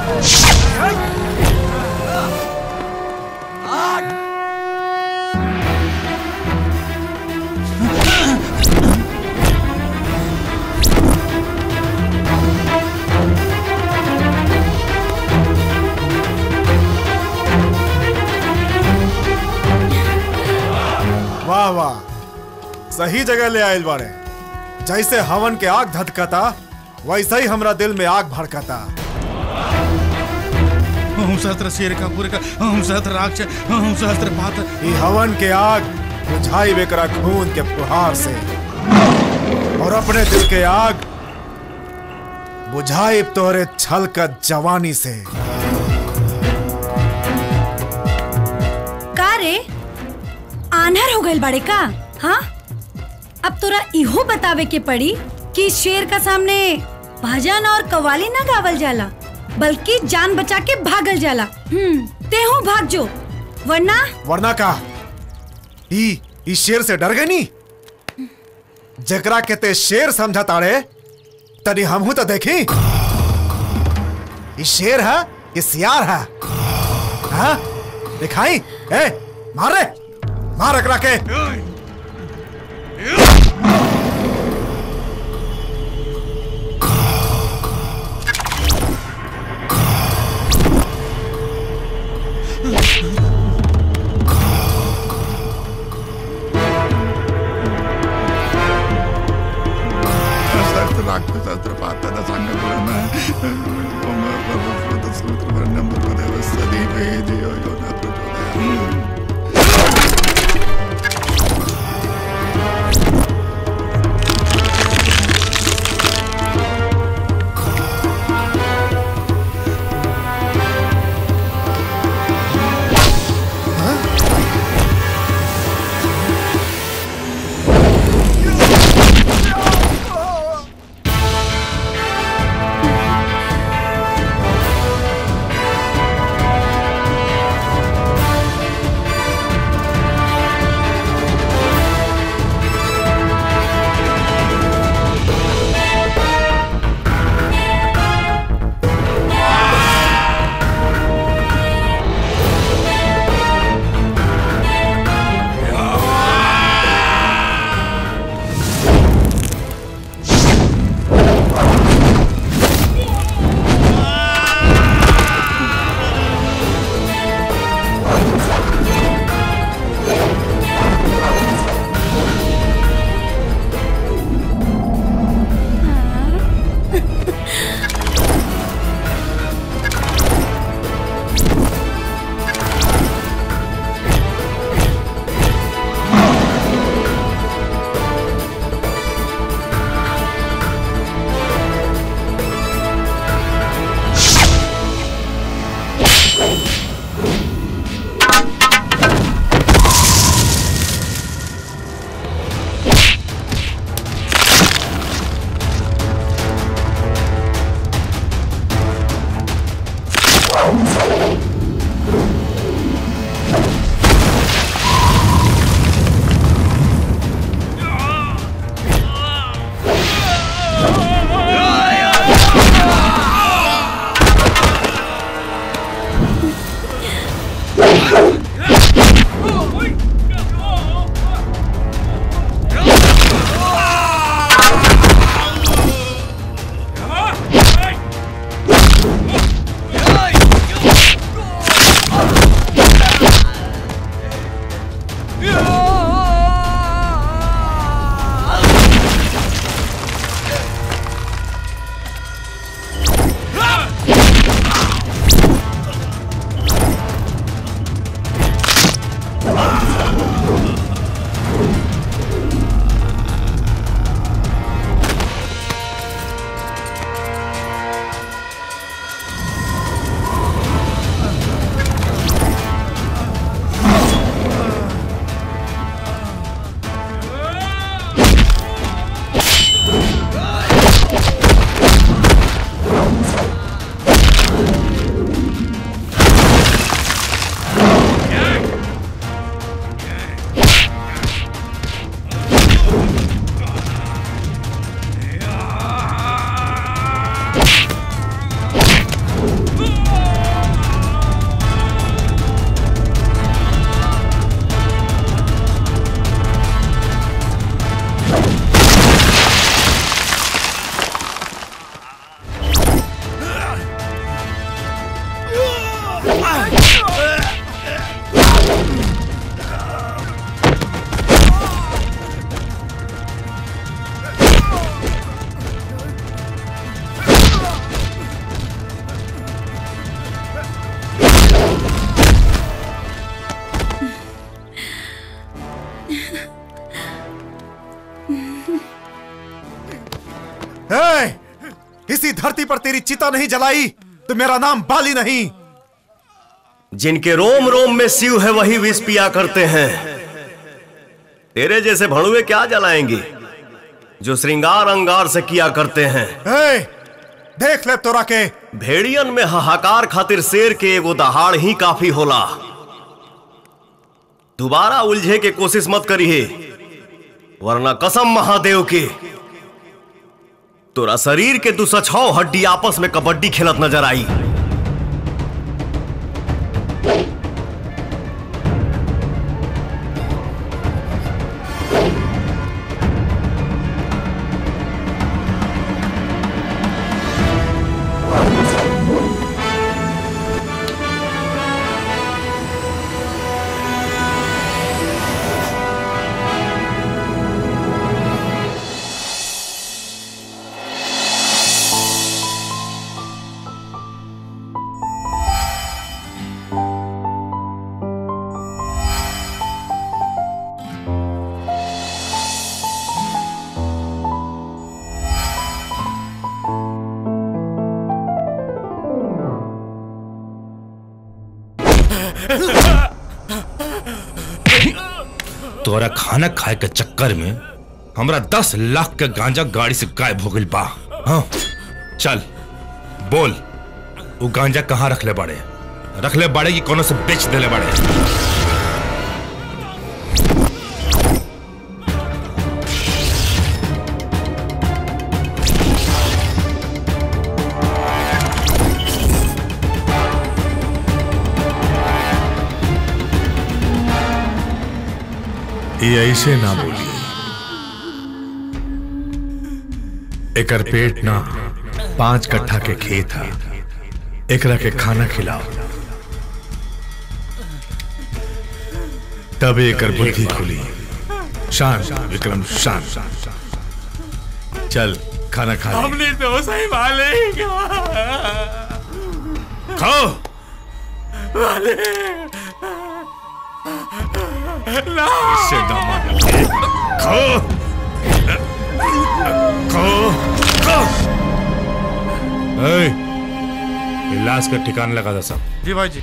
वाह वाह सही जगह ले आयल बाड़े जैसे हवन के आग धधकता वैसे ही हमरा दिल में आग भड़कता ओम सहस्त्र शेर का पूरे का ओम सहस्त्र राक्ष ओम सहस्त्र पात ई हवन के आग बुझाई बेकरा खून के फुहार से और अपने दिल के आग बुझाई तोरे छल का जवानी से का रे आन्हर हो गइल बाड़े का हाँ अब तोरा इहो बतावे के पड़ी कि शेर का सामने भजन और कवाली ना गावल जाला बल्कि जान बचा के भागल जाला हम्म तेहू भाग जो वरना वरना का ई ई शेर से डर गई नी जकरा के ते शेर समझा ताड़े तनी हमहू तो देखी ई शेर है ये सियार है हाँ दिखाई ए मार रे मार एकरा के सहस्त्र राक्ष सहस्त्र पात संगम ओम भगवत सूत्र वर्णम भगवदेव सदी वे जयो यो न प्रचोदयात् इसी धरती पर तेरी चिता नहीं जलाई तो मेरा नाम बाली नहीं जिनके रोम रोम में शिव है वही विष पिया करते हैं तेरे जैसे भड़ुए क्या जलाएंगे जो श्रृंगार अंगार से किया करते हैं ए, देख ले तोरा के भेड़ियन में हाहाकार खातिर शेर के एगो दहाड़ ही काफी होला दोबारा उलझे के कोशिश मत करिए वरना कसम महादेव के तोरा शरीर के दू सछौ हड्डी आपस में कबड्डी खेलत नजर आई तोरा खाना खाए के चक्कर में हमरा दस लाख के गांजा गाड़ी से गायब हो गई बा हाँ चल बोल वो गांजा कहाँ रख ले बाड़े रख ले बाड़े कि कोनो से बेच देले बाड़े ये ऐसे ना बोली एकर पेट ना पांच कट्ठा के खेत है एकरा के खाना खिलाओ तब एकर बुद्धि खुली शांत विक्रम शांत चल खाना खा ले। हमने तो सही मालिक खाओ इससे दामाद खाओ खाओ खाओ ए, ये लाश का ठिकाना लगा था सब जी भाई जी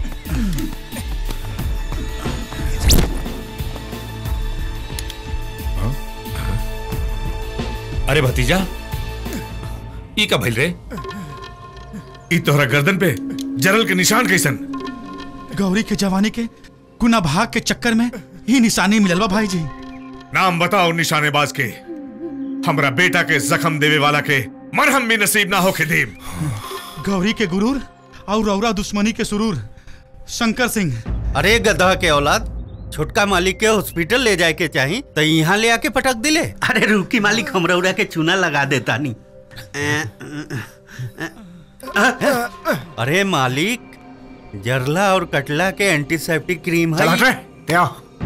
अरे भतीजा ई का भइल रे ई तोहरा गर्दन पे जरल के निशान कैसन गौरी के जवानी के गुना भाग के चक्कर में ही निशानी मिलल बा भाई जी नाम बताओ निशानेबाज के हमरा बेटा के जख्म देवे वाला के मरहम भी नसीब ना हो के देव गौरी के गुरूर और रौरा दुश्मनी के सुरूर शंकर सिंह अरे गधा के औलाद छोटका मालिक के हॉस्पिटल ले जाए के चाही तो यहाँ ले आके पटक दिले अरे रुकी मालिक हम रौरा के चूना लगा देता नी अरे मालिक जरला और कटला के एंटीसेप्टिक क्रीम चल हट रे है क्या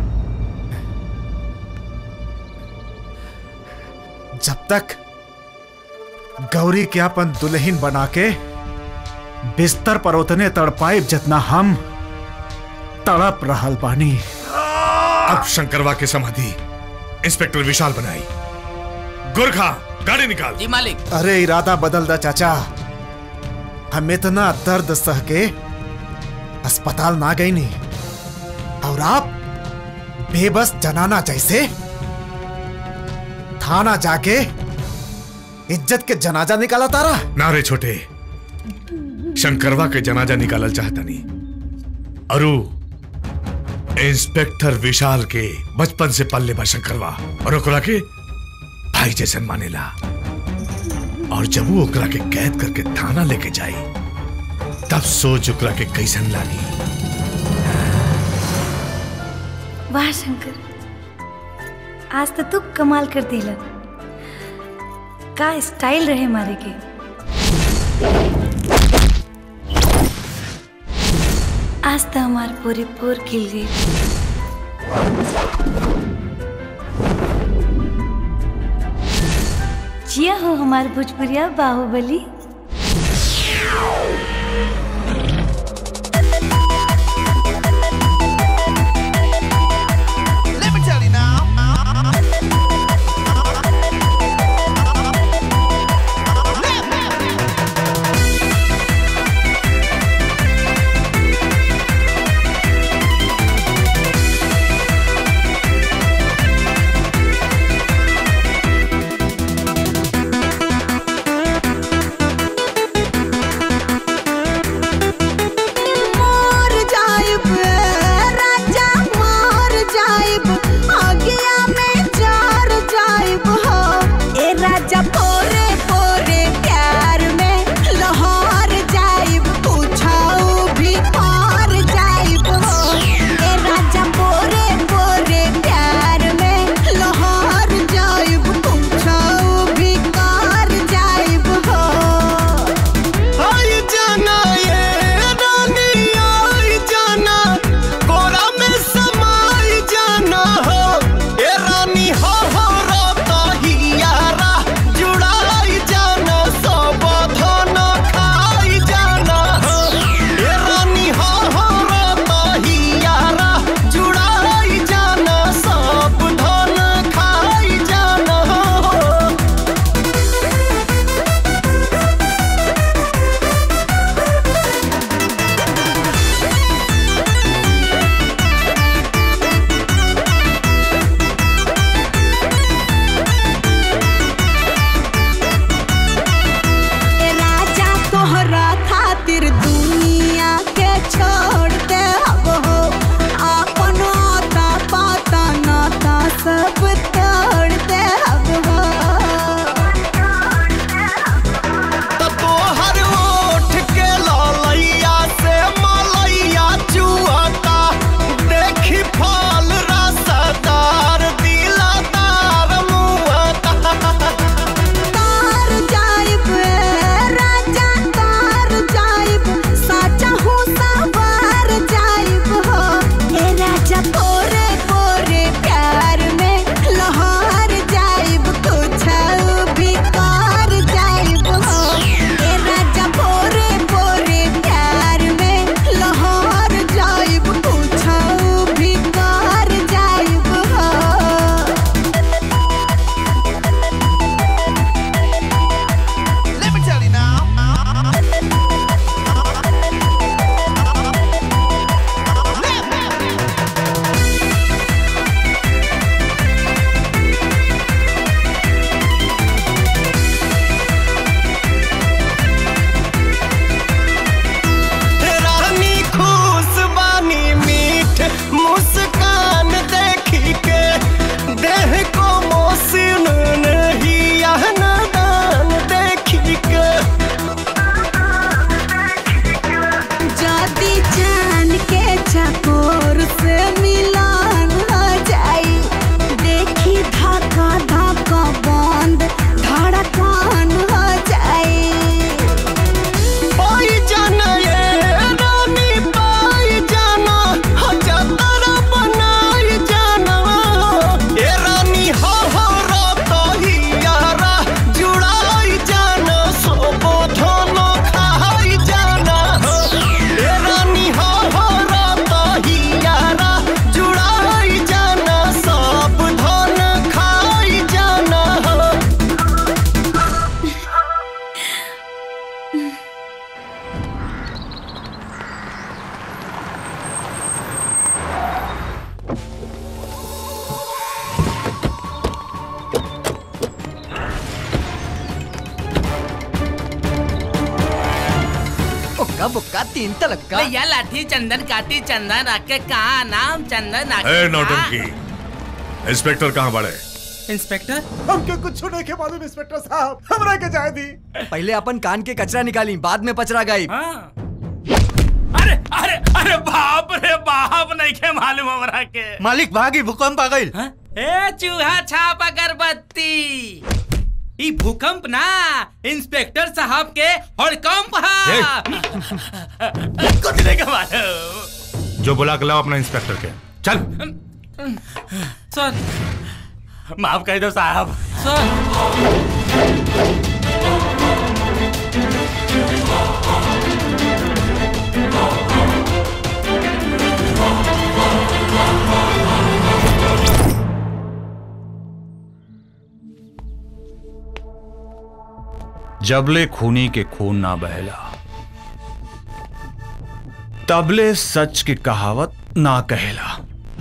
जब तक गौरी के अपन दुल्हन बना के बिस्तर पर उतने तड़पाइब जितना हम तड़प रहल बानी अब शंकरवा के समाधि इंस्पेक्टर विशाल बनाई गुरखा गाड़ी निकाल जी मालिक अरे इरादा बदल दा चाचा हम इतना दर्द सह के अस्पताल ना गई नहीं और आप बेबस जनाना जैसे थाना जाके इज्जत के जनाजा निकाला तारा नारे छोटे शंकरवा के जनाजा निकालल चाहता नहीं अरु इंस्पेक्टर विशाल के बचपन से पल्ले बा शंकरवा और ओकरा के भाई जैसन मानेला और जब वो ओकरा के कैद करके थाना लेके जाई तब सोच ओकरा के कैसन लागी वाह शंकर आज तो तू कमाल कर दिला का स्टाइल रहे मारे के आज तो हमार पूरी पूर खिल गई जिया हो हमार भोजपुरिया बाहुबली Let me tell you now. चकोर से मिलन हो जाई देखी धक्का धक्का बंद धड़कन हो जाई पाई जाना ये रानी पाई जाना हजातर बनाई जाना ये रानी हो हो रातो ही यारा जुड़ाई जाना सोबो धोनो खाई जाना ये रानी हो हो रातो ही यारा जुड़ाई जाना सब धन खाई जाना उक्का बुक्का तीन तलक्का भैया लाठी चंदन काटी चंदन रखे कहा नाम चंदन ए नौटंकी इंस्पेक्टर कहाँ बड़े इंस्पेक्टर हमके कुछ नहीं के मालूम इंस्पेक्टर साहब हमरा के जाए दी पहले अपन कान के कचरा निकाली बाद में पचरा गई अरे अरे अरे बाप रे बाप नहीं के मालूम हमरा के मालिक भागी भूकंप आ गई ए चूहा छाप अगरबत्ती ई भूकंप ना इंस्पेक्टर साहब के हड़कंप हा कुछ नहीं के मालूम जो बुला के लाओ अपना इंस्पेक्टर के चल सर माफ कर दो साहब सर जबले खूनी के खून ना बहला तबले सच की कहावत ना कहेला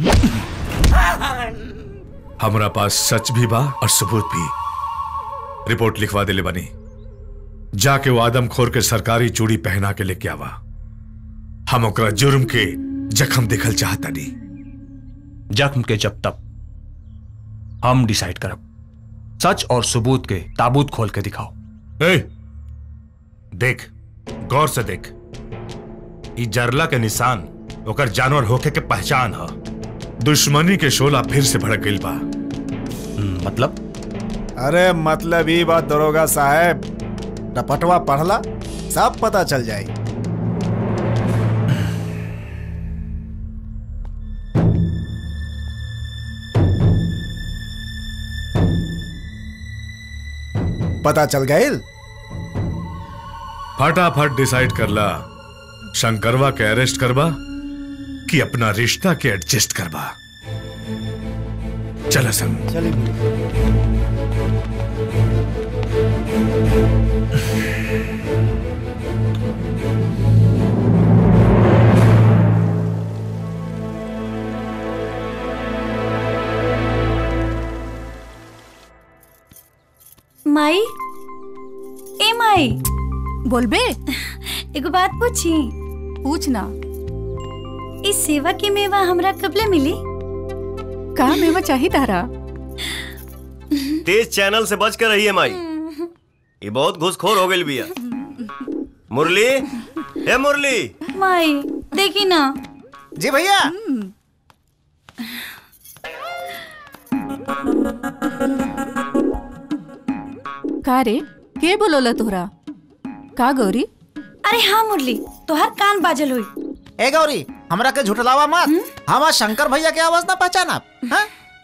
हमारा पास सच भी बा और सबूत भी रिपोर्ट लिखवा दिले बनी जाके वो आदमखोर के सरकारी चूड़ी पहना के लेके आवा हम ओकरा जुर्म के जख्म देखल चाहता नहीं जख्म के जब तक हम डिसाइड करब सच और सबूत के ताबूत खोल के दिखाओ ए, देख गौर से देख ई जरला के निशान ओकर जानवर होके के पहचान ह दुश्मनी के शोला फिर से भड़क गई बा मतलब अरे मतलब ई बात दरोगा साहब रपटवा पढ़ला सब पता चल जाए पता चल गए फटाफट डिसाइड करला शंकरवा के अरेस्ट करबा कि अपना रिश्ता के एडजस्ट करबा चला संग माई ए माई बोलबे एगो बात पूछी पूछना इस सेवा की मेवा हमरा कबले मिली का मेवा चाहिए तारा तेज चैनल से बच कर रहिए माई ये बहुत घुसखोर हो गई बिया मुरली ए मुरली माई देखी ना जी भैया का रे के बोलोला तोहरा का गौरी अरे हाँ मुरली तोहर कान बाजल हुई ए गौरी हमरा के झुठलावा मत हमार शंकर भैया के आवाज ना पहचाना हाँ?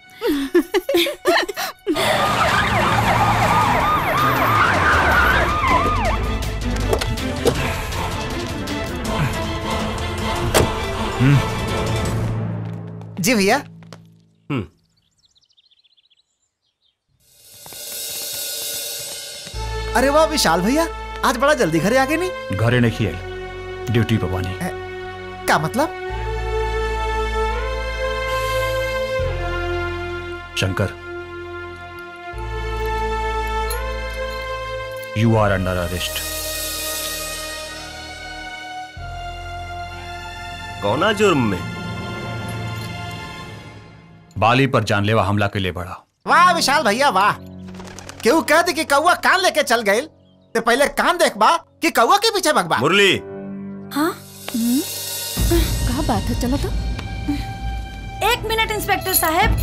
जी भैया अरे वाह विशाल भैया आज बड़ा जल्दी घरे आ गए नहीं घरे नहीं खियाई ड्यूटी पे बानी क्या मतलब Shankar you are under arrest कौना जुर्म में बाली पर जानलेवा हमला के लिए बढ़ा वाह विशाल भैया वाह केहू कह दे कि कौआ कान लेके चल गए तो पहले कान देखबा कि कौआ के पीछे भगबा मुरली का बात है चलो तो एक मिनट इंस्पेक्टर साहब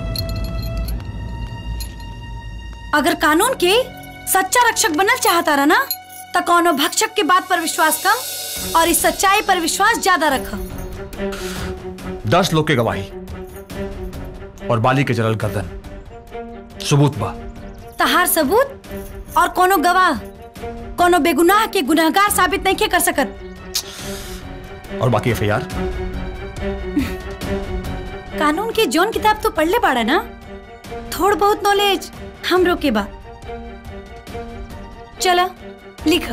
अगर कानून के सच्चा रक्षक बनल चाहता रहा ना तो कोनो भक्षक के बात पर विश्वास कम और इस सच्चाई पर विश्वास ज्यादा रख दस लोग के गवाही और बाली के जलल गर्दन सबूत बा तहार सबूत और कोनो गवाह कोनो बेगुनाह के गुनहगार साबित नहीं कर सकत और बाकी एफ कानून की जौन किताब तो पढ़ ले पाड़ा ना थोड़ बहुत नॉलेज हम रोके बा चला लिख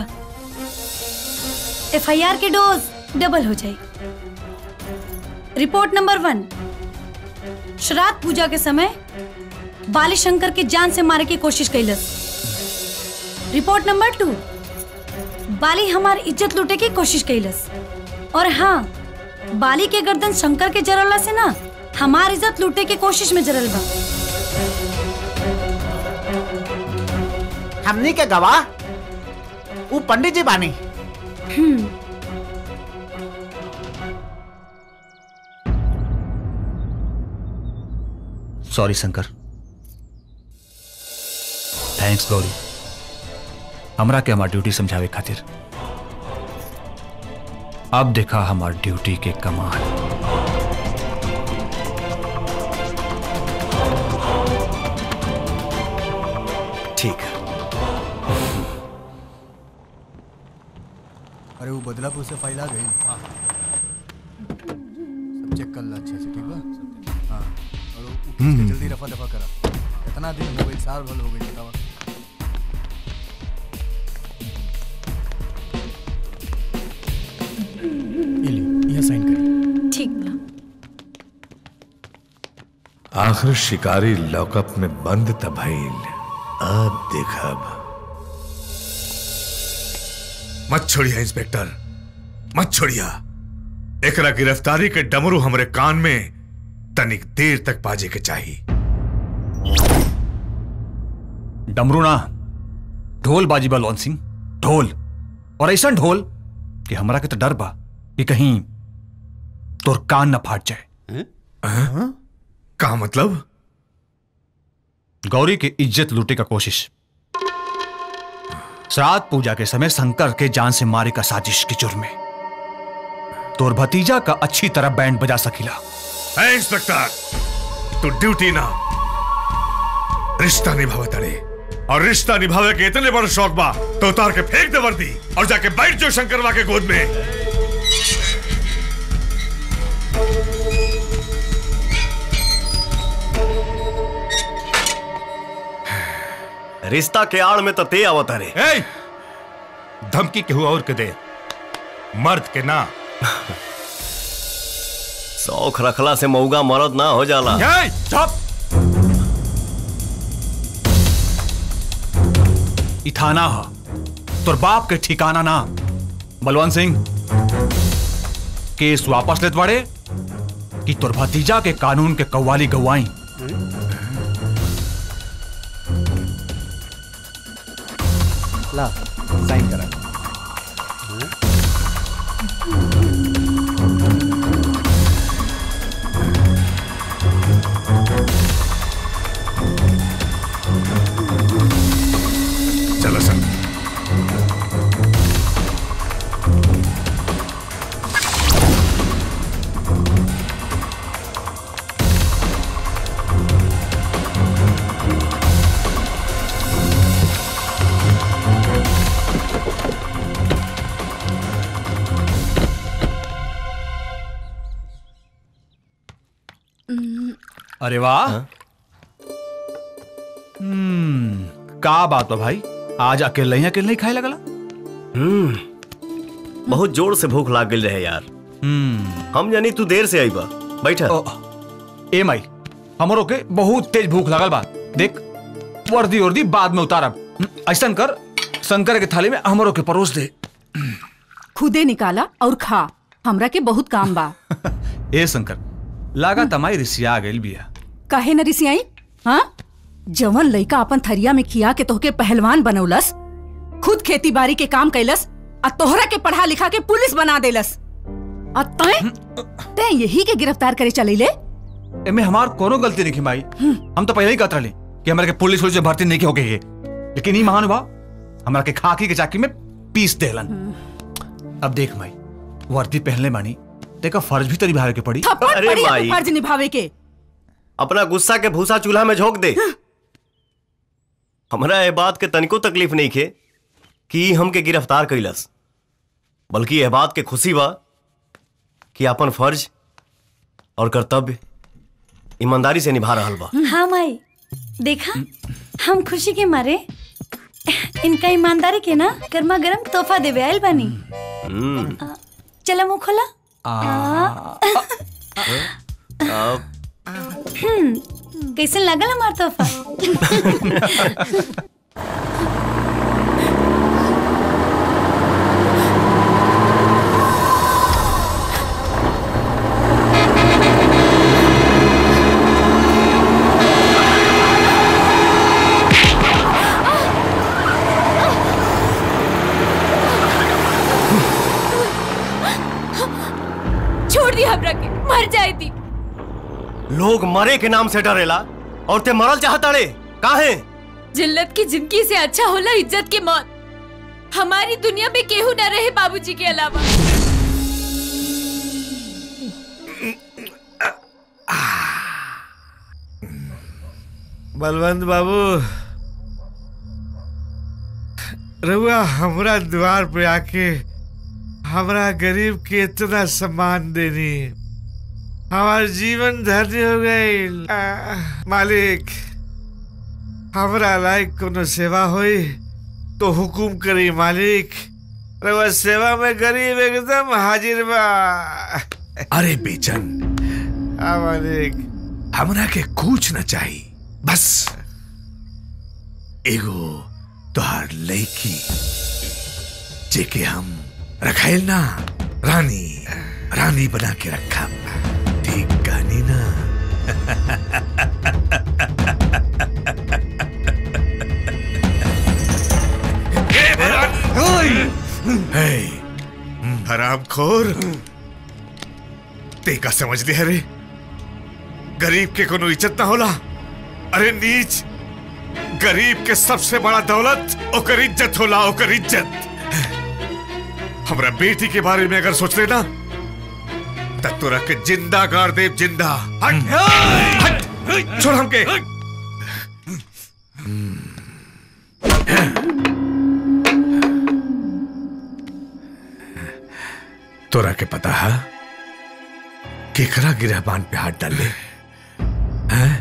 एफ आई आर के डोज डबल हो जाए रिपोर्ट नंबर वन श्राद्ध पूजा के समय बाली शंकर के जान से मारे की कोशिश कैलस रिपोर्ट नंबर टू बाली हमार इज्जत लूटे की कोशिश कैलस और हाँ बाली के गर्दन शंकर के जरला से ना हमार इज्जत लूटे की कोशिश में जरल बा हमनी के गवाह वो पंडित जी बानी hmm sorry Shankar thanks Gauri हमरा के हमार ड्यूटी समझावे खातिर अब देखा हमार ड्यूटी के कमाल ठीक है अरे वो बदलापुर से फाइल आ गई हाँ सब चेक कर ला अच्छे से ठीक बा हाँ और वो केस के हम्म। जल्दी रफा दफा करा कितना दिन हो गई साल भर हो गई बतावा ये ली यहाँ साइन करी ठीक बा आखिर शिकारी लॉकअप में बंद तबाइल अब देखब मत छोड़िया इंस्पेक्टर मत छोड़िया एकरा गिरफ्तारी के डमरू हमरे कान में तनिक देर तक बाजे के चाहिए डमरू ना ढोल बाजी बा लॉन सिंह ढोल और ऐसा ढोल कि हमरा के तो डर बा कि कहीं तोर कान न फाट जाए का मतलब गौरी की इज्जत लूटे का कोशिश श्राद्ध पूजा के समय शंकर के जान से मारे का साजिश के जुर्म में तोर भतीजा का अच्छी तरह बैंड बजा सकीला है इंस्पेक्टर तू ड्यूटी ना रिश्ता निभावे तड़े और रिश्ता निभावे के इतने बड़ शौक बा तो उतार के फेंक दे वर्दी और जाके बैठ जाओ शंकरवा के गोद में रिश्ता के आड़ में तो ते आवत रे ए! धमकी केहू और के दे मर्द के ना शौक रखला से मऊगा मरद ना हो जाला ए, चुप! ई थाना ह तोर बाप के ठिकाना ना बलवंत सिंह केस वापस लेत बाड़े कि तोर भतीजा के कानून के कव्वाली गवाई ला साइन करा चलो सर अरे वाह हम्म का बात बा भाई आज अकेले ही अकेले ही खाए लगला हम्म बहुत जोर से भूख लाग गई रहे यार हम्म हम जानी तू देर से आई बा बैठा ए माई हमरो के बहुत तेज भूख लगल बा देख वर्दी वर्दी बाद में उतारब ऐसा कर शंकर के थाली में हमरो के परोस दे खुदे निकाला और खा हमरा के बहुत काम बा ए शंकर लागा तमाई रिसिया गइल बिया काहे न रिसियाई हाँ जवन लइका अपन थरिया में खिया के तोहके पहलवान बनौलस खुद खेती बाड़ी के काम कैलस आ तोहरा के पढ़ा लिखा के पुलिस बना देलस और तय तय यही के गिरफ्तार करे चले ले एमे हमार कोनो गलती नहीं माई हम तो पहले ही कहत रहे कि हमारे के पुलिस पुलिस में भर्ती नहीं हो गई है लेकिन ई महान बा हमारा के खाकी के चाकी में पीस देलन अब देख माई वर्दी पहनले बानी देखा फर्ज भी तो निभावे के पड़ी थप्पड़ पड़ी है फर्ज निभावे के अपना गुस्सा के भूसा चूल्हा में झोंक दे हमरा ये बात के तनिको तकलीफ नहीं खे कि ई हमके गिरफ्तार कैलस बल्कि यह बात के खुशी बा कि अपन फर्ज और कर्तव्य ईमानदारी से निभा रहल बा हाँ माई देखा हम खुशी के मारे इनका ईमानदारी के ना गर्मा गर्म तोहफा देवे आयल बानी हम्म, चला मुंह खोला अब हम्म, कैसन लागल हमार तोहफा छोड़ दी हमरा के मर जाए थी लोग मरे के नाम से डरेला और ते मरल चाहता रे काहे जिल्लत की जिंदगी से अच्छा होला इज्जत की मौत हमारी दुनिया में केहू न रहे बाबूजी के अलावा बलवंत बाबू रहुआ हमरा द्वार पे आके हमरा गरीब के इतना सम्मान देनी हमार जीवन धन्य हो गई मालिक हमरा लायक कोनो सेवा होई तो हुकुम करी मालिक रहुआ सेवा में गरीब एकदम हाजिर बा अरे बेचन हाँ मालिक हमरा के कुछ न चाहिए बस एगो तोहार लड़की जेके हम रखाइल ना रानी रानी बना के रखा ठीक कहानी ना हे, हराम खोर ते का समझ लिया रे गरीब के कोनो इज्जत ना होला अरे नीच गरीब के सबसे बड़ा दौलत ओकर इज्जत होला ओकर इज्जत हमरा बेटी के बारे में अगर सोच लेना तब तोरा के जिंदा गाड़ देव जिंदा हट हट छोड़ हमके तोरा के पता है केकरा गिरहबान पे हाथ डाल ले हैं?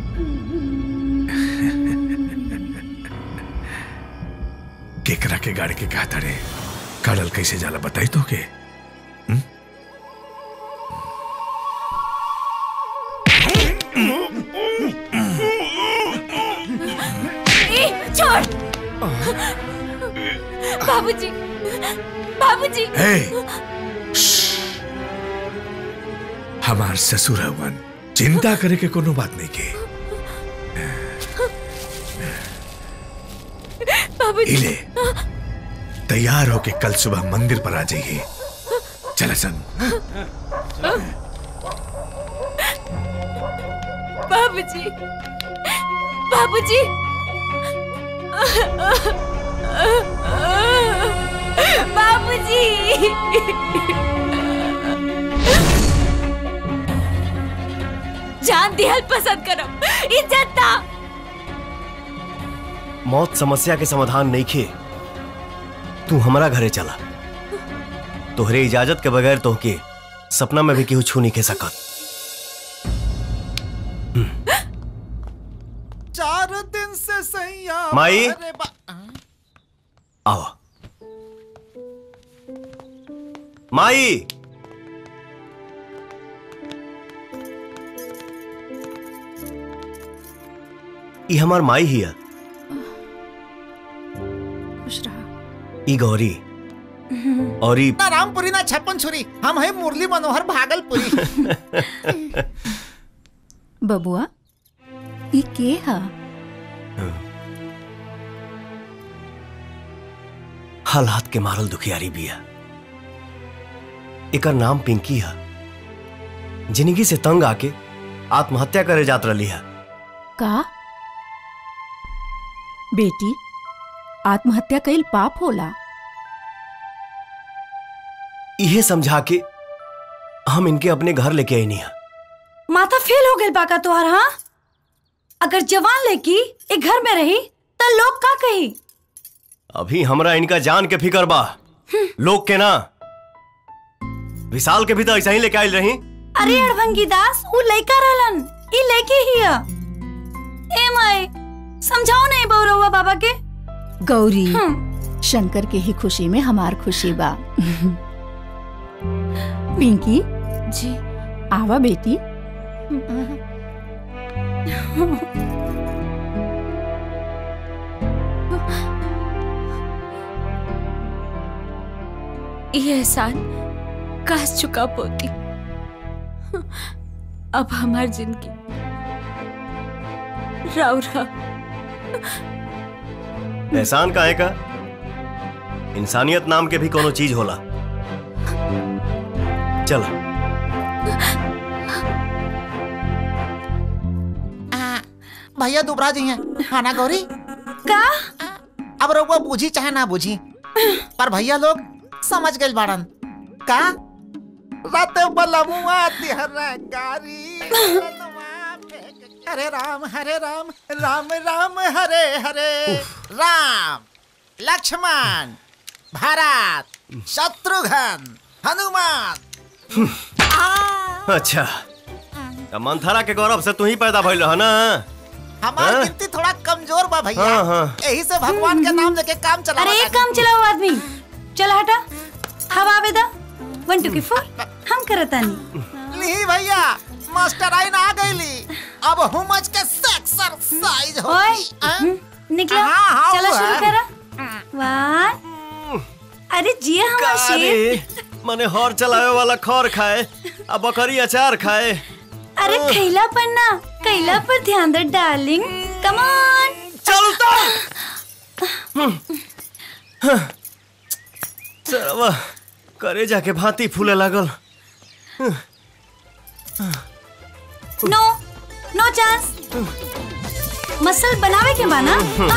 केकरा के गाड़ी के कहा तारे काडल कैसे जाला बताई तो के ए, छोड़ बाबूजी बाबूजी हे! हमार ससुर हवन चिंता करे के कोनो बात नहीं के बाबूजी इले तैयार होके कल सुबह मंदिर पर आ जाइए चल सन बाबूजी बाबूजी बाबूजी जान दिहल पसंद करो इज्जत ना मौत समस्या के समाधान नहीं खे तू हमारा घरे चला तोहरे इजाजत के बगैर तोहके सपना में भी केहू छू नहीं के सकत चार दिन से सैया माई? अरे बा- आओ माई ई हमार माई ही है खुश रहा ई गौरी और ई ना रामपुरी ना छप्पन छुरी हम है मुरली मनोहर भागलपुरी बबुआ ई के हा हालात के मारल दुखियारी बिया एकर नाम पिंकी है जिंदगी से तंग आके आत्महत्या करे जात रही है का बेटी आत्महत्या कईल पाप होला इहे समझा के हम इनके अपने घर लेके आई नहीं है माथा फेल हो गई बाका तोहार हाँ अगर जवान लड़की एक घर में रही तो लोग का कही अभी हमरा इनका जान के फिकर बा लोग के ना विशाल के भी तो ऐसा ही लेके आयल रही अरे अड़भंगी दास वो लड़का रहलन ई लड़की ही है ए माए समझाओ नहीं बौरवा बाबा के गौरी शंकर के ही खुशी में हमार खुशी बा पिंकी जी आवा बेटी ये एहसान काश चुका पोती अब हमार जिंदगी राव रा एहसान काहे का इंसानियत नाम के भी कोनो चीज होला चल भैया दुबरा जी हैं हाँ ना गौरी का अब रउआ बूझी चाहे ना बूझी पर भैया लोग समझ गए बाड़न का रात बलमुआ तिहर गारी हरे राम हरे राम राम राम हरे हरे राम लक्ष्मण भरत शत्रुघ्न हनुमान अच्छा त मंथरा के गौरव से तू ही पैदा भइल रह ना हमार हाँ? गिनती थोड़ा कमजोर बा भैया हाँ, हाँ। यही से भगवान के नाम लेके काम चला अरे एक काम चलाओ आदमी चल हटा हवा आवेदा वन टू की फोर हम करतानी ली भैया मास्टर आइन आ गईली अब हुमच के एक्सरसाइज ओए होगी हम्म, निकलो हाँ, हाँ, चलो वो शुरू है। करो वन अरे जिया हमारा शेर अरे मने हर चलावे वाला खर खाए आ बकरी अचार खाए अरे खैला पर ना कैला पर ध्यान दे डार्लिंग कम ऑन चलता सरवा करे जाके भांति फूले लागल नो नो चांस मसल बनावे के माना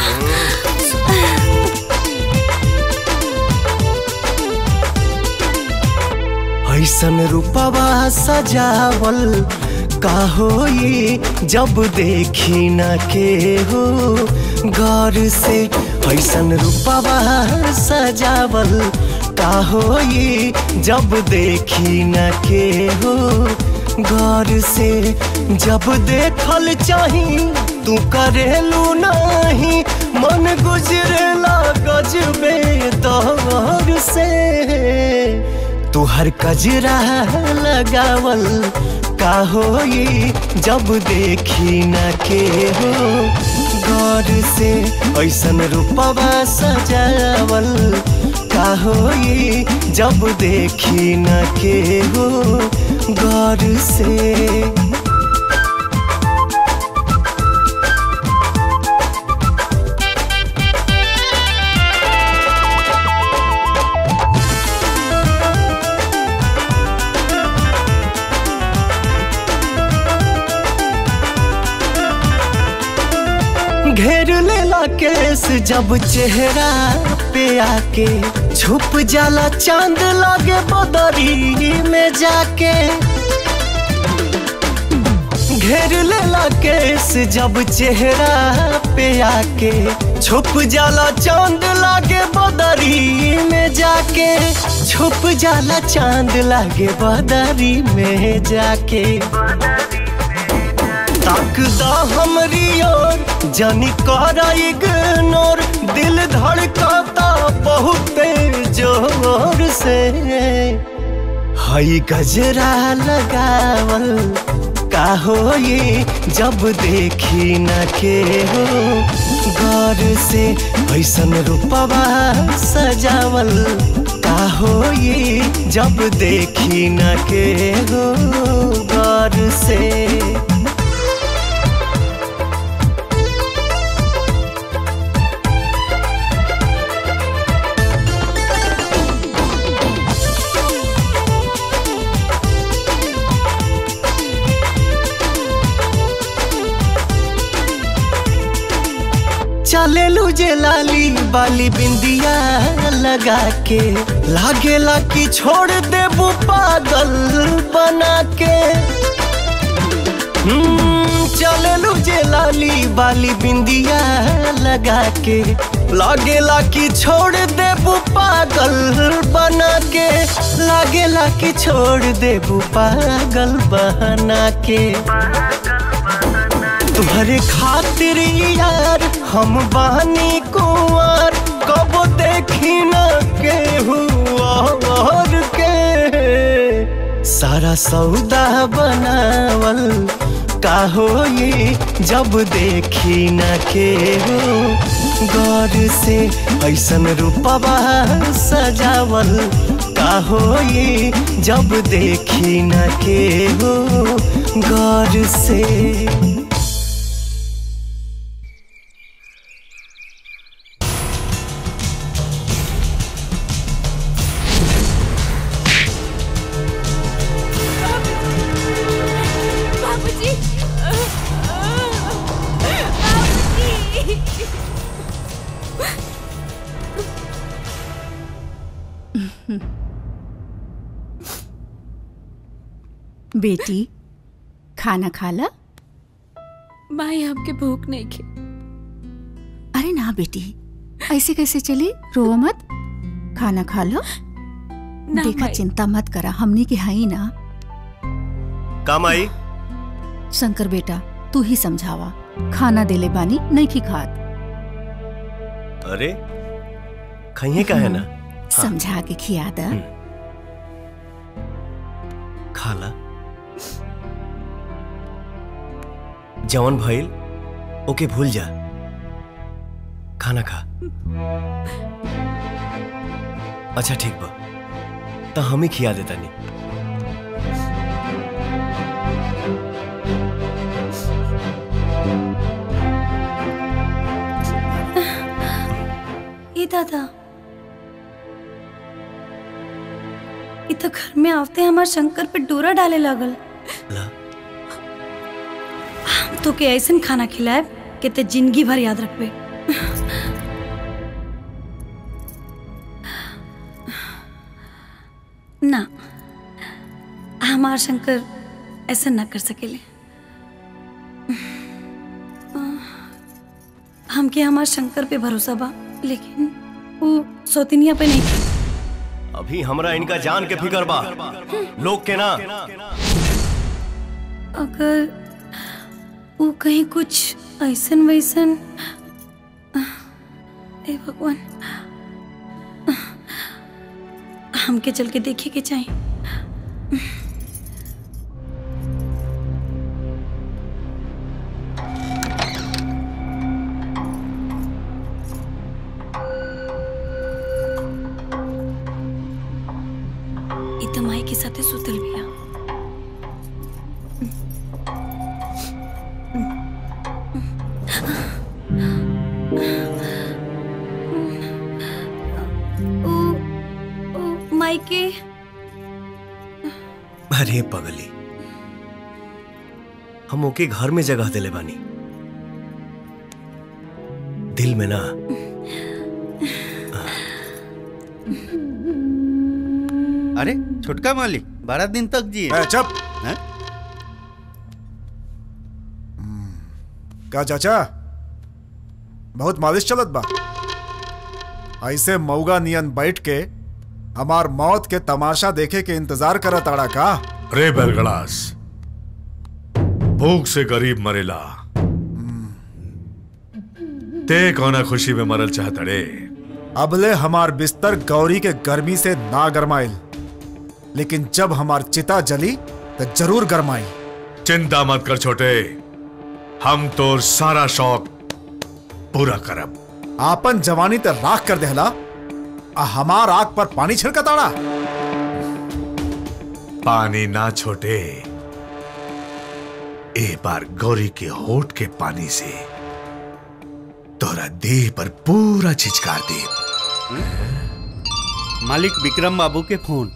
ऐसन रूपवा सजावल का होई जब देखी न के हो गौर से ऐसन रूपवा सजावल का होई जब देखी न के हो गौर से जब देखल चाही तू करेलू नहीं मन गुजरेला गजबे दौर से तुहर कजरा लगावल का होई जब देखी न के हो गौर से ऐसन रूपवा सजावल का होई जब देखी न के हो गौर से घेर लेला केस जब चेहरा पे आके छुप जाला चांद लागे बदरी में जाके घेर लेला केस जब चेहरा पे आके छुप जाला चांद लागे बदरी में जाके छुप जाला चांद लागे बदरी में जाके ताकदा हमरी ओर जानी करा इग्नोर दिल धड़काता बहुत जोर से हई गजरा लगावल का होई जब देखी न के हो गौर से ऐसन रूपवा सजावल का होई जब देखी न के हो गौर से चले लू जे लाली बाली बिंदिया लगा के लागेला कि छोड़ देबू पागल बना के हम्म, चले लू जे लाली बाली बिंदिया लगा के लागेला कि छोड़ देबू पागल बना के लागेला कि छोड़ देबू पागल बना के तुम्हारे खातिर यार हम बहनी कुंवर कब देखी न के और के सारा सौदा बनावल का होई जब देखी न के हो गौर से ऐसन रूपवा सजावल का होई जब देखी न के हो गौर से बाबूजी बाबूजी बेटी खाना खा ला माई हमके भूख नहीं खे अरे ना बेटी ऐसे कैसे चली रोवा मत खाना खा लो ना देखा माई। चिंता मत करा हमनी के हाई ना काम आई शंकर बेटा तू ही समझावा खाना देले बानी नहीं की खात अरे खाइए का है ना समझा के खिया दा खाला जवन भइल ओके भूल जा खाना खा अच्छा ठीक बा तो हम ही खिया देता नहीं ये दादा ये तो घर में आते हमार शंकर पे डोरा डाले लागल ला। हम तो के ऐसन खाना खिलाए कि ते जिंदगी भर याद रखबे ना हमार शंकर ऐसा ना कर सकेले हमके हमार शंकर पे भरोसा बा लेकिन वो सौतिनिया पे नहीं अभी हमरा इनका जान के फिकर बा लोग के ना अगर वो कहीं कुछ ऐसन वैसन ए भगवान हमके चल के देखे के चाहिए ई त माई के साथे सुतल बिया ओ, ओ, माई के अरे पगली हम ओके घर में जगह दिले बानी दिल में ना अरे छोटका मालिक बारह दिन तक जिए चुप का चाचा बहुत मालिश चलत बा ऐसे मऊगा नियन बैठ के हमार मौत के तमाशा देखे के इंतजार करत आड़ा का रे बेलगड़ास भूख से गरीब मरेला ते कौना खुशी में मरल चाहत रे अबले हमार बिस्तर गौरी के गर्मी से ना गरमाइल लेकिन जब हमार चिता जली तो जरूर गरमाई चिंता मत कर छोटे हम तो सारा शौक पूरा करब आपन जवानी ते राख कर देहला आ हमार आग पर पानी छिड़कताड़ा पानी ना छोटे ए बार गौरी के होठ के पानी से तोरा देह पर पूरा छिचकार दे मालिक विक्रम बाबू के फोन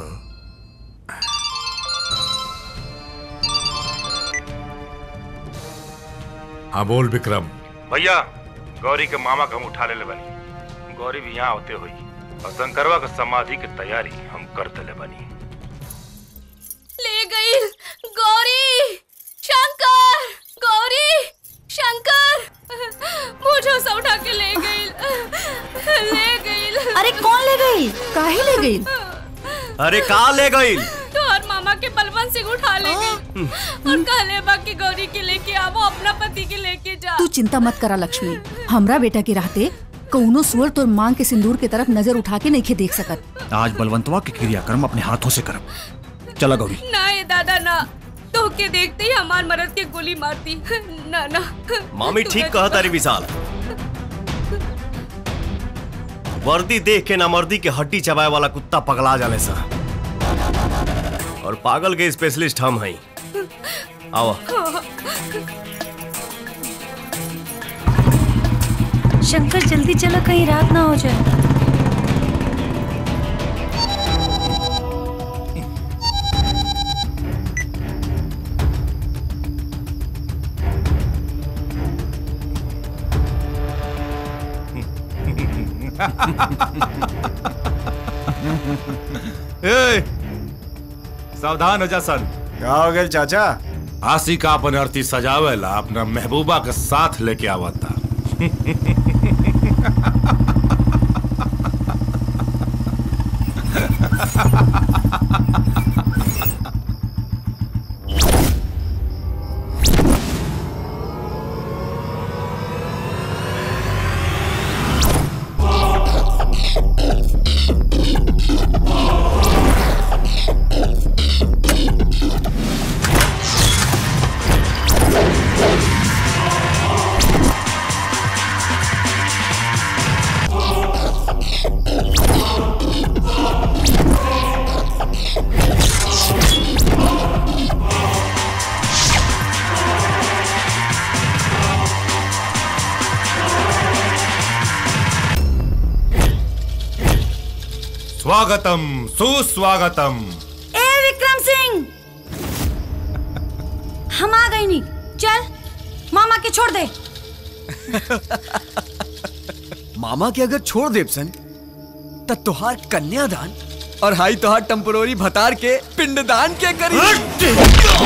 हाँ बोल विक्रम भैया गौरी के मामा के हम उठा ले बनी गौरी भी यहाँ होते हुई और शंकरवा के समाधि की तैयारी हम कर दिले बनी ले गई गौरी शंकर गौरी शंकर मुझे से उठा के ले गई ले गई अरे कौन ले गई काहे ले गई अरे का ले गई तो और मामा के बलवंत सिंह उठा ले गई और कहले बा कि गौरी के लेके आवो अपना पति के लेके जा तू चिंता मत करा लक्ष्मी हमरा बेटा के रहते कौनो सुअर तोर मांग के सिंदूर के तरफ नजर उठा के नहीं देख सकत आज बलवंतवा के क्रियाक्रम अपने हाथों से करब चला गौरी ना ये दादा ना तो के देखते ही हमार मरद के गोली मारती ना ना मामी ठीक कहा तारी विशाल वर्दी देख के नामर्दी के हड्डी चबाए वाला कुत्ता पगला जाने सा और पागल के स्पेशलिस्ट हम हैं आओ शंकर जल्दी चलो कहीं रात ना हो जाए ए, सावधान हो जा सन क्या हो गया चाचा आशिका अपन अर्थी सजावेला अपना महबूबा के साथ लेके आवता स्वागतम सुस्वागतम ए विक्रम सिंह हम आ गई नी चल मामा के छोड़ दे मामा के अगर छोड़ देव सन त तोहार कन्यादान और हाई तोहार टेम्पोररी भतार के पिंडदान के करी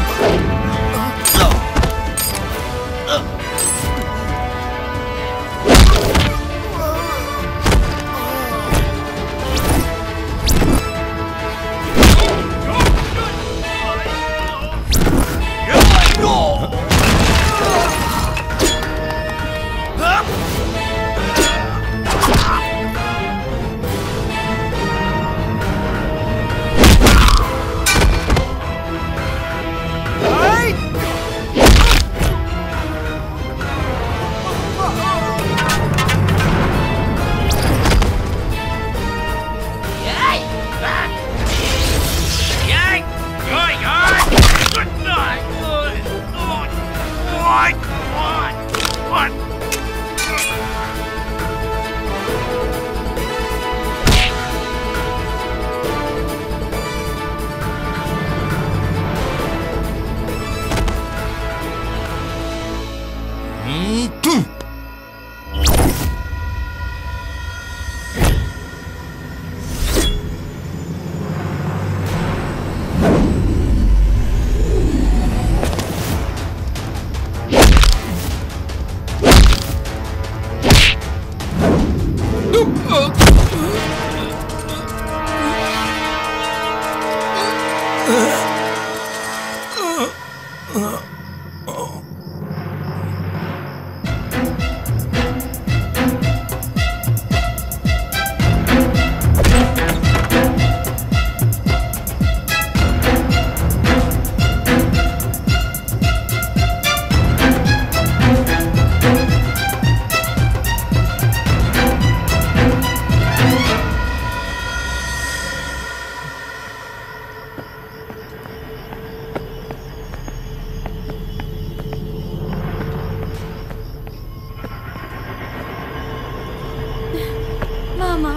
मामा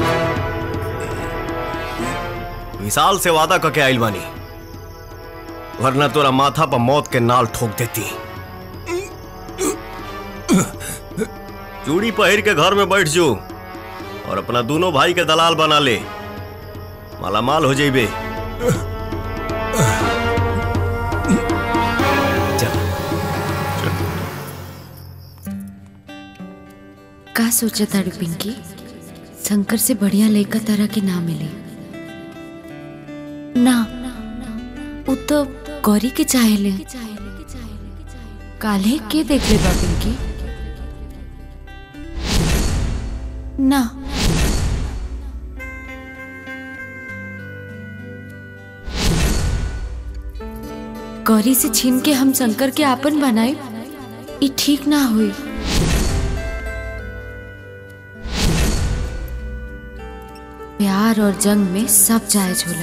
विशाल से वादा करके आइल बानी वरना तोरा माथा पर मौत के नाल ठोक देती चूड़ी पहिर के घर में बैठ जो और अपना दोनों भाई के दलाल बना ले मालामाल हो जाइबे का सोचा ताड़ी पिंकी शंकर से बढ़िया लड़का तरह के ना मिले ना वो तो गौरी के चाहे ले काले के देख ले बा पिंकी ना गौरी से छीन के हम शंकर के आपन बनाए ये ठीक ना हुई प्यार और जंग में सब जायज होला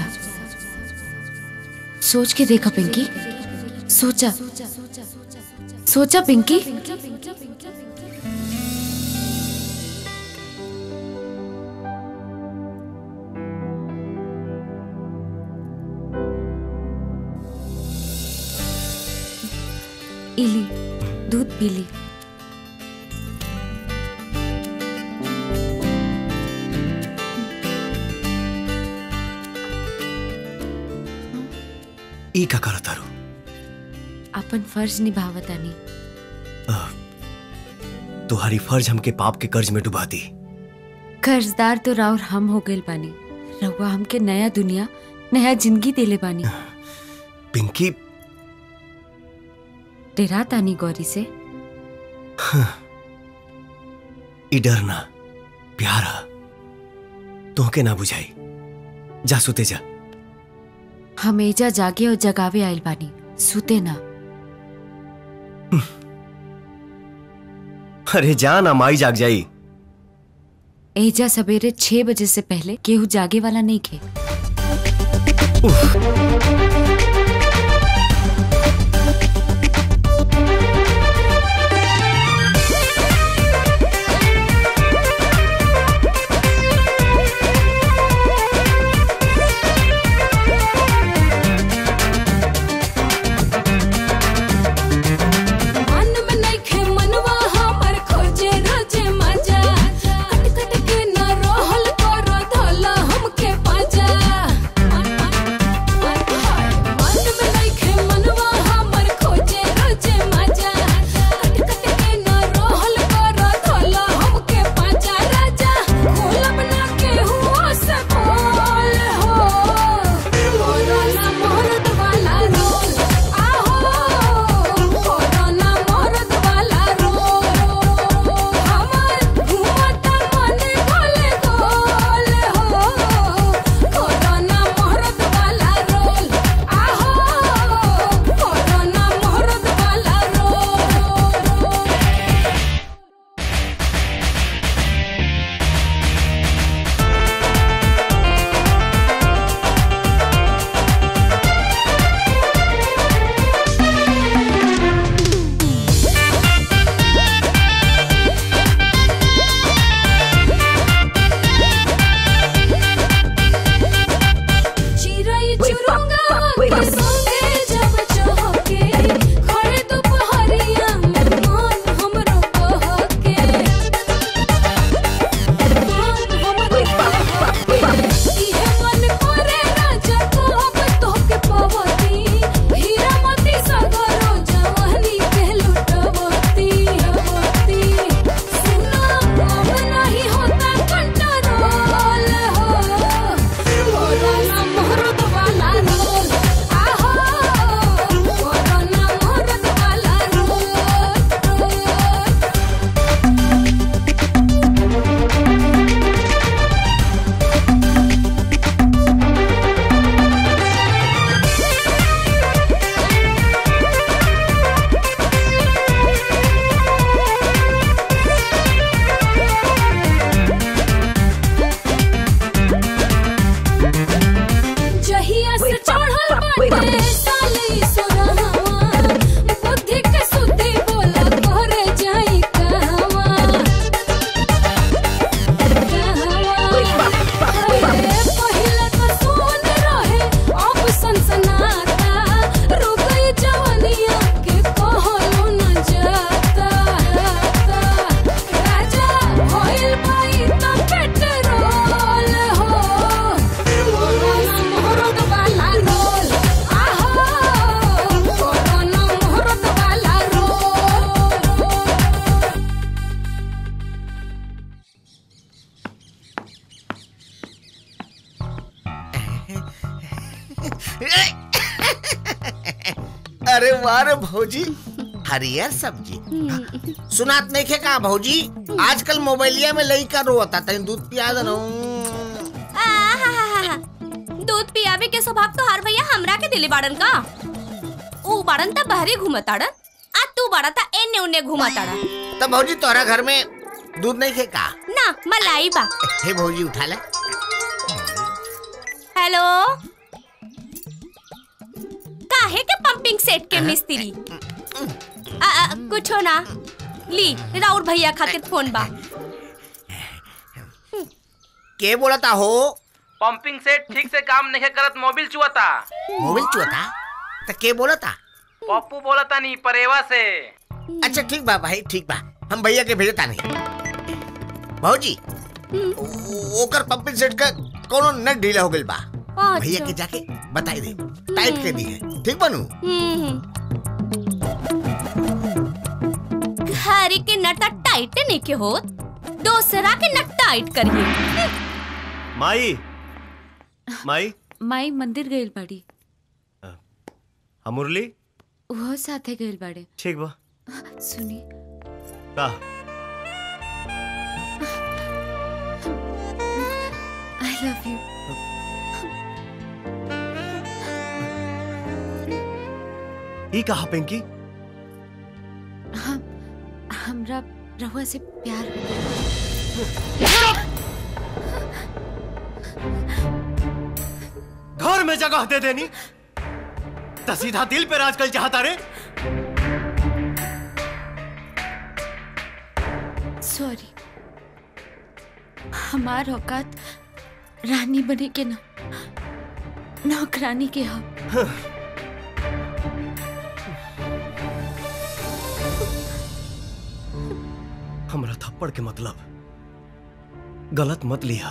सोच के देखा पिंकी सोचा सोचा पिंकी इली दूध पी ली ई का करत तारू अपन फर्ज निभावतानी तुम्हारी फर्ज हमके पाप के कर्ज में डुबा दी कर्जदार तो राउर हम हो गए बानी रउआ हमके नया दुनिया नया जिंदगी देले बानी पिंकी डेरा तानी गौरी से ई डरना प्यारा तोहके ना बुझाई जा सुते जा हम एजा जागे और जगावे आयल बानी सुते ना अरे जा ना माई जाग जाई एजा सवेरे छह बजे से पहले केहू जागे वाला नहीं खे मन में नइखे मनवा हमर खोजे रोजे मजा कट कट के न रहल करो धला हमके पाजा अरे वाह रे भौजी हरियर सब्जी सुनात नहीं खे का भौजी आजकल मोबाइलिया में लइका रोता तनी दूध पिया दे आहाहाहा। दूध पियावे के स्वभाव तो हर भैया हमरा के दिले बाड़न का ऊ बाड़न त बहरे घूमताड़न आ तू बाड़ा ता एने उने घूमताड़ा तो भौजी तोरा घर में दूध नहीं खे का ना मलाई बा हे भौजी उठा ले हेलो काहे के पंपिंग सेट के मिस्त्री आ, आ, कुछो ना ली राउर भैया खातिर फोन बा के बोलता हो पंपिंग सेट ठीक से काम नहीं करत मोबिल चुआता मोबाइल चुआता तो के बोलता पप्पू बोलता नहीं परेवा से अच्छा ठीक बा भाई ठीक बा हम भैया के भेजता नहीं भौजी ओ- ओकर पंपिंग सेट का कोनो नट ढीला हो गइल बा भैया के जाके बताई दे टाइट कर दी है ठीक बनू घरे के नट त टाइट नहीं के होत दूसरा के नट टाइट करिए माई माई माई मंदिर गइल बाड़ी हम मुरली वो साथे गइल बाड़े ठीक बा सुनी का आई लव यू ई कहा पिंकी हम हमरा रहुआ से प्यार हो गया घर में जगह दे देनी तो सीधा दिल पे राज कल चाहता रे सॉरी हमार औकात रानी बने के ना नौकरानी के हम हमरा थप्पड़ के मतलब गलत मत लिया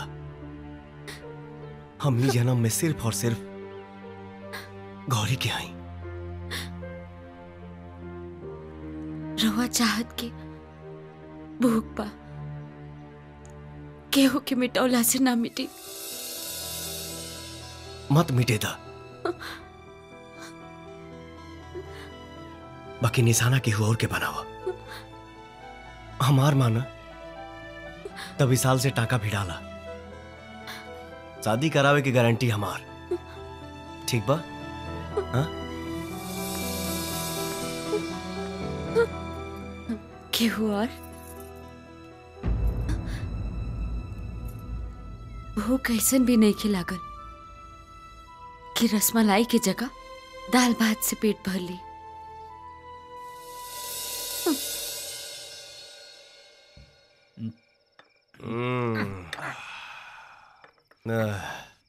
हम ही जन्म में सिर्फ और सिर्फ गौरी के आई रहुआ चाहत के भूख पा केहू के मिटौला से ना मिटी मत मिटे दा बाकी निशाना के और के बनावा हमार माना तभी साल से टाका भी डाला शादी करावे की गारंटी हमार ठीक बा हाँ? केहू और भूख ऐसन भी नहीं खिलागल कि रसमलाई की जगह दाल भात से पेट भर ली हम्म। आह।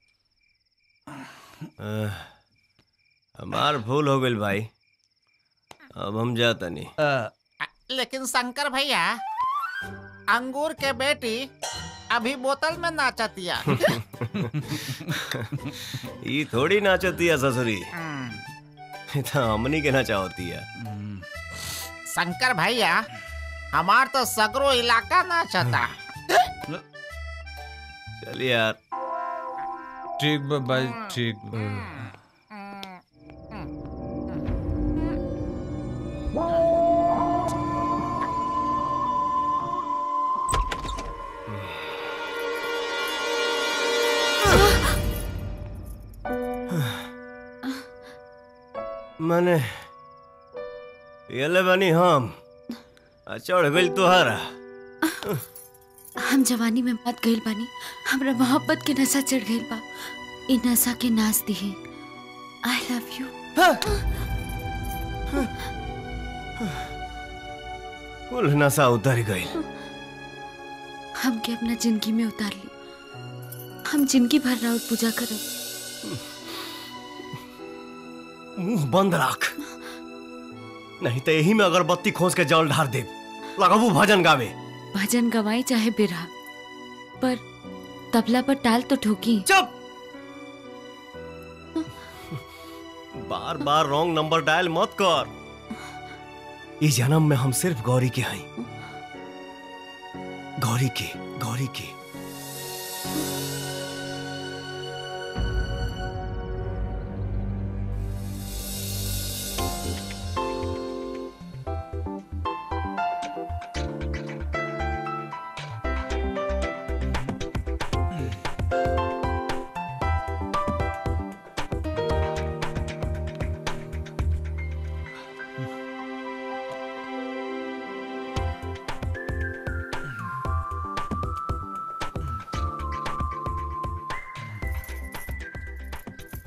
आह। हमार भूल हो गई भाई अब हम जाता नहीं लेकिन शंकर भैया अंगूर के बेटी अभी बोतल में नाचतिया ये थोड़ी नाचती है ससुरी ये तो हमनी के नाचावती है शंकर भैया हमार तो सगरो इलाका नाचता चल यार ठीक बा भाई ठीक मैंने ये बनी हम आ चढ़ गई तुहारा हम जवानी में मत गइल बानी हमरा मोहब्बत के नशा चढ़ गइल बा इ नशा के नाच दिहे आई लव यू कुल नशा उतर गई हमके अपना जिंदगी में उतार ली हम जिंदगी भर राउत पूजा करब मुंह बंद रख नहीं तो यही में अगरबत्ती खोज के जल ढार दे लगाबू भजन गावे भजन गवाई चाहे बिरहा पर तबला पर टाल तो ठोकी चुप बार बार रॉन्ग नंबर डायल मत कर इस जन्म में हम सिर्फ गौरी के हैं गौरी के गौरी के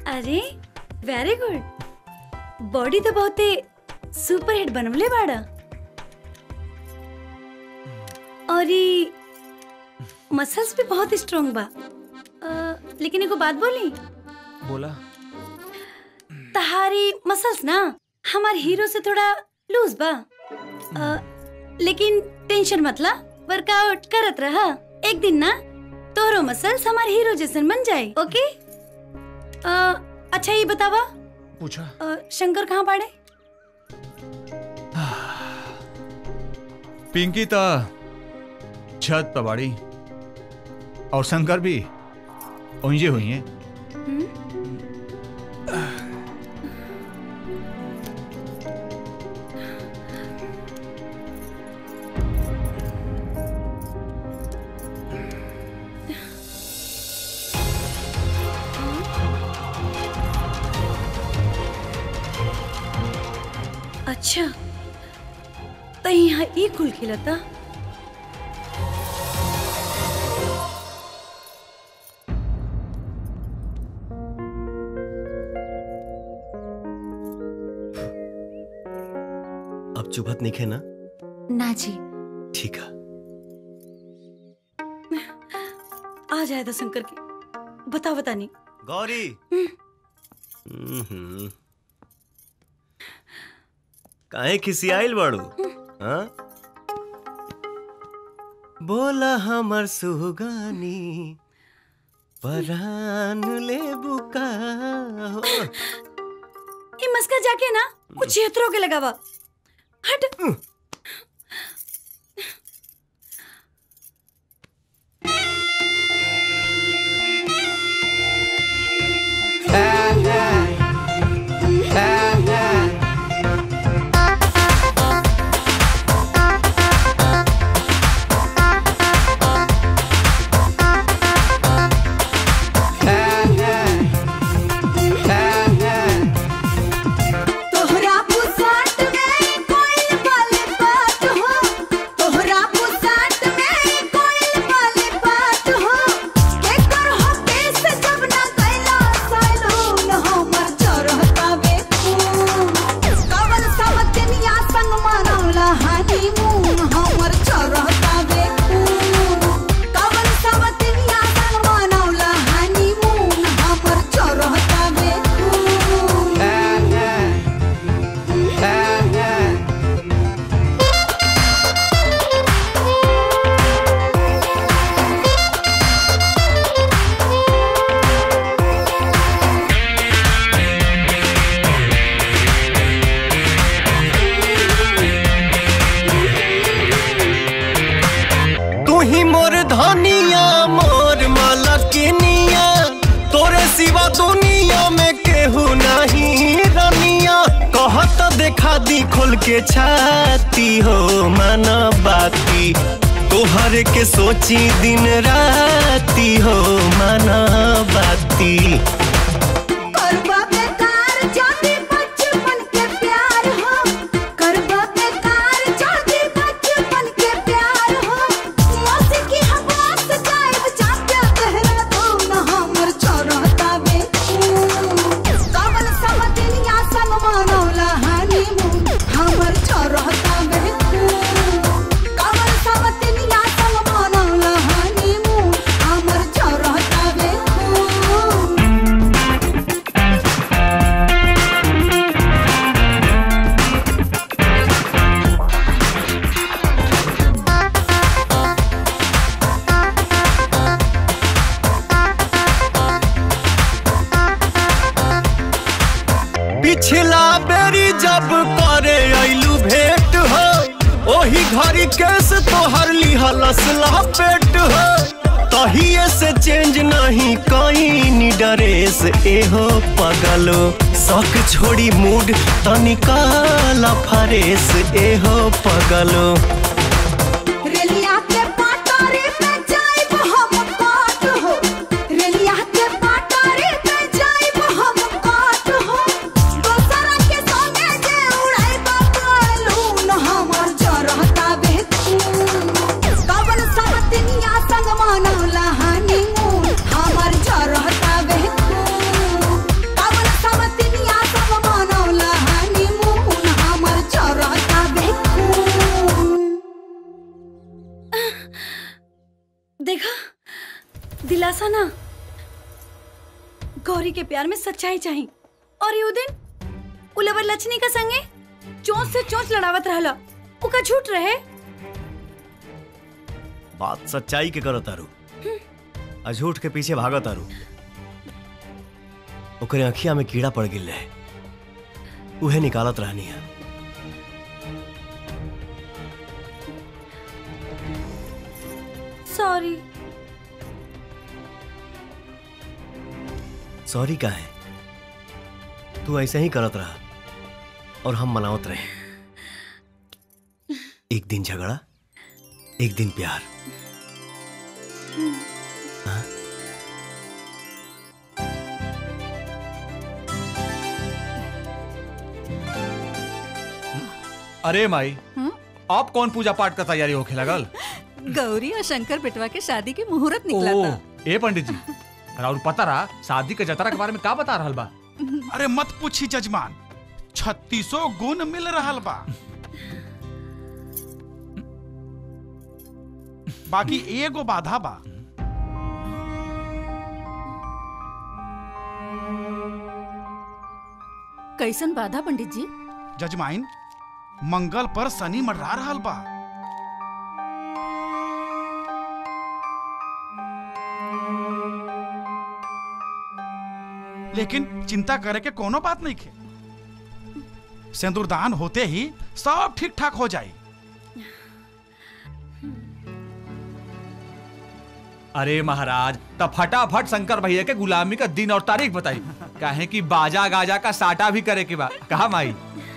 अरे वेरी गुड बॉडी तो बहुते सुपर हिट बनवले बाड़ा और ई मसल्स भी बहुत स्ट्रांग बा अ, लेकिन एगो बात बोली बोला तहारी मसल्स ना हमार हीरो से थोड़ा लूज बा अ, लेकिन टेंशन मतला वर्कआउट करत रहा एक दिन ना तोहरो मसल्स हमार हीरो जैसन बन जाए ओके अ, अच्छा ये बतावा पूछा अ, शंकर कहाँ बाड़े पिंकी ता छत पर बाड़ी और शंकर भी ओंजे हुई हैं अच्छा तो यहाँ ई कुल खिलता अब चुभत नहीं खे ना ना जी ठीक है आ जाए तो शंकर की बता बता नहीं गौरी हम्म। काहे खिसियाइल बाड़ू हाँ बोला हमर सुगानी परान ले बुका हो ये मस्का जाके ना कुछ क्षेत्रों के लगावा हट तोहरा पुसाट में कोई वाले बात हो तोहरा पुसाट में कोई वाले बात हो के कर हो केस जब ना कैला सैलून हमर चरहता बे खून कवल समतनिया संग मनौला हनीमून हमर चरहता बे खून कवल समतनिया संग मनौला हनीमून हमर चरहता बे खून तू ही मोर धनिया मोर मलकिनिया तोरे सिवा दुनिया में केहू नहीं रनिया कहत देखा दी खोल के छाती हो मन बाती तोहर के सोची दिन राती हो मन बाती करबा बेकार जाति बचपन के प्यार हो करबा बेकार जाति बचपन के प्यार हो मौसी की हवा से जाए जाके तहरा धूम हमर चरहता बे कवल समदिनिया संग मनौला हनीमून हमर चरहता बे कवल समदिनिया संग मनौला हनीमून हमर चरहता बे पिछला बेरी जब करे ऐलू भेंट हो ओही घड़ी केस तोहर लिहलस लपेट हो तहिए से चेंज नहीं कहीं ड्रेस एहो पगलो शौक छोड़ी मूड तनिकाल फरेस एहो पगलो रेलिया के पाटारे पे जाइब हम काट हो रेलिया के पाटारे पे जाइब हम काट हो दोसरा के संगे जे उड़ाइब कालून हमर जरहता बेतून कवन सब दुनिया संग मनौला हनीमून हमर जरहता बेतून गौरी के प्यार में सच्चाई चाहिए और यू दिन उलवर लक्ष्मी का संगे चोंच से चोंच लड़ावत रहला उका झूठ रहे बात सच्चाई के करो तारू आ झूठ के पीछे भागो तारू ओकरे अखिया में कीड़ा पड़ गिल रहे उहे निकालत रहनी है सॉरी सॉरी का है तू ऐसे ही करत रहा और हम मनावत रहे एक दिन झगड़ा एक दिन प्यार हाँ? अरे माई आप कौन पूजा पाठ का तैयारी होखे लगल गौरी और शंकर बेटवा के शादी के मुहूर्त निकला ओ, था ए पंडित जी और पता रहा शादी के जतरा के बारे में का बता रहल बा अरे मत पूछी जजमान छत्तीसो गुण मिल रहल बा बाकी एगो बाधा बा कैसन बाधा पंडित जी जजमाइन मंगल पर शनि मंडरा रहल बा लेकिन चिंता करे के कोनो बात नहीं खे सिंदूरदान होते ही सब ठीक ठाक हो जाए अरे महाराज तब फटाफट शंकर भैया के गुलामी का दिन और तारीख बताई काहे कि बाजा गाजा का साटा भी करे के बा कहा माई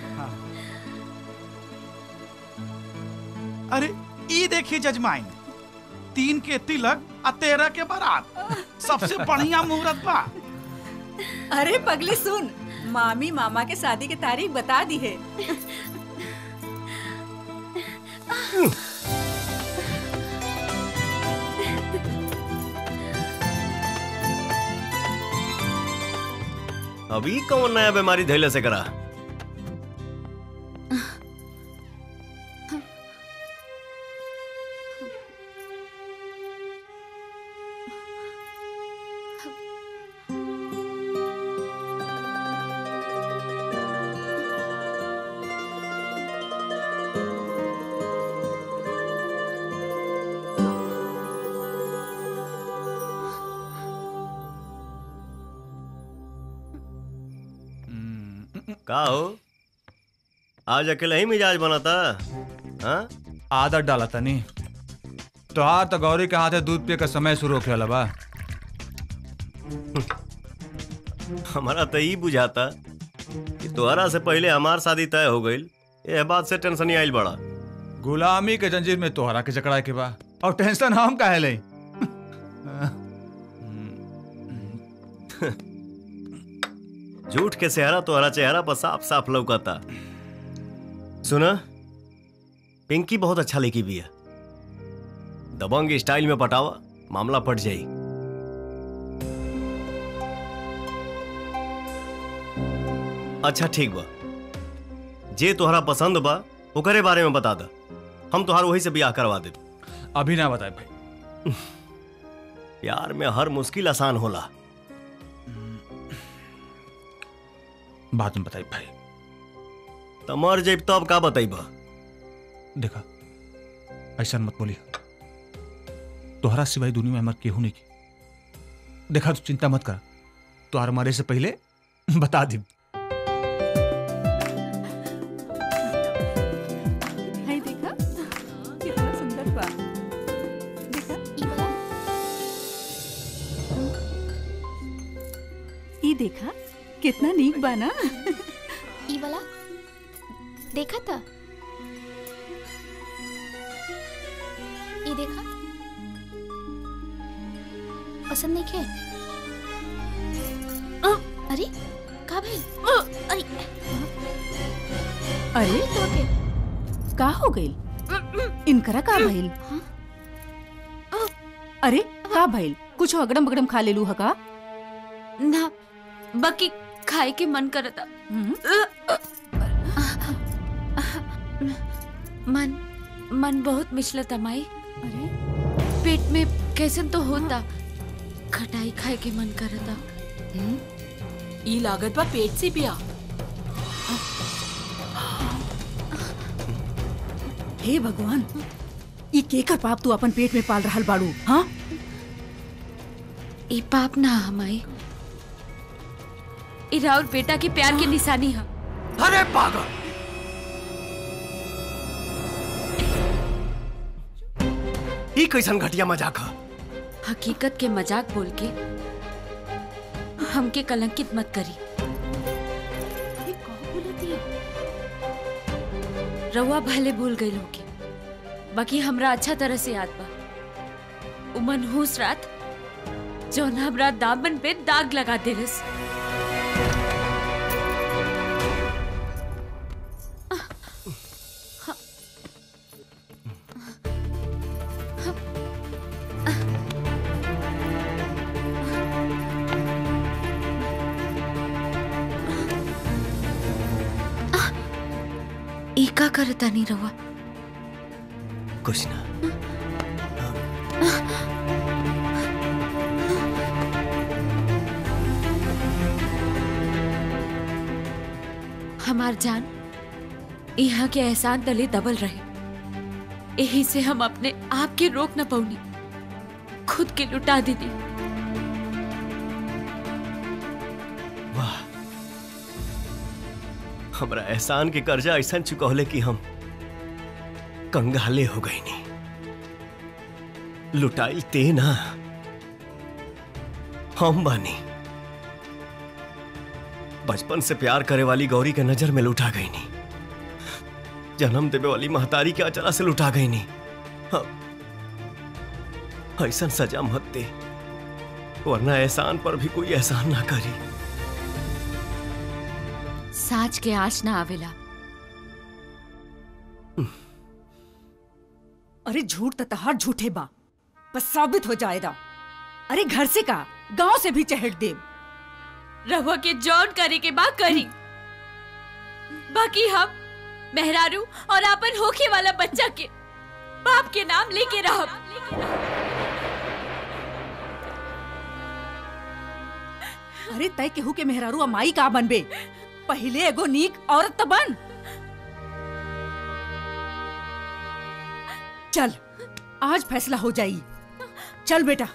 अरे ई देखिए जजमाइन तीन के तिलक आ तेरह के बारात सबसे बढ़िया मुहूर्त बा अरे पगली सुन मामी मामा के शादी की तारीख बता दी है अभी कौन नया बीमारी धैले से करा का हो आज अकेले ही मिजाज बना था हाँ आदत डाला तनी तोहार तो गौरी के हाथे दूध पिए का समय शुरू होखे वाला बा हमारा तो ई बुझाता कि तोहरा से पहले हमार शादी तय हो गई ये बात से टेंशन ही आइल बड़ा गुलामी के जंजीर में तोहरा के जकड़ा के बा और टेंशन हम काहे ले झूठ के सेहरा तोहरा चेहरा पर साफ साफ लौकता सुना पिंकी बहुत अच्छा लेकी भी है दबंग स्टाइल में पटावा मामला पट जाई अच्छा ठीक बा जे तोहरा पसंद बा ओकरे बारे में बता दा हम तोहार वही से ब्याह करवा दे अभी ना बताए भाई प्यार में हर मुश्किल आसान होला बाद में बताई भाई त मर जब तब का बताइबा देखा ऐसा मत बोली तोहरा सिवाय दुनिया में हमार केहू नहीं की देखा तू चिंता मत कर तोहर मरे से पहले बता दी हाय देखा कितना सुंदर बा देखा ई देखा कितना नीक बा ना ई वाला देखा था ई देखा पसंद नहीं खे अरे का भाई अरे अरे तो के का हो गइल इनकरा का भइल अरे का भइल कुछ अगड़म बगड़म खा लेलू ह का ना बाकी खाए के मन करता मन मन बहुत मिचलता माई अरे पेट में कैसे तो होता खटाई खाए के मन करता ई लागत बा पेट से पिया हे भगवान ई केकर पाप तू अपन पेट में पाल रहल बाड़ू हाँ ई पाप ना हमाई ई राउर बेटा के प्यार की निशानी है अरे पागल ई कैसन घटिया मजाक है हकीकत के मजाक बोल के हमके कलंकित मत करी रउआ भले भूल गई होगी बाकी हमरा अच्छा तरह से याद बा उ मनहूस रात जौन हमरा दामन पे दाग लगा देलस ई का करता नहीं रहुआ कुछ ना हमार जान यहाँ के एहसान तले दबल रहे यही से हम अपने आप के रोक न पौनी खुद के लुटा दीदी वाह हमरा एहसान के कर्जा ऐसा चुकौले कि हम कंगाले हो गई नहीं लुटाइल ते ना हम बानी बचपन से प्यार करे वाली गौरी के नजर में लुटा गई नहीं जन्म देवे वाली महतारी के अचला से लुटा गई नहीं हम- ऐसा सजा मत दे वरना एहसान पर भी कोई एहसान ना करी साँच के आँच ना आवेला अरे झूठ तो तहार झूठे बा बस साबित हो जाएगा अरे घर से का गांव से भी चहट दे रहुआ के जौन करे के बा करी बाकी हम मेहरारू और अपन होखे वाला बच्चा के बाप के नाम लेके रहब अरे तय केहू के मेहरारू अमाई का बनबे पहले एगो नीक औरत तो बन चल आज फैसला हो जाई चल बेटा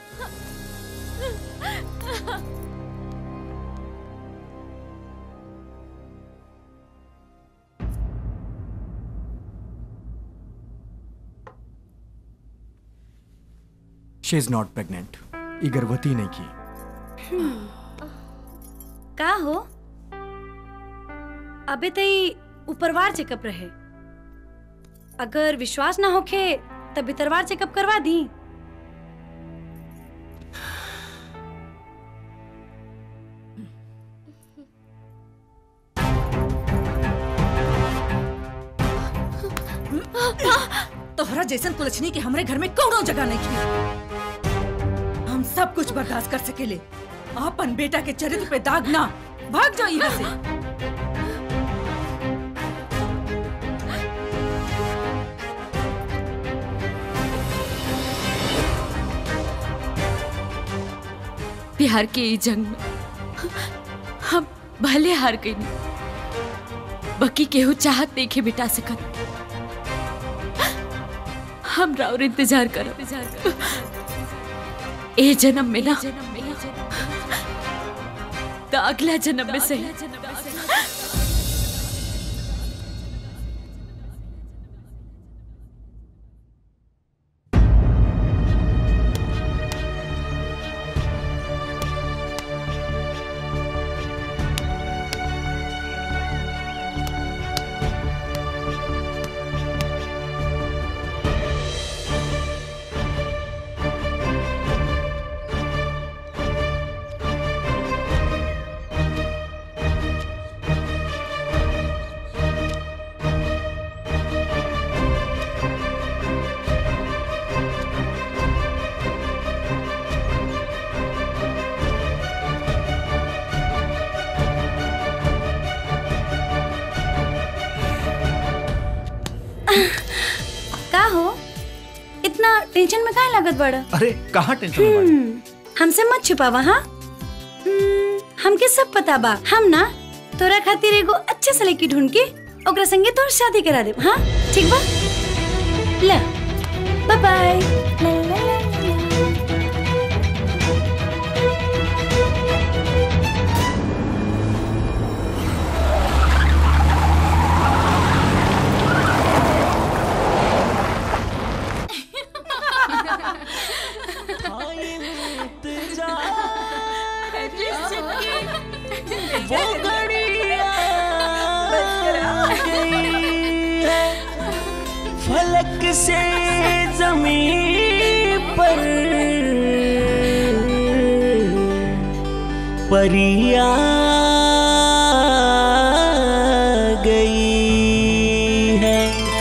शी इज नॉट प्रेग्नेंट ये गर्भवती नहीं की का हो अबे तई ऊपरवार चेकअप रहे अगर विश्वास ना होखे तब भीतरवार चेकअप करवा दी तोहरा जैसन कुलछनी के हमरे घर में कौनो जगह नहीं की हम सब कुछ बर्दाश्त कर सकेले अपन बेटा के चरित्र पे दाग ना भाग जाओ यहाँ से प्यार के ई जंग में हम भले हार गई बाकी केहू चाहत देखे बिटा सकत हम राउर इंतजार करो ए जन्म में ना तो अगला जन्म में सही का हो इतना टेंशन में काहे लागत बड़ा अरे कहाँ टेंशन में बाड़ी? हम्म, हमसे मत छुपावा हाँ हम्म, हमके सब पता बा हम ना तोरा खातिर एगो अच्छा सा लड़की ढूंढ के ओकरा संगे तोर शादी करा देब हाँ ठीक बा ले बाय बाय वो घड़ियाँ गई है फलक से जमीन पर परिया गई है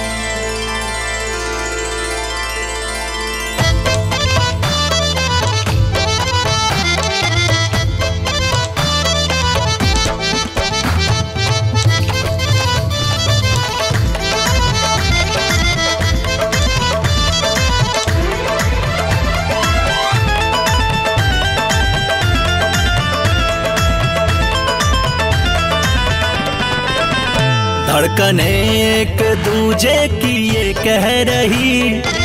धड़कन एक दूजे की ये कह रही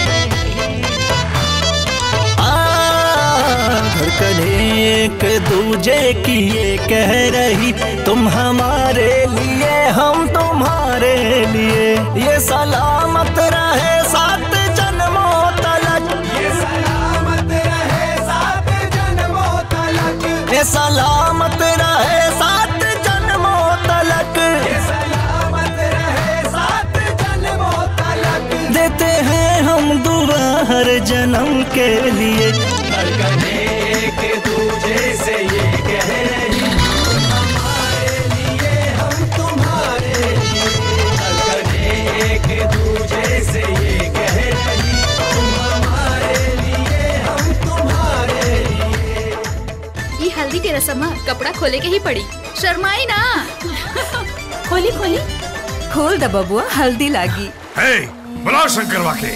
आ, धड़कन एक दूजे की ये कह रही तुम हमारे लिए हम तुम्हारे लिए ये सलामत रहे सात जन्मों तलक ये सलामत रहे सात जन्मों तलक ये सलामत रहे सात जन्मों तलक ये सलामत रहे सात जन्मों तलक देते हैं हम दुआ हर जन्म के लिए धड़कन एक दूजे से ये कह रही तुम हमारे लिए हम तुम्हारे लिए धड़कन एक दूजे से ये कह रही तुम हमारे लिए हम तुम्हारे लिए ये हल्दी के रस्म है, कपड़ा खोले के ही पड़ी शर्माई ना खोली खोली खोल द बबुआ हल्दी लागी हे बुलाओ शंकर वाके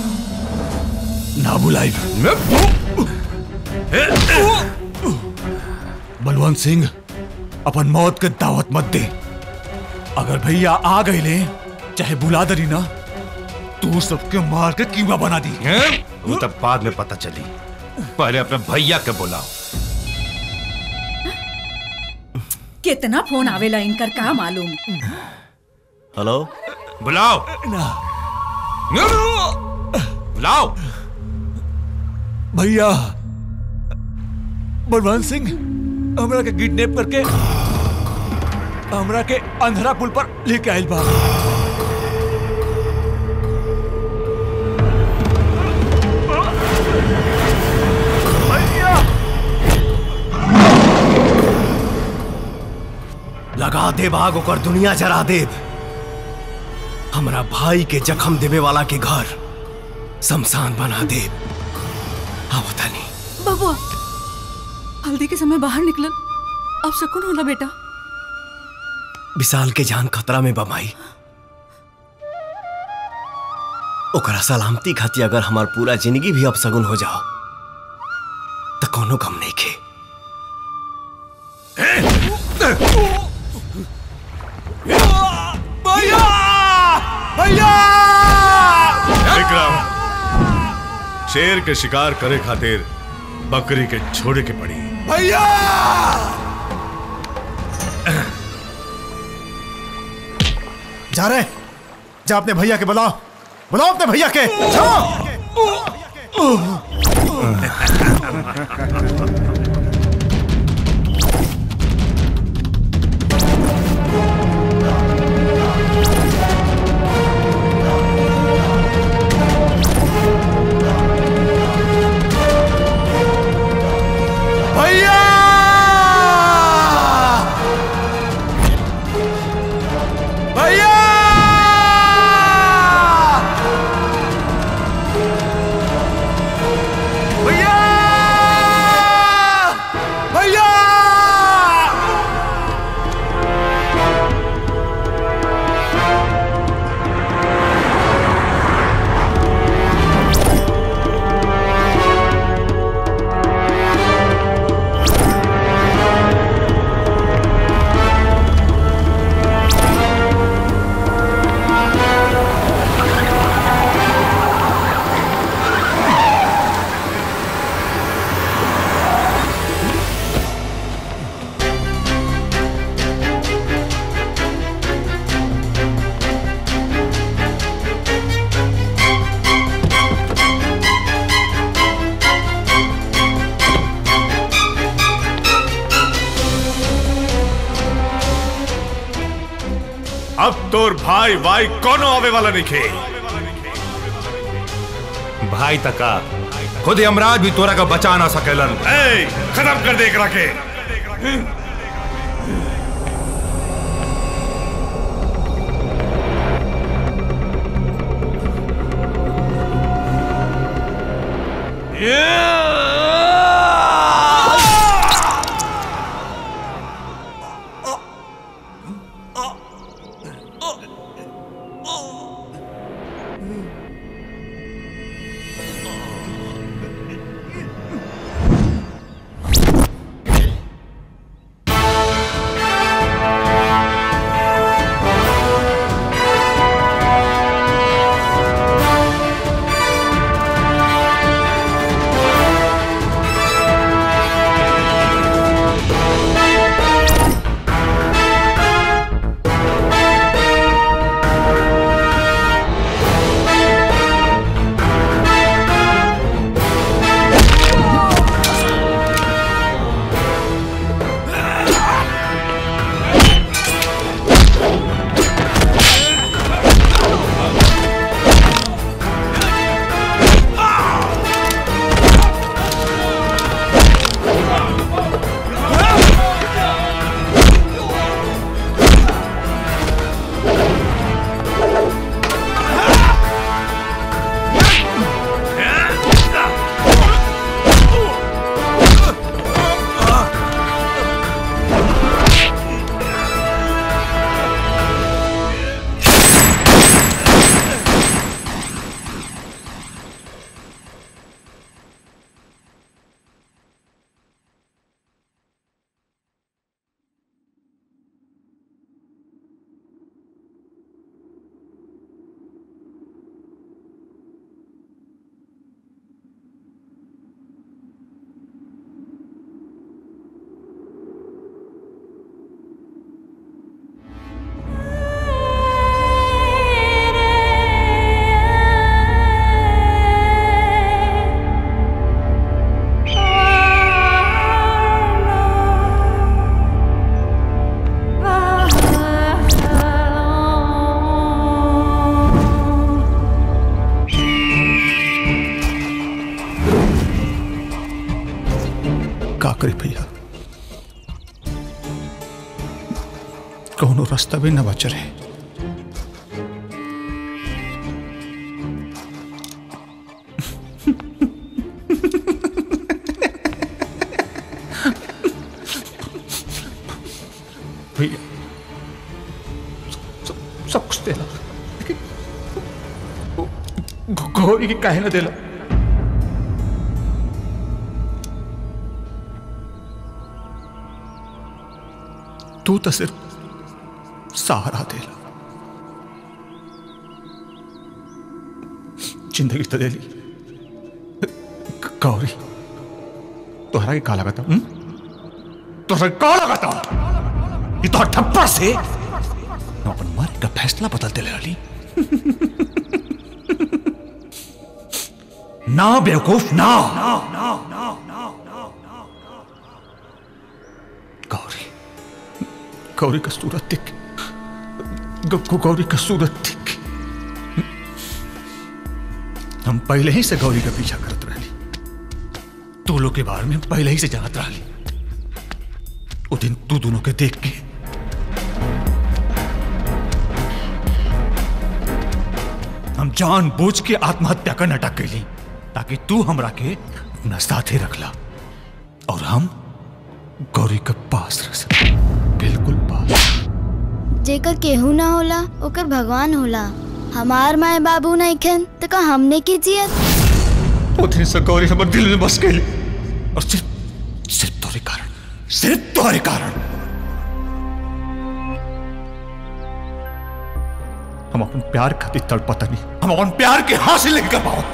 ना बुलाई बलवंत सिंह अपन मौत के दावत मत दे अगर भैया आ गए ले चाहे बुला दरी ना तू सबके मार के कीमा बना दी वो तब बाद में पता चली पहले अपने भैया के बुलाओ कितना फोन आवेला इनकर का मालूम हेलो बुलाओ बुलाओ भैया बलवंत सिंह हमरा के किडनैप करके हमरा के अंधरा पुल पर लेके आइल बा लगा दे बाग ओकर दुनिया जरा देव हमरा भाई के जख्म देवे वाला के घर शमशान बना दे अब तनी बबुआ हल्दी के समय बाहर निकलन अब सुकून होला बेटा विशाल के जान खतरा में बमाई ओकरा सलामती खातिर अगर हमार पूरा जिंदगी भी अपसगुन हो जाओ तो कोनो गम नहीं खे भैया भैया विक्रम शेर के शिकार करे खातिर बकरी के छोड़े के पड़ी भैया जा रहे जा अपने भैया के बुलाओ बुलाओ अपने भैया के जाओ भैया भैया भैया अब तोर भाई भाई कोनो आवे वाला नहीं खे भाई तका खुद यमराज भी तोरा का बचा ना सकेलन ए, खत्म कर दे एकरा के का करी भैया कौनो रास्ता भी न बच रहे भैया सब- सब कुछ देला लेकिन गो- गौरी की काहे न देला तू तो सिर्फ सहारा देला जिंदगी तो देली ग- गौरी तोहरा के का लगता हूं तोहरा के का लगता ये तो ठप्पा से मैं अपन मरे का फैसला बदलते ले रही ना बेवकूफ ना गौरी गौरी का सूरत दिख ग- गौरी का सूरत दिख हम पहले ही से गौरी का पीछा करत रही तू लोग के बारे में हम पहले ही से जानत रही वो दिन तू दोनों के देख के हम जान बूझ के आत्महत्या का नाटक कैली ताकि तू हमरा के अपना साथे रखला और हम गौरी के पास रह सके बिल्कुल पास जेकर केहू ना होला ओकर भगवान होला हमार माए बाबू नहीं खेन तो का हमने की जियत उतनी से गौरी हमारे दिल में बस गई और सिर्फ सिर्फ तुम्हारे कारण सिर्फ तुम्हारे कारण हम अपन प्यार खातिर तड़पता नहीं हम अपन प्यार के हासिल नहीं कर पाओ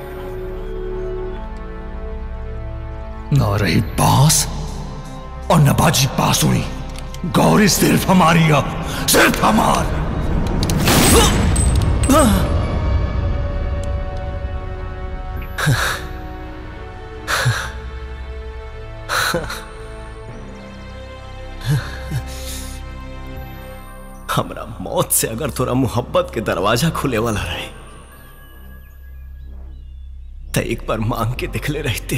न रही बांस और न बाजी बांसुरी गौरी सिर्फ हमारी है सिर्फ हमार हमरा मौत से अगर थोड़ा मोहब्बत के दरवाजा खुले वाला रहे तो एक बार मांग के दिखले रहते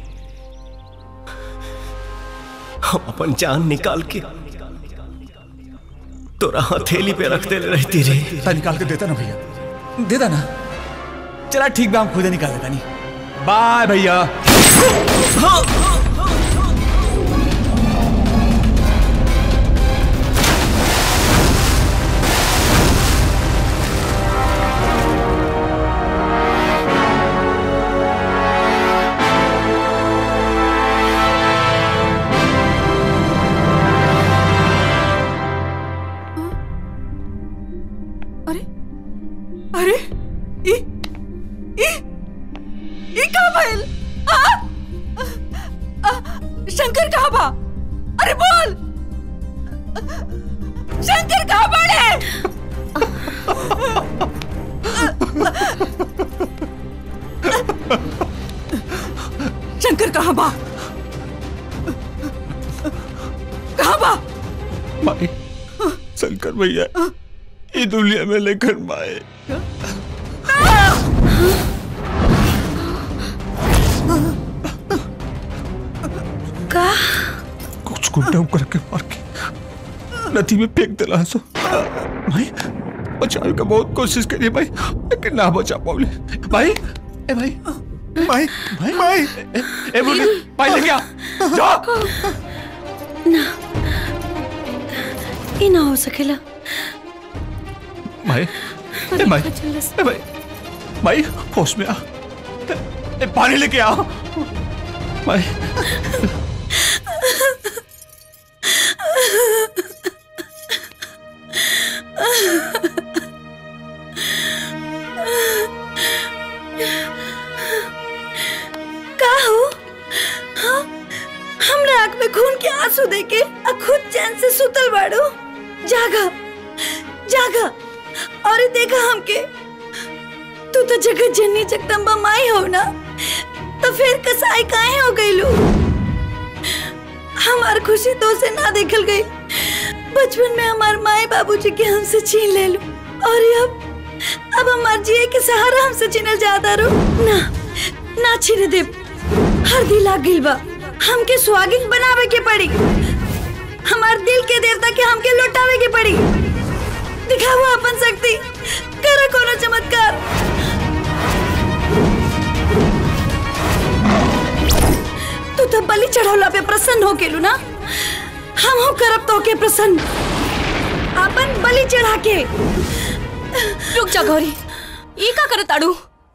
हम अपन जान निकाल के तोरा हथेली पे रख दे रहती रे ता निकाल के देता ना भैया देता ना चला ठीक बा हम खुद ही निकाल देता नहीं बाय भैया अरे ई ई ई का भइल आ? आ, शंकर कहाँ बा अरे बोल शंकर कहाँ बाड़े शंकर कहाँ बा कहाँ बा माई शंकर भैया ये दुनिया में लेकर माए का कुछ गुंडा करके मार के नदी में फेंक दिला सो भाई बचाने का बहुत कोशिश करी भाई लेकिन ना बचा पाऊले भाई ए भाई भाई भाई भाई ए, ए बोले भाई लेके आ जा ना ये ना हो सकेला भाई ए भाई ए भाई भाई होश में आ ए, ए, पानी लेके आ भाई का हो हाँ? हमरा आंख में खून के आंसू देके आ खुद चैन से सुतल बाड़ो जागा जागा और देखा हमके तू तो जगत जननी जगदम्बा माई हो ना तो फिर कसाई काहे हो गईलू हमार खुशी तो से ना देखल गई बचपन में हमार माए बाबूजी के हमसे छीन ले लू और अब अब हमार जिए के सहारा हमसे छीनल जाता रो ना ना छीने दे हर दिल आ गिल बा हमके स्वागिन बनावे के पड़ी हमार दिल के देवता के हमके लौटावे के पड़ी दिखाओ अपन शक्ति करो कोनो चमत्कार तू तो बलि चढ़ौला पे प्रसन्न हो गेलू ना हम हो करब तो के प्रसन्न अपन बलि चढ़ा के रुक जा गौरी ये का करत आड़ू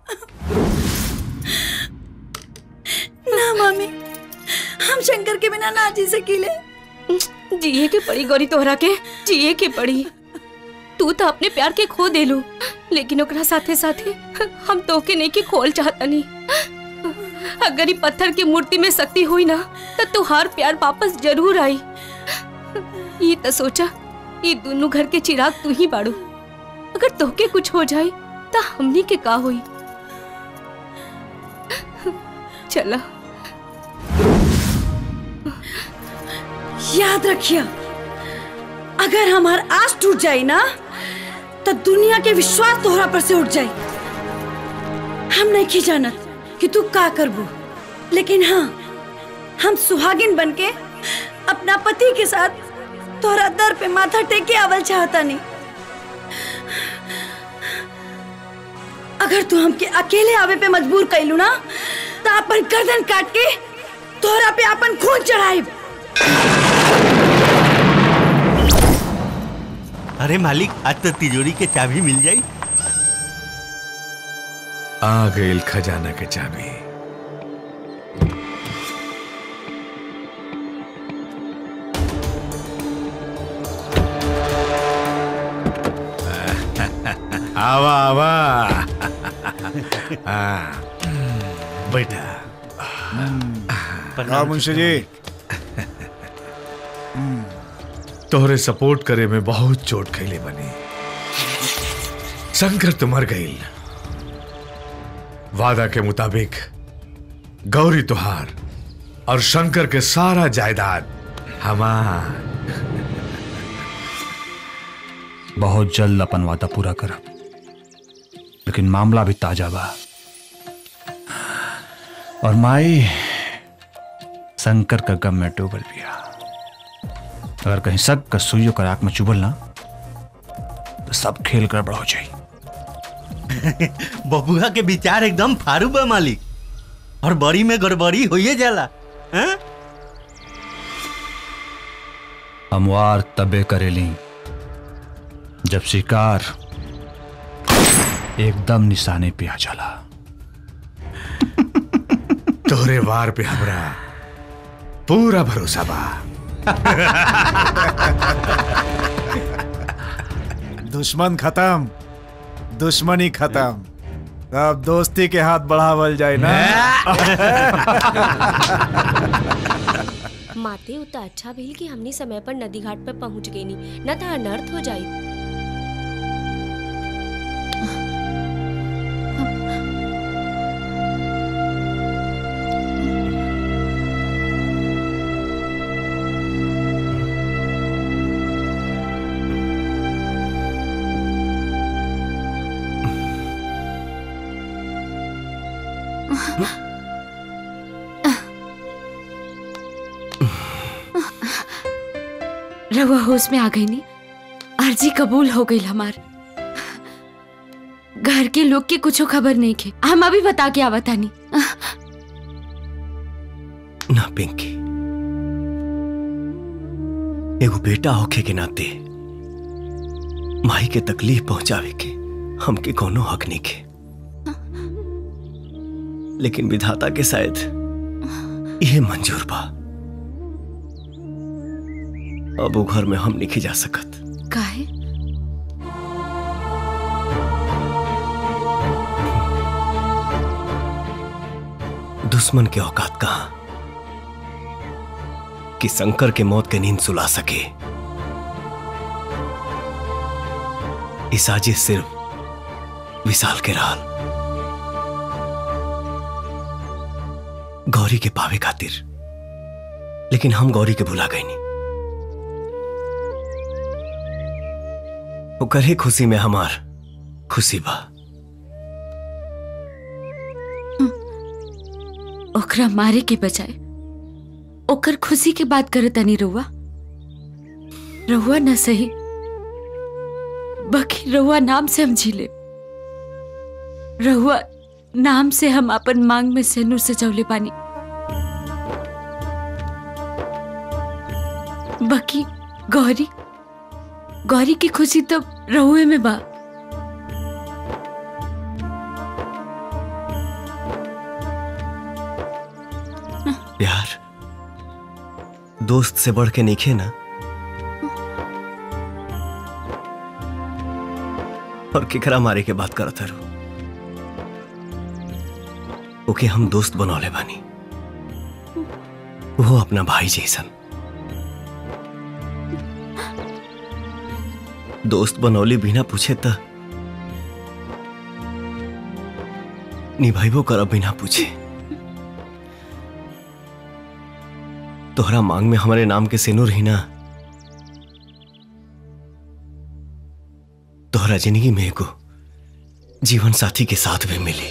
ना मम्मी हम शंकर के बिना ना जी सकीले जिए के पड़ी गौरी तोहरा के जिए के पड़ी तू तो अपने प्यार के खो देलू लेकिन ओकरा साथे साथे हम तोके नहीं के खोल चाहतनी अगर ये पत्थर की मूर्ति में शक्ति हुई ना तो तुहार प्यार वापस जरूर आई ये तो सोचा ये दोनों घर के चिराग तू ही बाड़ू अगर तोके कुछ हो जाए तो हमनी के का हुई चला याद रखिए अगर हमार आस टूट जाए ना तो दुनिया के विश्वास तोहरा पर से उठ जाए हम नहीं की जानत कि तू का करबू लेकिन हाँ हम सुहागिन बनके अपना पति के साथ तोहरा दर पे माथा टेके आवल चाहता नहीं अगर तू हमके अकेले आवे पे मजबूर कैलू ना तो अपन गर्दन काट के तोहरा पे अपन खून चढ़ाई अरे मालिक आज तो तिजोरी के चाबी मिल जाई आ गई खजाना के चाबी आवा आवा हाँ, बैठा हाँ मुंशी जी तोहरे सपोर्ट करे में बहुत चोट खैले बनी शंकर तो मर गई वादा के मुताबिक गौरी तुहार और शंकर के सारा जायदाद हमार बहुत जल्द अपन वादा पूरा करब लेकिन मामला भी ताजा बा और माई शंकर का गम में डूबल बिया अगर कहीं शक का सुइयों का राख में चुभल ना तो सब खेल गड़बड़ हो जाई बबुआ के विचार एकदम फारू बा मालिक और बड़ी में गड़बड़ी होइए जाला हैं? हमवार तबे करेली जब शिकार एकदम निशाने पे आ जाला तोहरे वार पे हमरा पूरा भरोसा बा दुश्मन खत्म दुश्मनी खत्म अब दोस्ती के हाथ बढ़ावल जाए ना माते उतना अच्छा भइल कि हमनी समय पर नदी घाट पर पहुंच गई नी न तो अनर्थ हो जाई रहुआ होश में आ गई नी अर्जी कबूल हो गई हमार घर के लोग के कुछ खबर नहीं खे हम अभी बता के आवा तानी ना पिंकी एगो बेटा होखे के नाते माई के तकलीफ पहुंचावे के हमके कोनो हक नहीं के लेकिन विधाता के शायद यह मंजूर बा अब वो घर में हम नहीं जा सकत काहे दुश्मन के औकात कहा कि शंकर के मौत के नींद सुला सके इस साजिश सिर्फ विशाल के राल गौरी के पावे खातिर लेकिन हम गौरी के भुला गए नहीं ओकर ही खुशी में हमार खुशी बा ओकरा मारे के बजाय ओकर खुशी के बात करे तनी रहुआ रहुआ न सही बाकी रहुआ नाम से हम झीले रहुआ नाम से हम अपन मांग में सेनूर से जौले पानी बाकी गौरी गौरी की खुशी तो रहुए में बा प्यार दोस्त से बढ़ के नहीं खे ना और केकरा मारे के बात करत हरो ओके हम दोस्त बनौले बानी वो अपना भाई जैसन दोस्त बनौले बिना पूछे त निभाइबो करब बिना पूछे तोहरा मांग में हमारे नाम के सेनुर ही ना तोहरा जिंदगी में एगो जीवन साथी के साथ भी मिली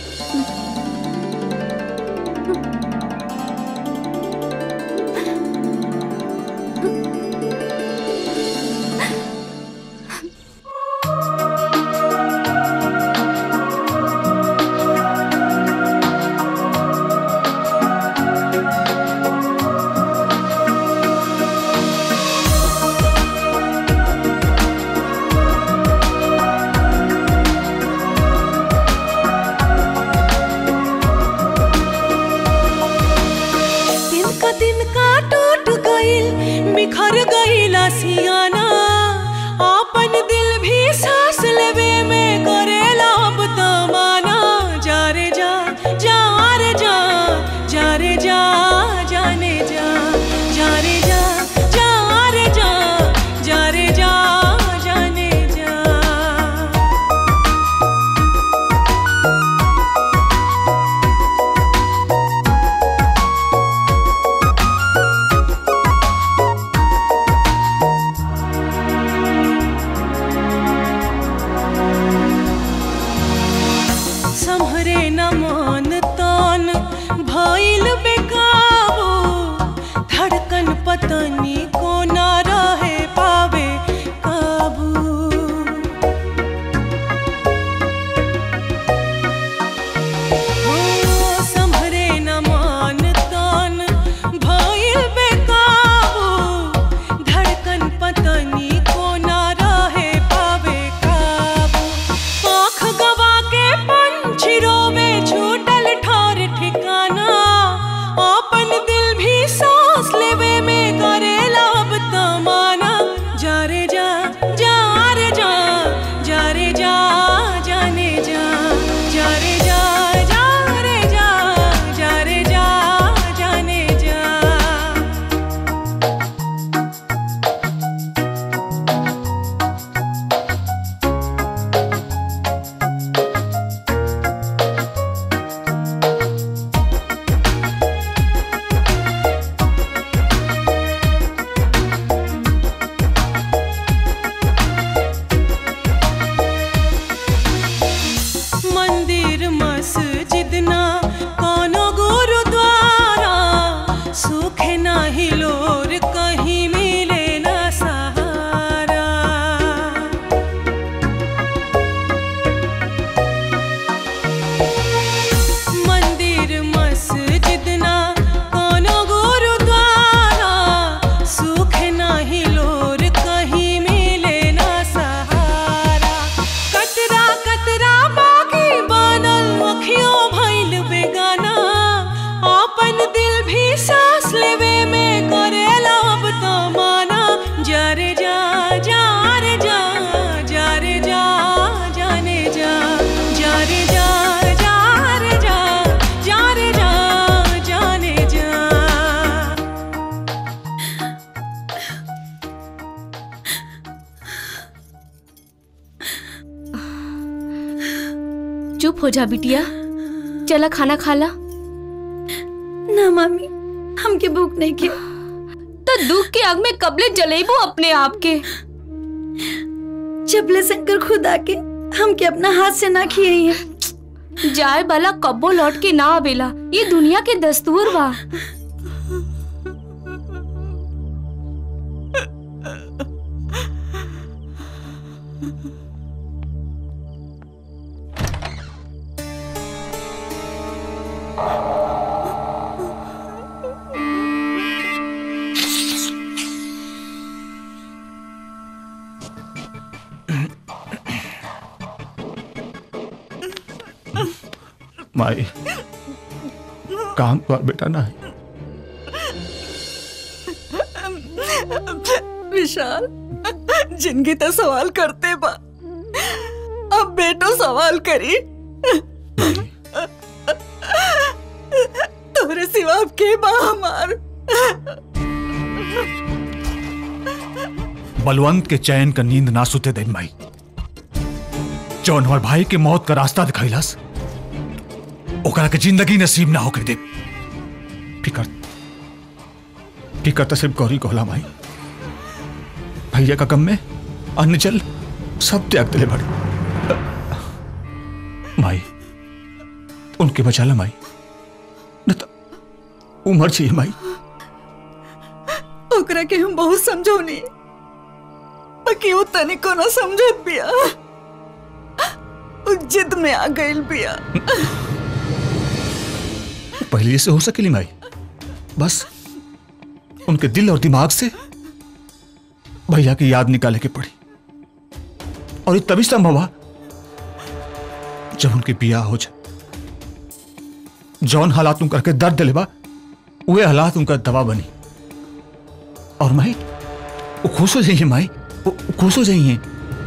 नाही लोर कहीं मिले ना सहारा कतरा कतरा बाकी बनल अखियों भइल बेगाना अपन दिल भी सांस लेवे में करेला अब तो माना जा रे जा जा रे जा जा रे जा जाने जा जा रे जा जा रे जा जा रे जा जाने जा चुप हो जा बिटिया चला खाना खा ला ना मामी हमके भूख नहीं के तो दुख के आग में कबले जलेबू अपने आप के जबले शंकर खुद आके हमके अपना हाथ से ना खिए हैं जाए वाला कब्बो लौट के ना आवेला ये दुनिया के दस्तूर बा माई काम कर बेटा ना विशाल जिंदगी तो सवाल करते बा अब बेटो सवाल करी तोरे सिवा अब के बा हमार बलवंत के चैन का नींद ना सुते दिन माई जौन हमार भाई के मौत का रास्ता दिखैलस ओकरा के जिंदगी नसीब ना होके दे फिकर फिकर तो सिर्फ गौरी कोहला माई भैया का कम में अन्न जल सब त्याग दिले बड़े माई उनके बचा ला माई न तो उमर चाहिए माई ओकरा के हम बहुत समझौनी बाकी वो तनिको ना समझत बिया उ जिद में आ गइल बिया पहले से हो सकेली माई बस उनके दिल और दिमाग से भैया की याद निकाले के पड़ी और ये तभी संभव हुआ जब उनके बिया हो जाए जौन हालात उनकर के दर्द दिलेबा वे हालात उनका दवा बनी और माई वो खुश हो जाइए माई वो वो खुश हो जाइए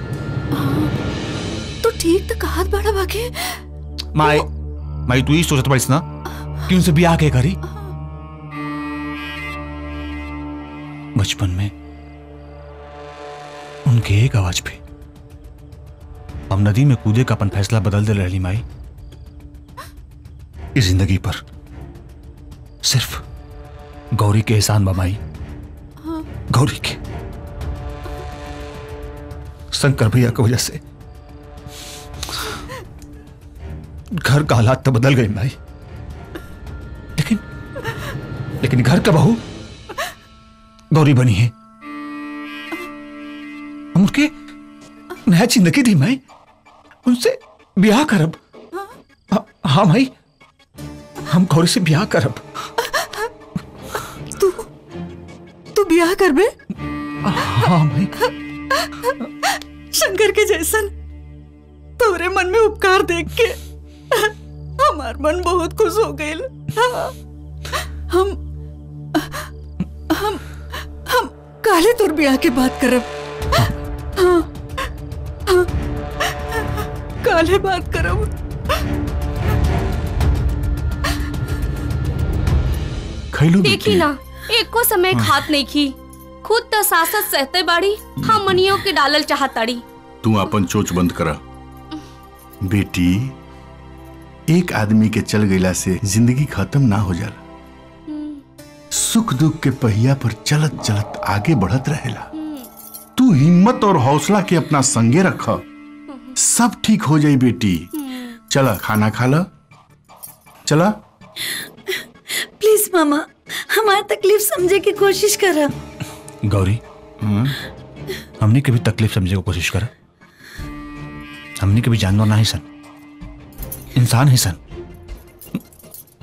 तो ठीक तो कहत बड़ा बाके माई माई तू ही सोचत पड़ीस ना कि उनसे ब्याह के करी बचपन में उनके एक आवाज पे हम नदी में कूदे का अपन फैसला बदल दे रही माई इस जिंदगी पर सिर्फ गौरी के एहसान बमाई गौरी के शंकर भैया की वजह से घर का हालात तो बदल गए माई लेकिन लेकिन घर का बहू गौरी बनी है हम उनके नया जिंदगी दी माई उनसे ब्याह करब हाँ, हाँ माई हम गौरी से ब्याह करब तू ब्याह करबे हाँ माई शंकर के जैसन तोरे मन में उपकार देख के हमार मन बहुत खुश हो गइल हम हम हम काले तोर ब्याह के बात करब हाँ, हाँ, काले बात करब खैलू देखी ना एको समय खात नहीं खी खुद तो सासत सहते बाड़ी हम मनियों के डालल चाहताड़ी तू अपन चोच बंद करा बेटी एक आदमी के चल गईला से जिंदगी खत्म ना हो जाला सुख दुख के पहिया पर चलत चलत आगे बढ़त रहेला तू हिम्मत और हौसला के अपना संगे रख सब ठीक हो जाई बेटी चला खाना खा ला चला प्लीज मामा हमारी तकलीफ समझे की कोशिश करा गौरी हमने कभी तकलीफ समझने की कोशिश करा हमने कभी जानवर ना ही सन इंसान ही सन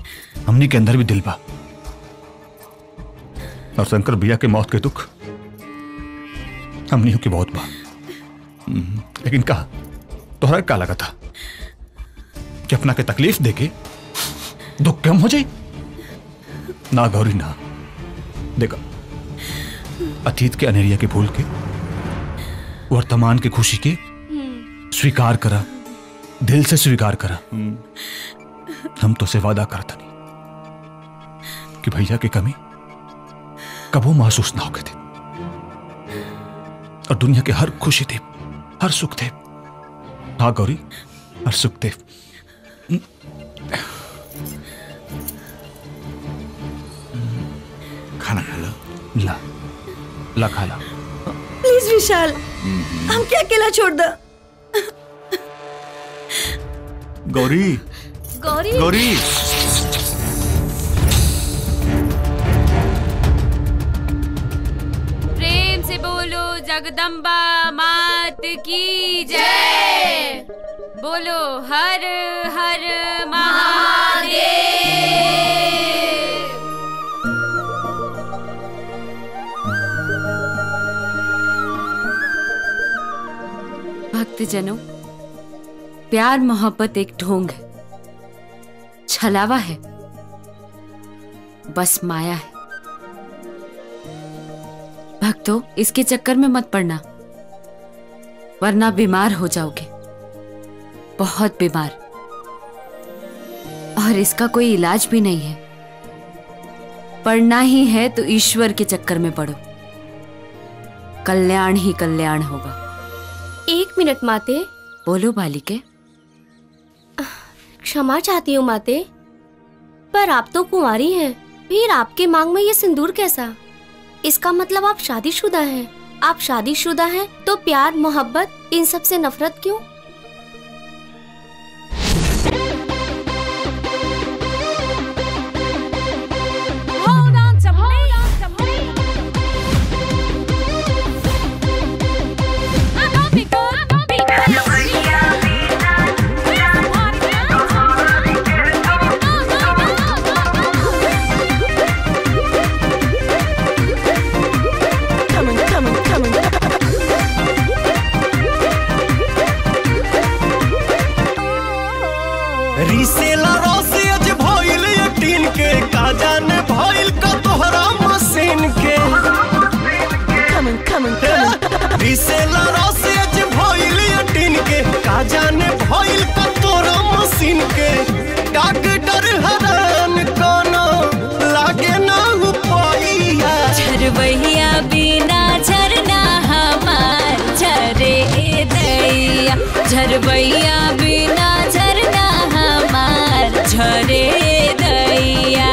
हमने के अंदर भी दिल बा और शंकर भैया के मौत के दुख हमनी की बहुत बा हम्म, लेकिन कहा तोहरा का लगा था कि अपना के तकलीफ देके दुख कम हो जाए ना गौरी ना देखा अतीत के अनेरिया के भूल के वर्तमान की खुशी के स्वीकार करा दिल से स्वीकार करा हम तो से वादा करता नहीं कि भैया की कमी कबो महसूस ना होके थे और दुनिया के हर खुशी थे हर सुख थे हाँ गौरी हर सुख थे खाना खा लो ला ला खा ला प्लीज विशाल हम क्या अकेला छोड़ दो गौरी गौरी गौरी प्रेम से बोलो जगदम्बा मात की जय बोलो हर हर महादेव भक्तजनों प्यार मोहब्बत एक ढोंग है छलावा है बस माया है भक्तों इसके चक्कर में मत पड़ना वरना बीमार हो जाओगे बहुत बीमार और इसका कोई इलाज भी नहीं है पढ़ना ही है तो ईश्वर के चक्कर में पढ़ो कल्याण ही कल्याण होगा एक मिनट माते बोलो बालिके क्षमा चाहती हूँ माते पर आप तो कुंवारी हैं फिर आपके मांग में ये सिंदूर कैसा इसका मतलब आप शादीशुदा हैं आप शादीशुदा हैं तो प्यार मोहब्बत इन सब से नफरत क्यों Hold on to me. I'm gonna be good. I'm gonna be Coming, coming, coming. रीसेला रोसे अज भइल यकीन के का जाने भइल का तोहरा मशीन के Coming, coming, coming. रीसेला रोसे अज भइल यकीन के का जाने भइल का तोहरा मशीन के डॉक्टर हरान कोनो लागे ना उपाइया झरवैया बिना झरना हमार झरे दैया झरवैया बिना झरना हमार झरे दैया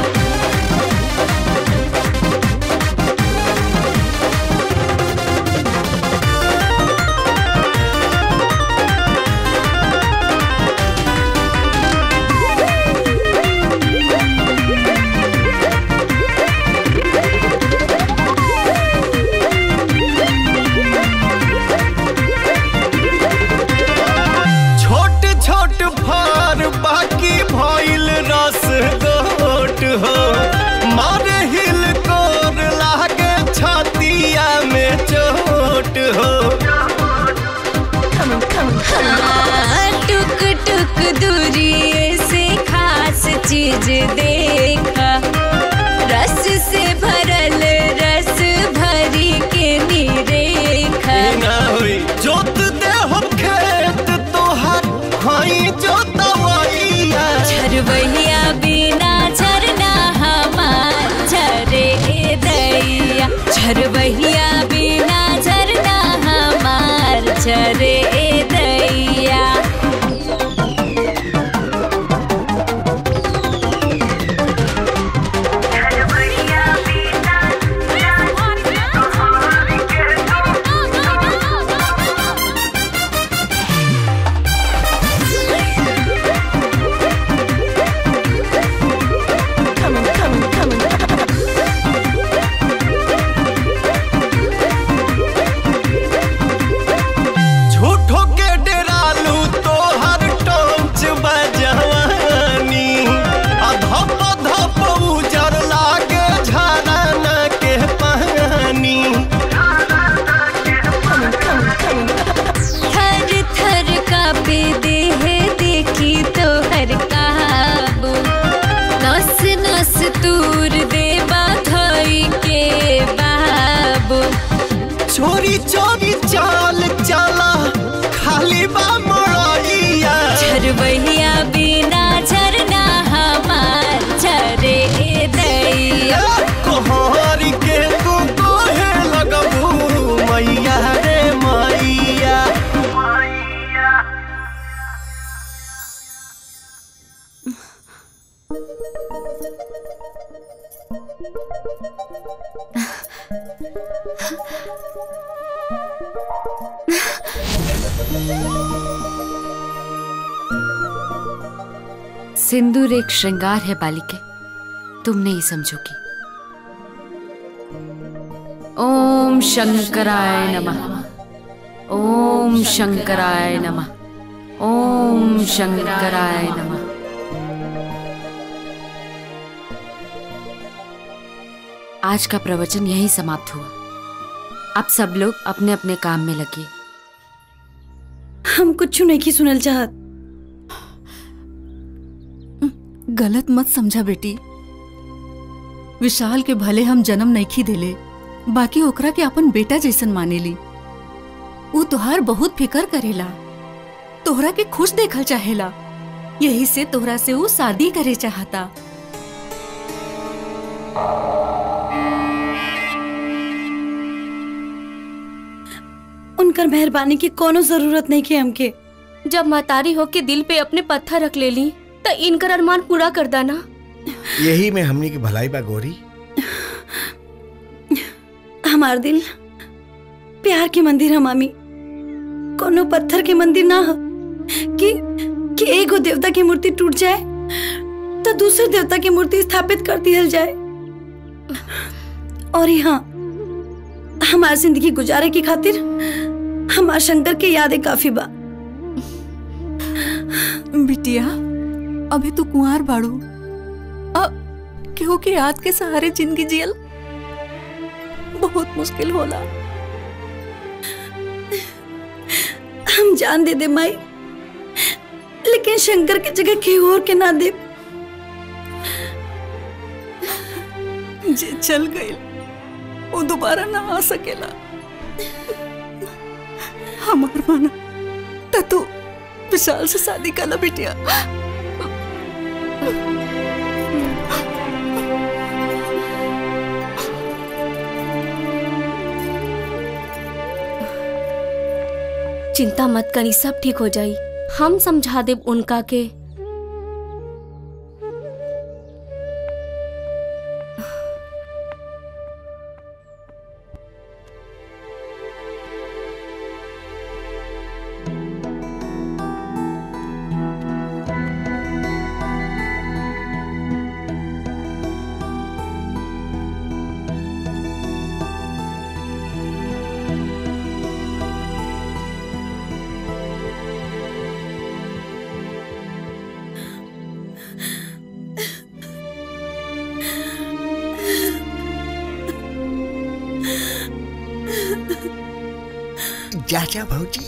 छोट छोट फार बाकी भइल रस गोट हो मारे हिल कोर लागे छातिया में चोट हो हाँ, टुक टुक दूरी से खास चीज देखा रस से भरल रस भरी के निरेखा ना होई जोत दे हम खेत तोहार हई जोतवैया झरवैया बिना झरना हमार झरे दैया झरवैया बिना झरना हमार झरे दैया Coming, coming, coming. चोरी चोरी चाल चला खाली बा मड़ैया झरबहिया बिना झरना हमार झरे दैया कोहर के तू कोहे लगबू मैया रे मैया सिंदूर एक श्रृंगार है बालिके तुम नहीं समझोगी ओम शंकराय नमः ओम शंकराय नमः ओम शंकराय नमः आज का प्रवचन यहीं समाप्त हुआ अब सब लोग अपने अपने काम में लगे हम कुछ नहीं की सुनल चाहत गलत मत समझा बेटी विशाल के भले हम जन्म नहीं देले बाकी ओकरा के अपन बेटा जैसन मानेली ऊ तोहार बहुत फिकर करेला तोहरा के खुश देखल चाहेला यही से तोहरा से ऊ शादी करे चाहता उनकर मेहरबानी की कोनो जरूरत नहीं की हमके जब मतारी हो के दिल पे अपने पत्थर रख ले ली तो इनकर अरमान पूरा कर दाना यही में हमनी की भलाई बा गोरी हमार दिल प्यार के मंदिर है मामी कोनो पत्थर के मंदिर ना हो कि कि एगो देवता की मूर्ति टूट जाए तो दूसरे देवता की मूर्ति स्थापित कर दिया जाए और यहाँ हमार जिंदगी गुजारे की खातिर हमार शंकर के यादें काफी बा बिटिया अभी तू कुंवार बाड़ू अब केहू के याद के सहारे जिंदगी जियल बहुत मुश्किल होला हम जान दे दे माई लेकिन शंकर की जगह केहू और के ना दे जे चल गई वो दोबारा ना आ सकेला हमार माना त तू विशाल से शादी कला बिटिया चिंता मत करी सब ठीक हो जाई हम समझा देब उनका के जा जा भौजी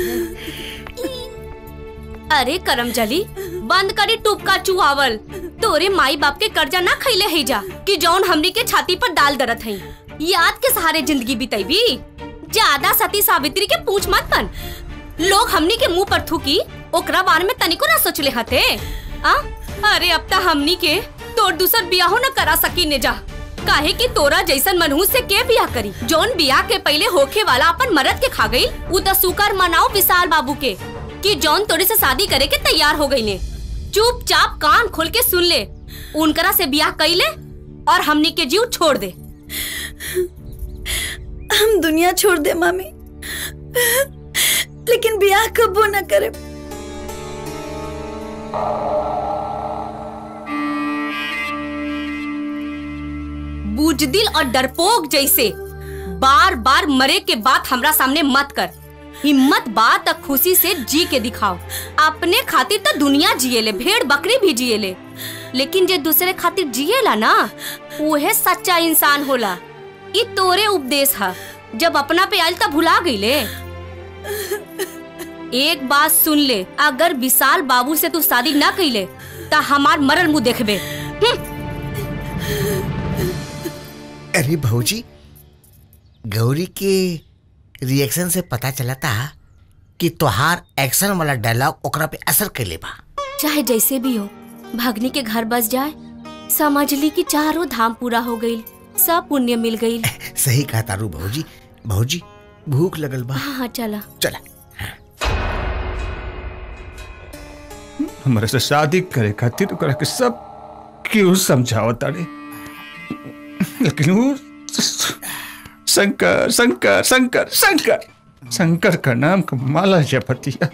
अरे करमजली बंद करी टुपका चुहावल तोरे माई बाप के कर्जा ना खैले है जा कि जौन हमनी के छाती पर डाल दरत है याद के सहारे जिंदगी बिताईबी ज्यादा सती सावित्री के पूछ मत बन लोग हमनी के मुंह पर थूकी ओकरा बारे में तनिको ना सोचले हते आ अरे अब ता हमनी के तोर दूसर बियाहो न करा सकी ने जा काहे कि तोरा जैसन मनहूस से के बियाह करी जौन बियाह के पहले होखे वाला अपन मरद के खा गई उ त सुकर मनाओ विशाल बाबू के कि जौन तोरे से शादी करे के तैयार हो गई ने चुपचाप कान खोल के सुन ले उनकरा से बियाह कैले और हमनी के जीव छोड़ दे हम दुनिया छोड़ दे मामी लेकिन ब्याह कबो ना करे बुजदिल और डरपोक जैसे बार बार मरे के बात हमरा सामने मत कर हिम्मत बात तक खुशी से जी के दिखाओ अपने खातिर तो दुनिया जिएले भेड़ बकरी भी जिएले लेकिन जे दूसरे खातिर जिएला ना उहे सच्चा इंसान होला ई तोरे उपदेश है जब अपना पे आयल तब भुला गईले एक बात सुन ले अगर विशाल बाबू से तू शादी ना कैले ता हमार मरल मुंह देखबे अरे भौजी गौरी के रिएक्शन से पता चला था कि तोहार एक्शन वाला डायलॉग ओकरा पे असर कैले बा चाहे जैसे भी हो भागनी के घर बस जाए समझ ली कि चारों धाम पूरा हो गई सब पुण्य मिल गई सही कहा तारू भौजी भौजी भूख लगल बा हाँ हाँ चला चला हमारे से शादी करे खातिर ओकरा के सब क्यों समझाओ तारे लेकिन वो शंकर शंकर शंकर शंकर शंकर का नाम का माला जपतिया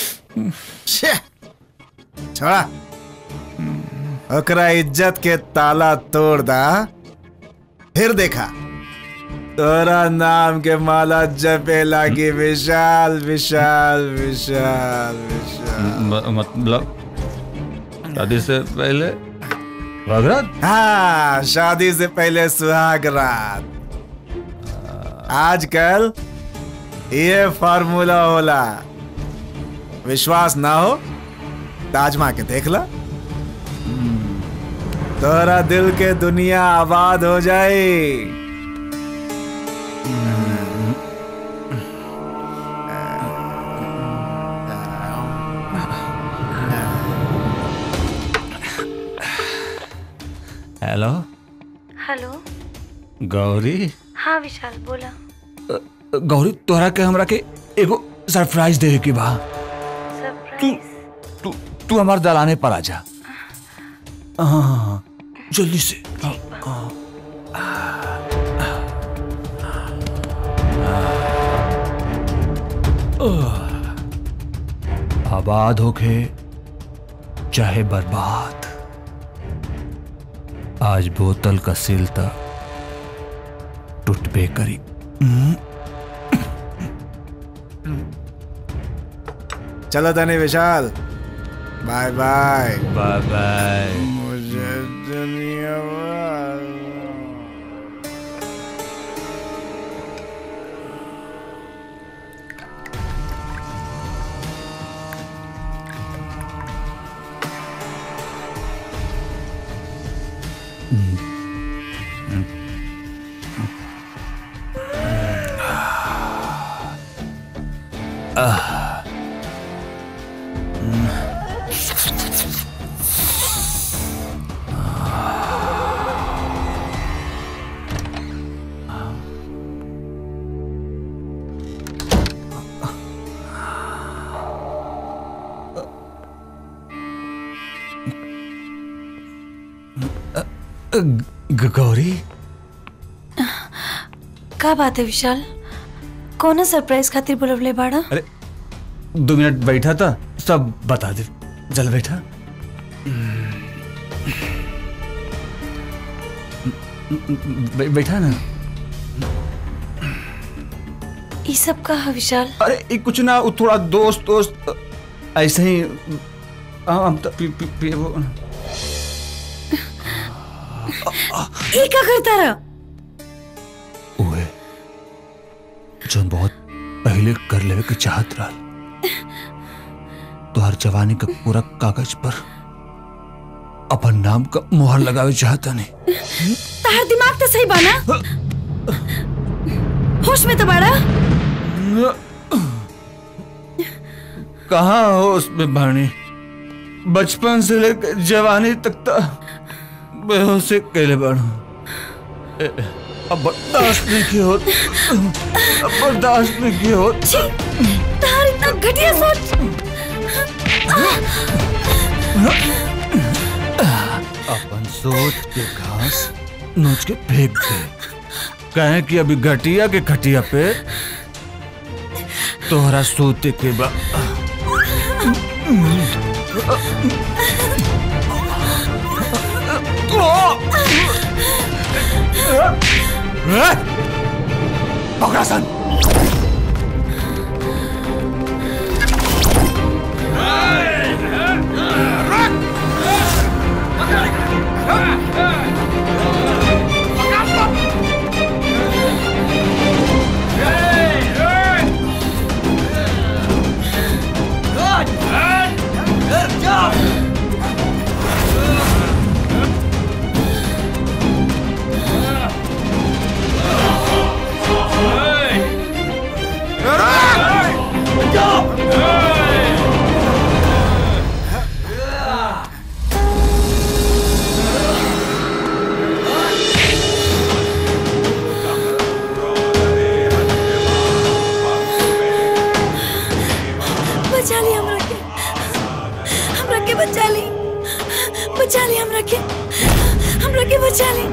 छोड़ा ओकरा इज्जत के ताला तोड़ दा फिर देखा तोरा नाम के माला जपे लागी विशाल विशाल विशाल विशाल मतलब शादी से पहले भगरात हाँ शादी से पहले सुहाग रात आजकल ये फार्मूला होला विश्वास ना हो ताजमा के देख ला तोरा दिल के दुनिया आबाद हो जाए हेलो हेलो गौरी हाँ विशाल बोला गौरी तोहरा के हमरा के एगो सरप्राइज देवे के बा तू तू तू हमार दलाने पर आ जा हाँ हाँ, हाँ जल्दी से हाँ, हाँ। आह। आबाद होके चाहे बर्बाद आज बोतल का सिल तक टूटबे करी हम्म। चलो तने Vishal bye bye bye bye मुझे दुनिया आह। ग- गौरी का बात है विशाल कौन सरप्राइज खातिर बुलवले बाड़ा अरे दो मिनट बैठा था सब बता दे जल बैठा बै- बैठा ना ये सब का है विशाल अरे ये कुछ ना वो थोड़ा दोस्त दोस्त ऐसे ही हाँ, हम तो पी, पी, पी, वो, ये का करता रहा ओए जोन बहुत पहले कर लेवे के चाहत रहा तो हर जवानी का पूरा कागज पर अपन नाम का मोहर लगावे चाहता नहीं तार दिमाग तो सही बाना होश में तो बाड़ा कहाँ हो उसमें भाणी बचपन से लेकर जवानी तक तो बेहोशी कैले बाड़ू ए, अब बर्दाश्त नहीं की होत अब बर्दाश्त नहीं की होत तार इतना घटिया सोच अपन सोच के घास नोच के फेंक दे कहे कि अभी घटिया के खटिया पे तोहरा सोते के बा Bograsan! हमरा के हमरा के बचा ले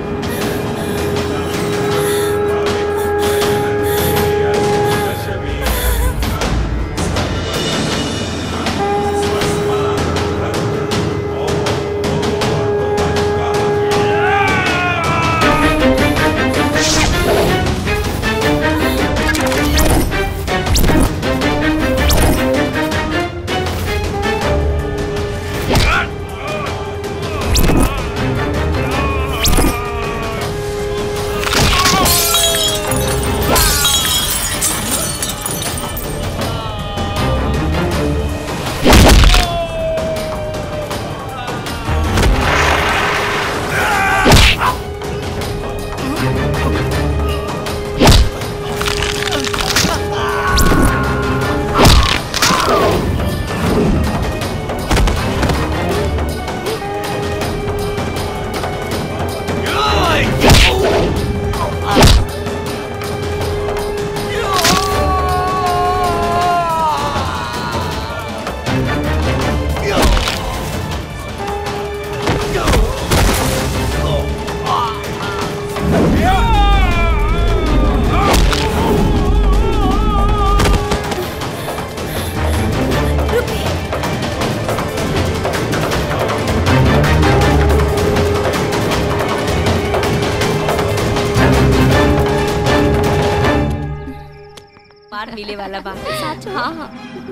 मार मिले वाला बा सच हाँ हाँ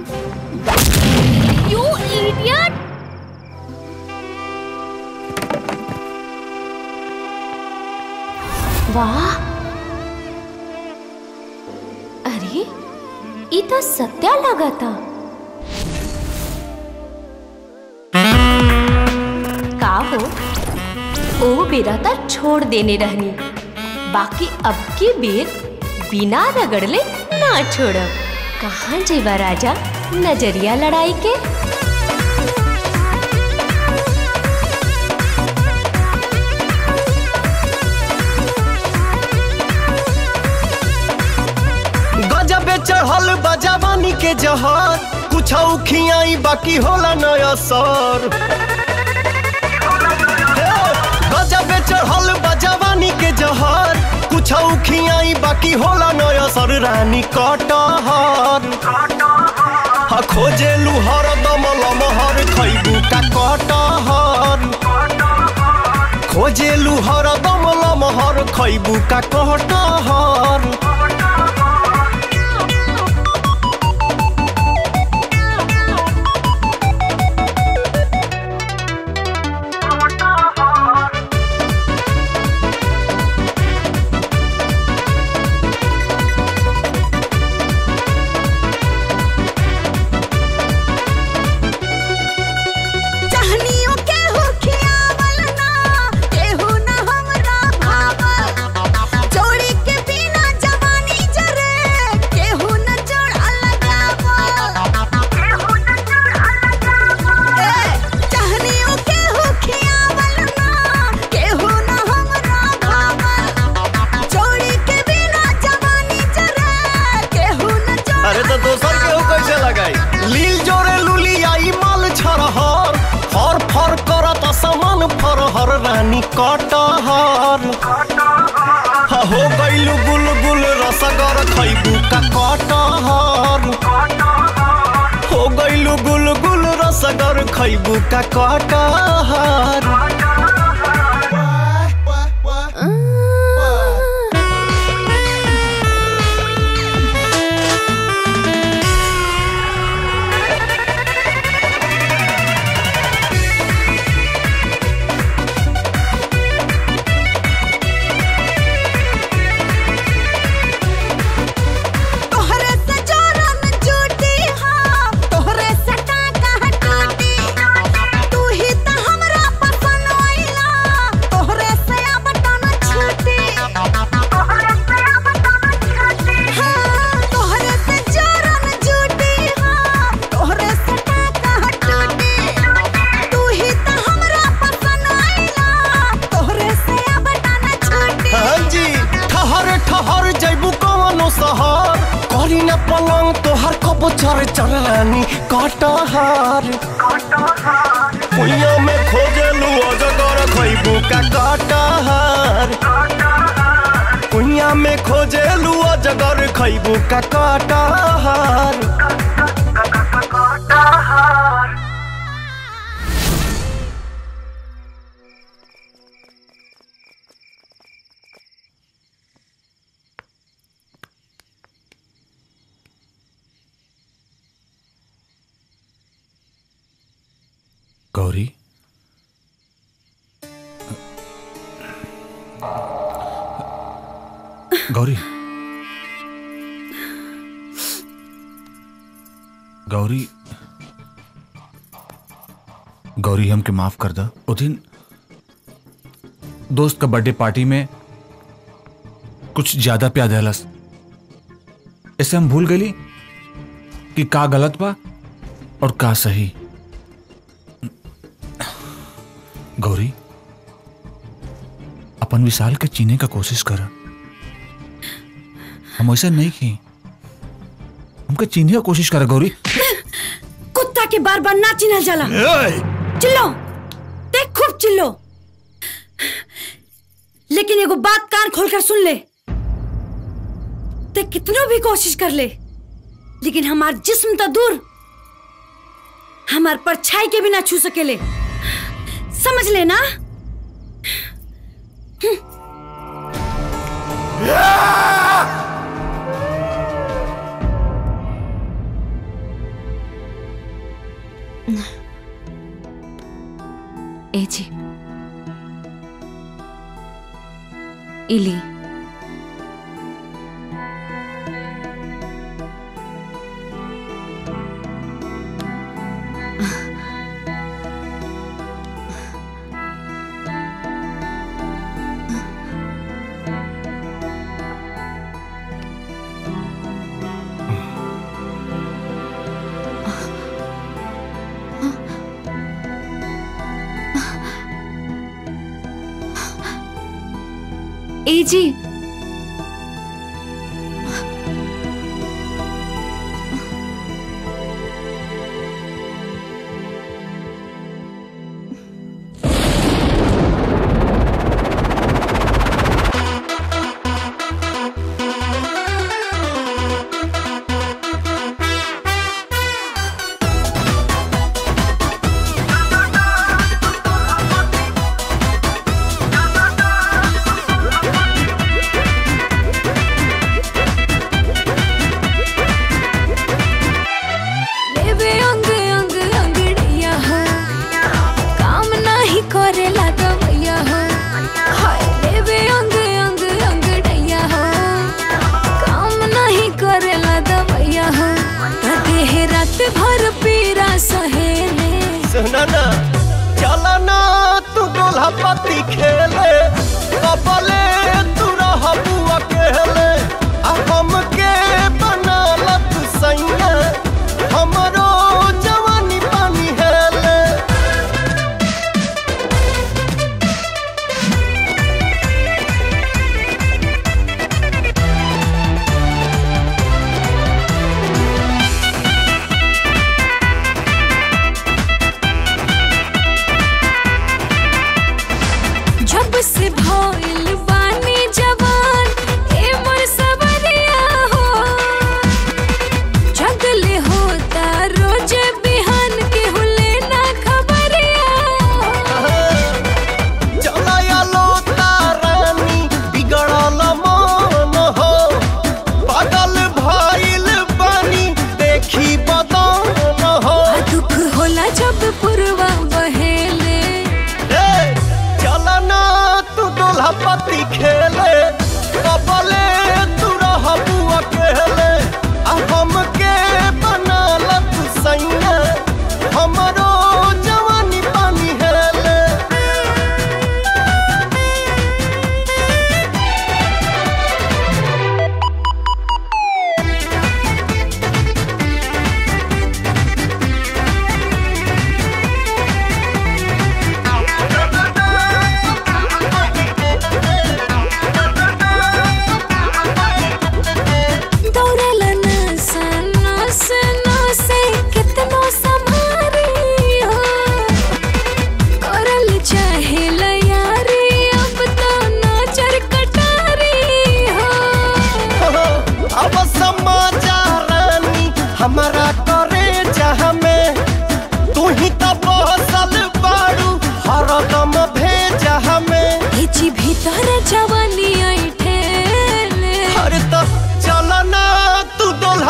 यू इडियट वाह अरे ये तो सत्या लगा था का हो ओ बेरा तो छोड़ देने रहनी बाकी अब की बेर बिना रगड़ले ना छोड़ब कहाँ जेबा राजा नजरिया लड़ाई के गजबे चढ़ल बजावानी के जहर कुछ खियाई बाकी होला नया सर गजबे चढ़ल बजावानी के जहर कुछ खियाई बाकी होला नया सर रानी कटहर हा खोजे लुहर दमल महर खैबू का कटहर खोजे लुहर दमल महर खैबू का कटहर चाहनियों के हो खियावल ना केहू ना हमरा भावल जोड़ी के बिना जवानी जरे केहू न जोड़ा लगावल केहू न जोड़ा लगावल ए चाहनियों के हो खियावल ना केहू ना हमरा भावल जोड़ी के बिना जवानी जरे केहू न जोड़ा अरे तो दोसर के हो कैसे लगाई लील जोरे लुली आई माल छरहर फर फर करत समान फरहर रानी कटहर हा हो गइलु गुल गुल रसगर खैबू का कटहर हो गइलु गुल गुल रसगर खैबू का कटहर तोहरे से जोरन झूठी हाँ तोहरे से टाका टूटी तू ही तो हमरा पसंद सैया पलंग तोहर कब चर चरानी कटहर कुइया में खोजलू अजगर खैबू का कटहर कुइया में खोजलू अजगर खैबू का कटहर गौरी गौरी गौरी गौरी हमके माफ कर दा उस दिन दोस्त का बर्थडे पार्टी में कुछ ज्यादा प्यार दहलस ऐसे हम भूल गई कि का गलत बा और का सही गौरी अपन विशाल के चीने का कोशिश कर हम ऐसा नहीं की हमके चीने का कोशिश कर गौरी कुत्ता के बार बार ना चिन्हल जाला चिल्लो देख खूब चिल्लो लेकिन एगो बात कान खोलकर सुन ले ते कितनो भी कोशिश कर ले लेकिन हमार जिस्म तो दूर हमार परछाई के भी ना छू सकेले समझ लेना ए जी इली ए जी लेवे अंग अंग अंगड़िया हो काम नाही करेला दवैया हो हाय लेवे अंग अंग अंगड़िया हो काम नाही करेला दवैया हो देह रात भर पीरा सहेले सुना ना चला ना तू डोला पति खेले कबले तू रह बुआ केले आ हमके बना लत सैया हमरो जवानी पानी हेले जब से भइल बानी जवान ए मोर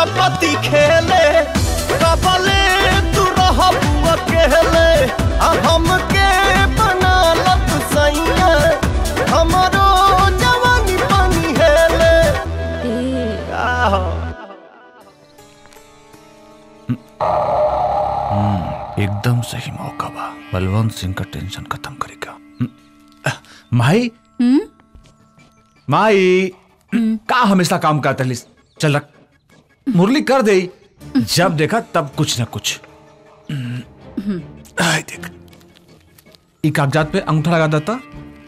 पति खेले कबले तू रहबू अकेले आ हमके बना लत सैया हमरो जवानी पानी हेले आहो हम्म, एकदम सही मौका बा बलवंत सिंह का टेंशन खत्म करेगा हम्म, अह, माई माई का हमेशा काम करता लिस चल रख मुरली कर दे जब देखा तब कुछ ना कुछ आय देख ई कागजात पे अंगूठा लगा देता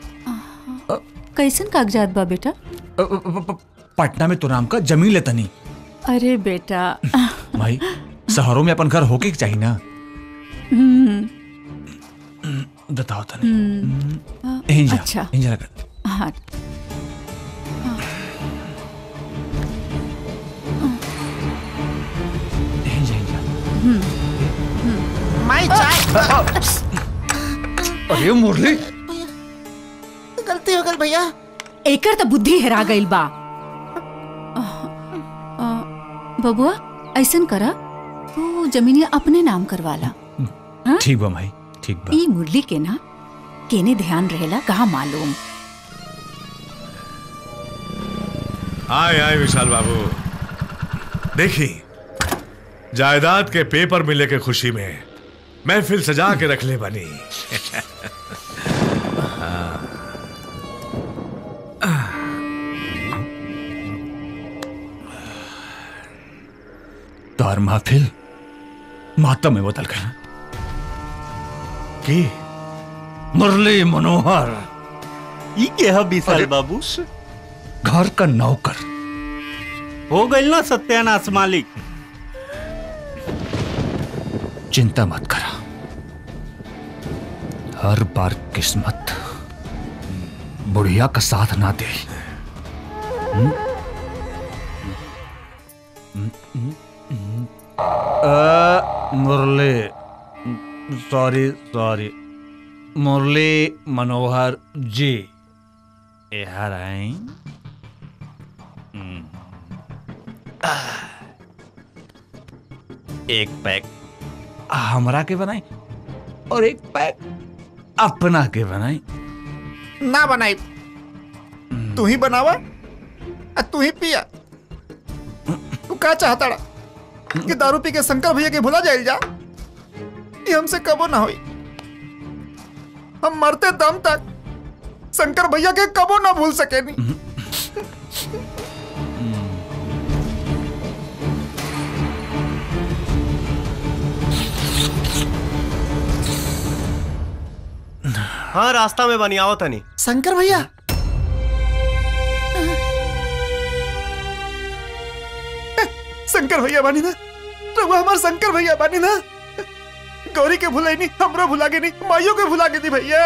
कैसन कागजात बा बेटा अ, अ, प- प- पटना में तो नाम का जमीन लेता नहीं अरे बेटा भाई शहरों में अपन घर होके के चाहिए ना हम्म, बताओ तने हम्म, इंजा अच्छा इंजा लगा हाँ इंजा इंजा माई चाय अरे मुरली गलती हो गई भैया एकर तो बुद्धि हेरा गइल बा अ, बबुआ ऐसन करा तू जमीनिया अपने नाम करवाला हाँ? ठीक बा भाई ठीक बा ई मुरली के ना केने ध्यान रहेला कहा मालूम आए आए विशाल बाबू देखी जायदाद के पेपर मिले के खुशी में महफिल सजा के रख ले बनी तार महफिल मातम में बदल गया की मुरली मनोहर ई के है विशाल बाबू घर का नौकर हो गई ना सत्यानाश मालिक चिंता मत करा हर बार किस्मत बुढ़िया का साथ ना दे हम्म? हम्म, हम्म, हम्म। अ, मुरली सॉरी सॉरी मुरली मनोहर जी यहाँ आई हम्म। एक पैक हमरा के बनाई और एक पैक अपना के बनाई ना बनाई तू ही बनावा आ तू ही पिया तू का चाहता रा? कि दारू पी के शंकर भैया के भुला जाइल जा ये हमसे कबो ना होई हम मरते दम तक शंकर भैया के कबो ना भूल सके नहीं हाँ रास्ता में बनी आओ तनी शंकर भैया शंकर भैया बानी ना रघुआ हमार शंकर भैया बानी ना गौरी के भुलाई नहीं हमरो भुला के नहीं माइयों के भुला के दी भैया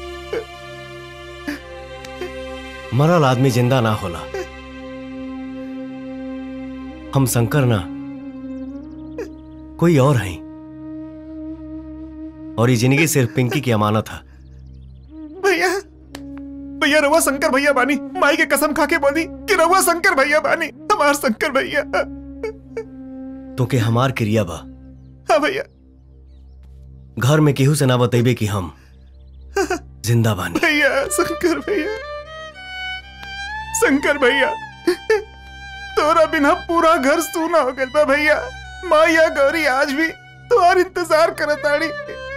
मरल आदमी जिंदा ना होला हम शंकर ना कोई और हैं और ये जिंदगी सिर्फ पिंकी की अमानत है भैया भैया रवा शंकर भैया बानी माई के कसम खा के बोली कि रवा शंकर भैया बानी हमार शंकर भैया तो के हमार क्रिया बा हाँ भैया घर में केहू से ना बतेबे कि हम जिंदा बानी भैया शंकर भैया शंकर भैया तोरा बिना पूरा घर सूना हो गया बा भैया माया गौरी आज भी तुम्हार इंतजार करत आड़ी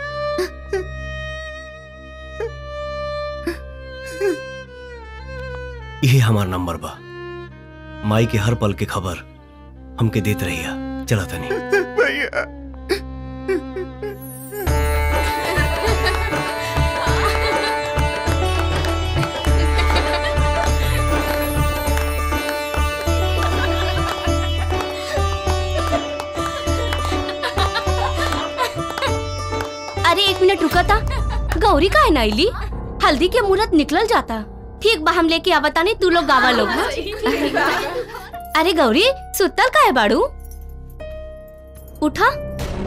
यही हमार नंबर बा माई के हर पल के खबर हमके देत रहिया चला तनी भैया अरे एक मिनट रुका था गौरी का है नाइली हल्दी के मुहूर्त निकल जाता ठीक बा हम लेके आवता नहीं तू लोग गावा लोग हाँ? अरे गौरी सुतल का है बाड़ू उठा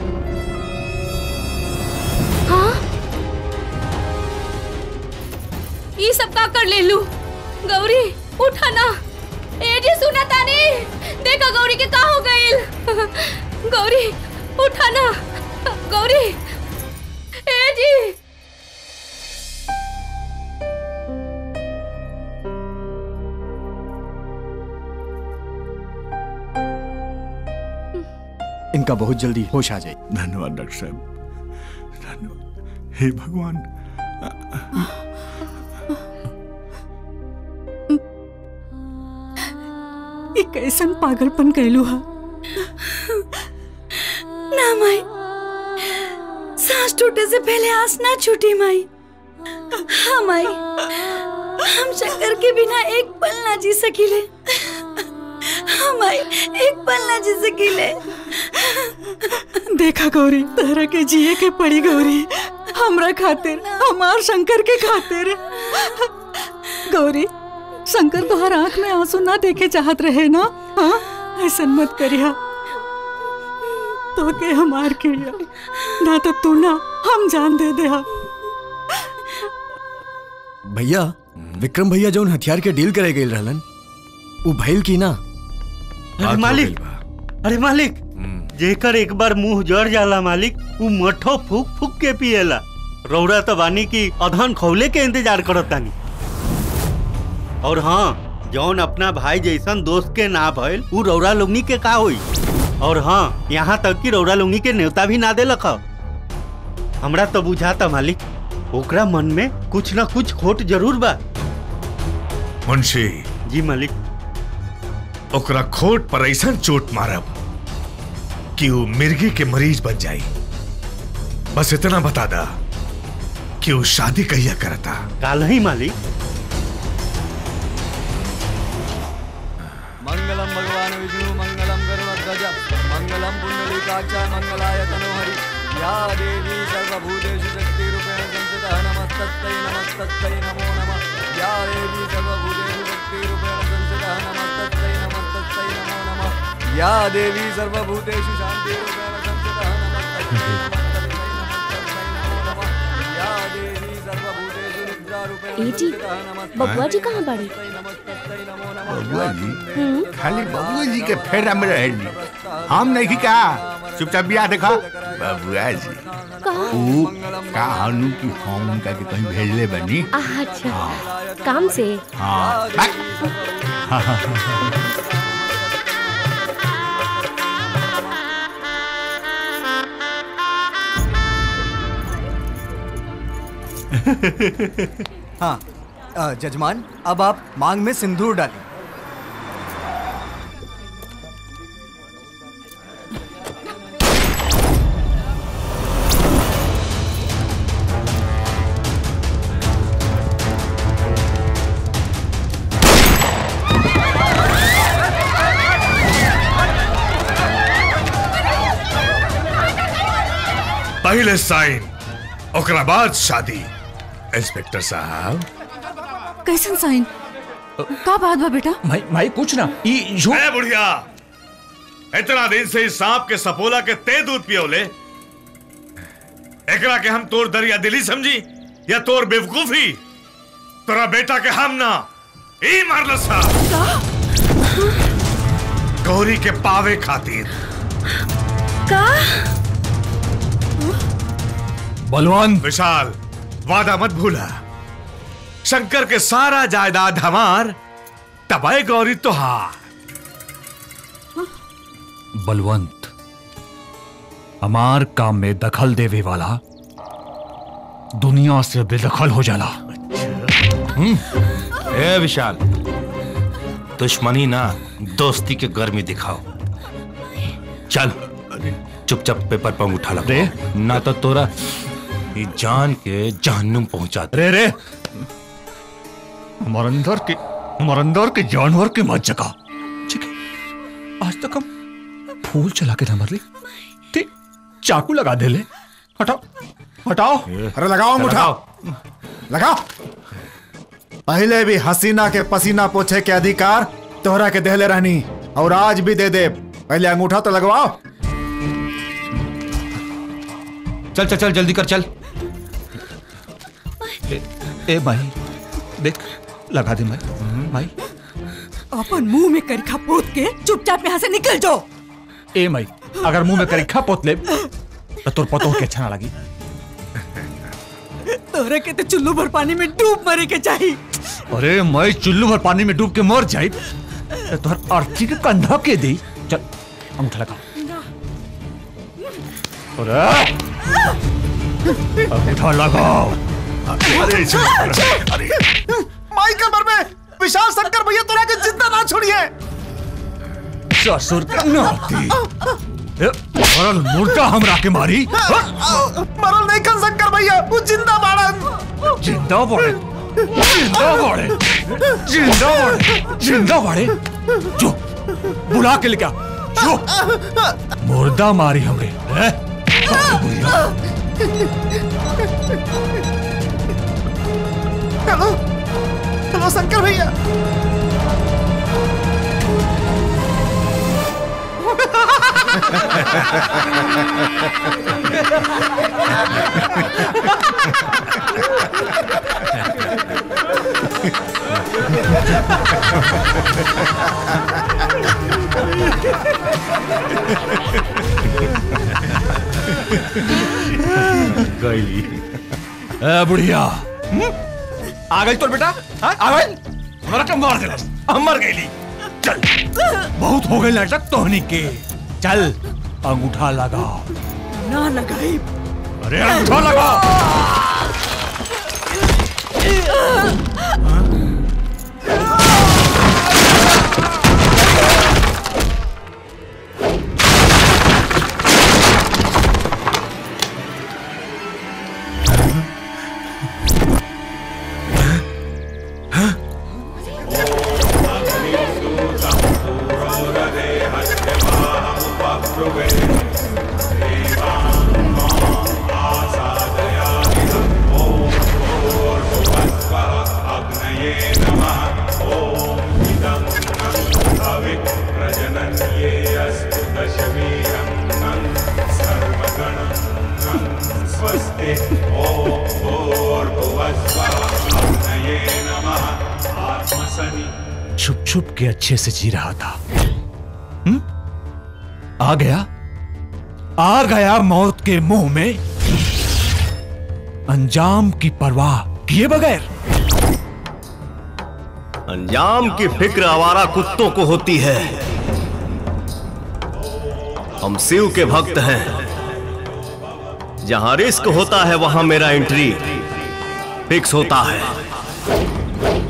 हाँ ये सब का कर ले लू गौरी उठा ना ए जी सुना तानी देखा गौरी के का हो गइल गौरी उठाना गौरी ए जी इनका बहुत जल्दी होश आ जाए धन्यवाद डॉक्टर साहब धन्यवाद हे भगवान ये कैसन पागलपन कैलू हा ना माई सांस टूटे से पहले आस ना छूटी माई हाँ माई हम शंकर के बिना एक पल ना जी सकीले हाँ माई एक पल ना जी सकीले देखा गौरी तहरा के जिए के पड़ी गौरी हमरा खातिर हमार शंकर के खातिर गौरी शंकर तोहर आंख में आंसू ना देखे चाहत रहे ना हाँ ऐसा मत करिया तो के हमार किया ना तो तू ना हम जान दे दे हा। भैया विक्रम भैया जौन हथियार के डील करे गए रहलन उ भइल की ना अरे मालिक अरे मालिक जेकर एक बार मुंह जड़ जाला मालिक उ मठो फूक फूक के पिएला रौरा तो बानी की अधन खौले के इंतजार करत तानी और हाँ जौन अपना भाई जैसन दोस्त के ना भइल उ रौरा लोगनी के का होई और हाँ यहाँ तक कि रौरा लोगनी के न्योता भी ना देलक ह। हमरा तो बुझाता मालिक ओकरा मन में कुछ ना कुछ खोट जरूर बा मुंशी जी मालिक ओकरा खोट पर ऐसा चोट मारब कि वो मिर्गी के मरीज बन जाई बस इतना बता दा कि वो शादी कहिया करता काल ही मालिक मंगलम भगवान विष्णु मंगलम गरुड़ध्वज मंगलम पुंडलीकाक्ष मंगलाय तनोहरि या देवी सर्वभूतेषु शक्तिरूपेण संस्थितः नमस्तस्यै नमस्तस्यै नमो नमः या देवी सर्वभूतेषु शक्तिरूपेण संस्थितः नमस्तस्यै नमस्तस्यै नमो नमः या देवी सर्वभूतेषु शान्तिरूपेण संस्थितः नमस्तस्यै नमस्तस्यै नमस्तस्यै नमो नमः या देवी सर्वभूतेषु निद्रारूपेण ए जी संस्थितः नमस्तस्यै बबुआ जी कहाँ बाड़ी बबुआ जी खाली बबुआ जी के फेरा में रहेली हम नहीं कहा चुपचाप बिया देखा बबुआ जी ऊ का हनु की हम उनका के कहीं भेजले बनी अच्छा काम से हाँ बाय। हाँ अ, जजमान अब आप मांग में सिंदूर डालें पहले साइन ओकरा बाद शादी इंस्पेक्टर साहब कैसन साइन का बात बा बेटा भाई भाई कुछ ना ई झूठ ए बुढ़िया इतना दिन से इस सांप के सपोला के ते दूध पियोले एकरा के हम तोर दरिया दिली समझी या तोर बेवकूफी तोरा बेटा के हम ना ई मारल सा गौरी के पावे खातिर का बलवंत विशाल वादा मत भूला शंकर के सारा जायदाद हमार तबाय गौरी तुहार बलवंत हमार काम में दखल देवे वाला दुनिया से बेदखल हो जाला ए विशाल दुश्मनी ना दोस्ती के गर्मी दिखाओ चल चुपचाप पेपर पंग उठा लो रे ना तो तोरा ये जान के जहन्नुम पहुंचा दे रे रे हमारे अंदर के हमारे अंदर के जानवर के मत जगा ठीक है आज तक हम फूल चला के ना मर ली ठीक चाकू लगा दे ले हटाओ हटाओ अरे लगाओ मुठा लगाओ पहले भी हसीना के पसीना पोछे के अधिकार तोहरा के देहले रहनी और आज भी दे दे पहले अंगूठा तो लगवाओ चल चल चल जल्दी कर चल ए, ए भाई देख लगा दे भाई भाई अपन मुंह में करखा पोत के चुपचाप यहाँ से निकल जाओ ए माई अगर मुंह में करीखा पोत ले तो तोर पतो के अच्छा ना लगी तोहरा के तो चुल्लू भर पानी में डूब मरे के चाहिए अरे मैं चुल्लू भर पानी में डूब के मर जाई तो तोहर अर्थी के कंधा के दी चल अंगूठा लगा अरे अंगूठा लगाओ अरे अरे माई कमर में विशाल शंकर भैया तोरा के जिंदा ना छोड़िए ससुर का नाती ए, मरल मुर्दा हमरा के मारी मरल नहीं कर शंकर भैया वो जिंदा बाड़न जिंदा बड़े जिंदा बड़े जिंदा बड़े जिंदा बड़े जो बुला के लेके आ, जो मुर्दा मारी हमरे हैं? हेलो हेलो शंकर भैया गई ए बुढ़िया आ गई तोर बेटा हाँ? आ गई हमरा के मार देलस हम मर गईली चल बहुत हो गई नाटक तोहनी के चल अंगूठा लगा ना लगाई अरे अंगूठा लगा छुप छुप के अच्छे से जी रहा था हुँ? आ गया आ गया मौत के मुंह में अंजाम की परवाह किए बगैर अंजाम की फिक्र आवारा कुत्तों को होती है हम शिव के भक्त हैं जहां रिस्क होता है वहां मेरा एंट्री फिक्स होता है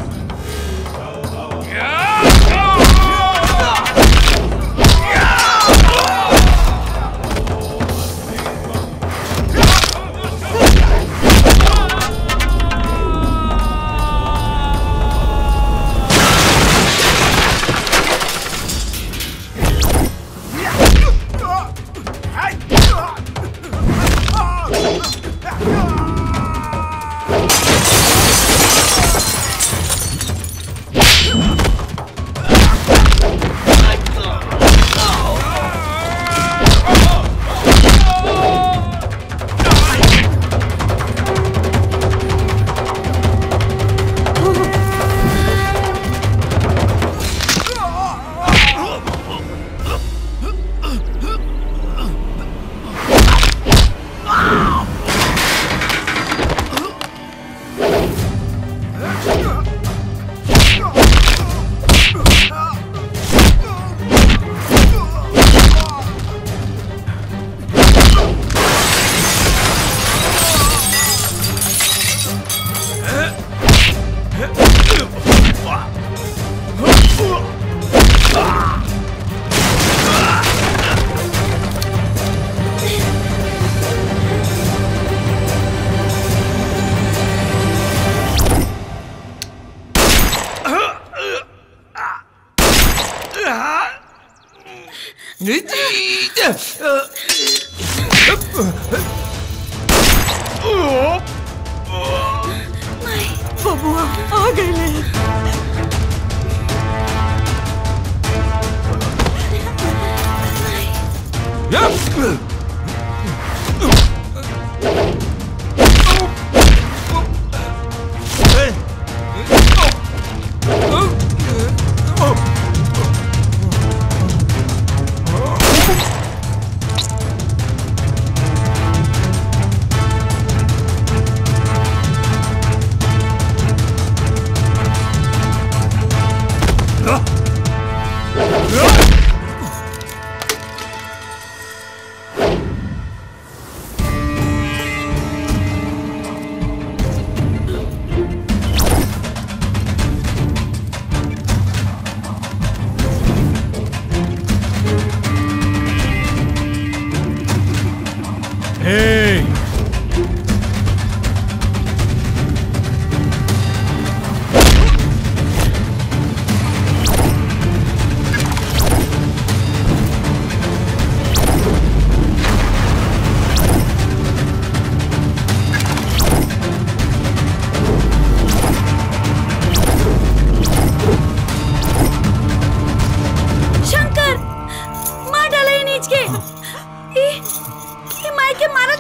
बबुआ आ गए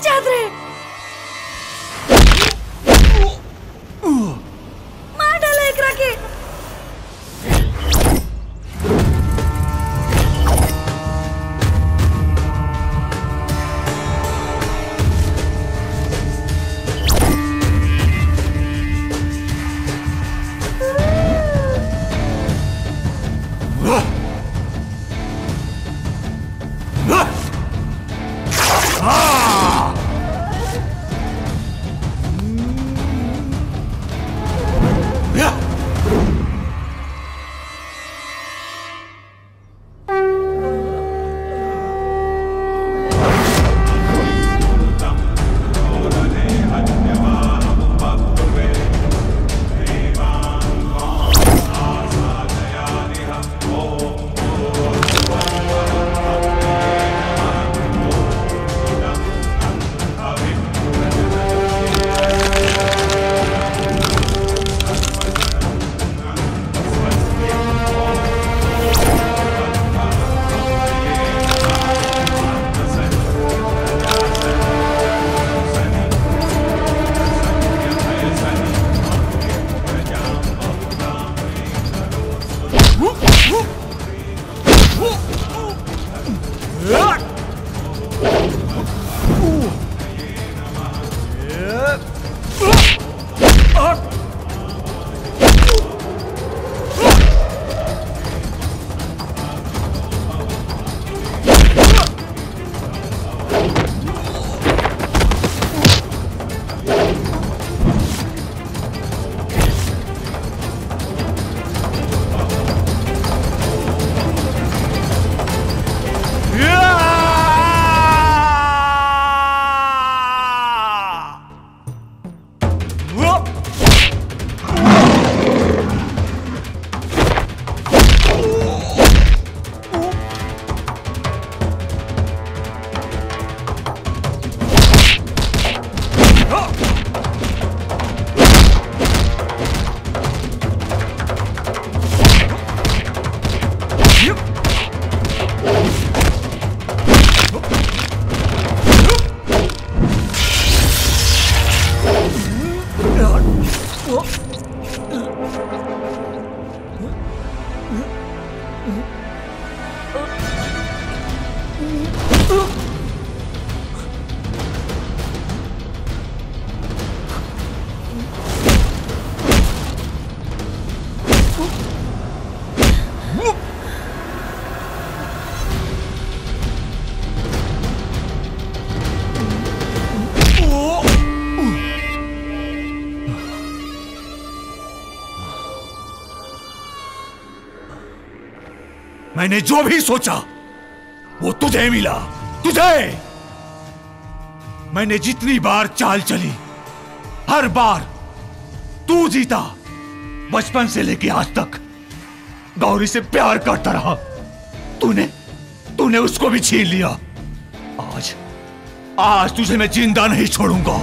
चाहत रहे मार डाला एकरा के मैंने जो भी सोचा वो तुझे मिला तुझे मैंने जितनी बार चाल चली हर बार तू जीता बचपन से लेके आज तक गौरी से प्यार करता रहा तूने तूने उसको भी छीन लिया आज आज तुझे मैं जिंदा नहीं छोड़ूंगा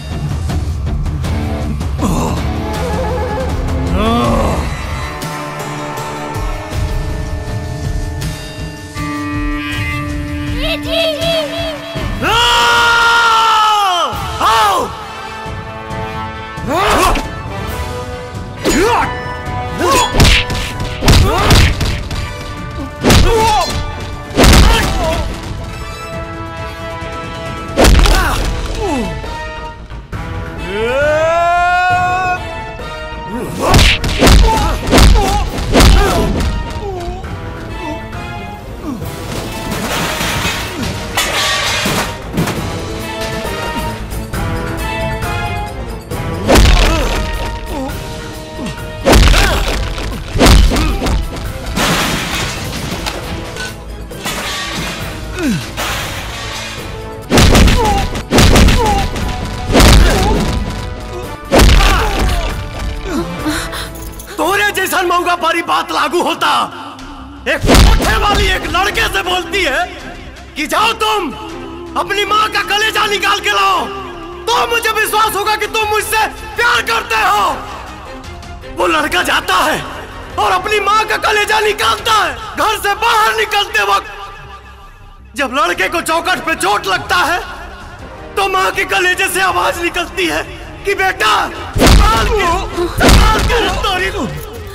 तोरे जैसा मऊगा पारी बात लागू होता एक कोठे वाली एक लड़के से बोलती है कि जाओ तुम अपनी माँ का कलेजा निकाल के लाओ तो मुझे विश्वास होगा कि तुम मुझसे प्यार करते हो वो लड़का जाता है और अपनी माँ का कलेजा निकालता है घर से बाहर निकलते वक्त जब लड़के को चौकट पे चोट लगता है तो माँ के कलेजे से आवाज निकलती है कि बेटा संभाल के संभाल के रफ्तारी को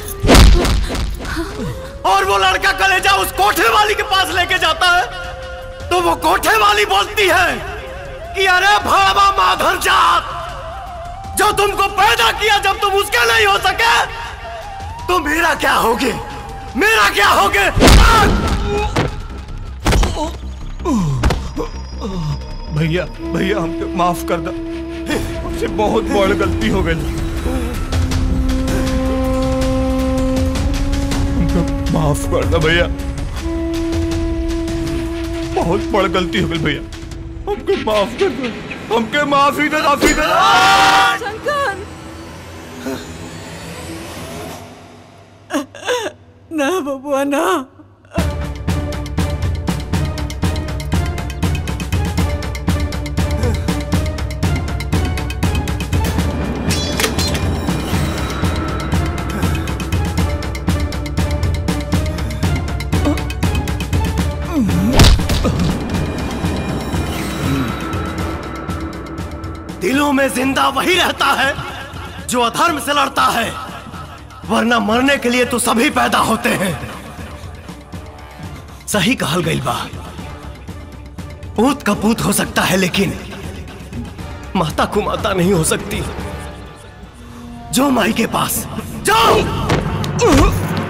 और वो लड़का कलेजा उस कोठे वाली के पास लेके जाता है तो वो कोठे वाली बोलती है कि अरे भावा माधर जात जो तुमको पैदा किया जब तुम उसके नहीं हो सके तो मेरा क्या होगे मेरा क्या होगे भैया भैया हमके माफ कर दो हमसे बहुत बड़ गलती हो गई हमको माफ कर दो भैया बहुत बड़ गलती हो गई भैया हमको माफ कर दो हमके माफी दे माफी दे शंकर ना बबुआ ना दिलों में जिंदा वही रहता है जो अधर्म से लड़ता है वरना मरने के लिए तो सभी पैदा होते हैं सही कहल गई बा पूत का पूत हो सकता है लेकिन माता को माता नहीं हो सकती जो माई के पास जाओ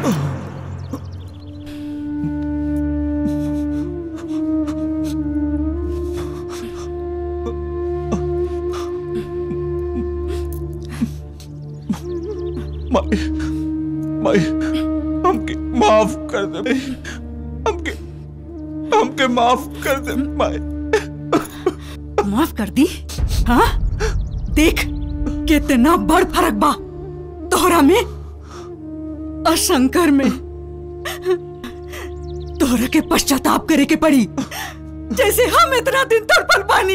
माई माई हमके माफ कर दे हमके हमके माफ कर दे माई माफ कर दी हाँ देख कितना बड़ फर्क बा तोहरा में और शंकर में तोहरा के पश्चाताप करे के पड़ी जैसे हम इतना दिन तड़पल पानी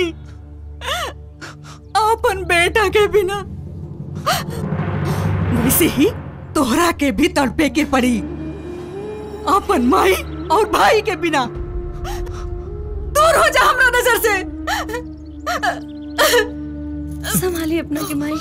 अपन बेटा के बिना वैसे ही तोहरा के भी तड़पे के पड़ी अपन माई और भाई के बिना दूर हो जा हमरा नजर से संभालिए अपना के माई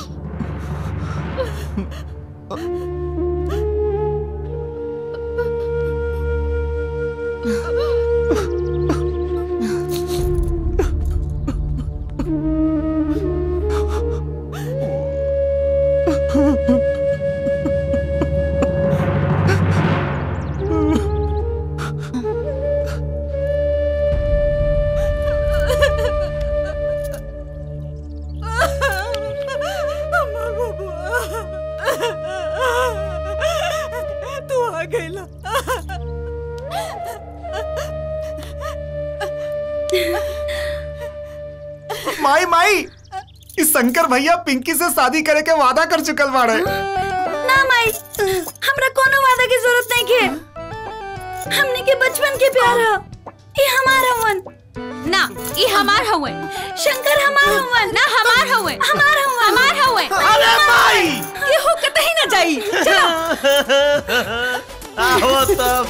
तू आ गईला माई माई इस शंकर भैया पिंकी से शादी करे के वादा कर चुकल बाड़े ना माई हमरा कोनो वादा की जरूरत नहीं के हमने के बचपन के प्यार है ये हमारा वन ना ये हमार हवे शंकर हमार हवन ना हमार हवे हमार हवन हमार हवे अरे माई ये हो कतई ना जाई चलो आओ तब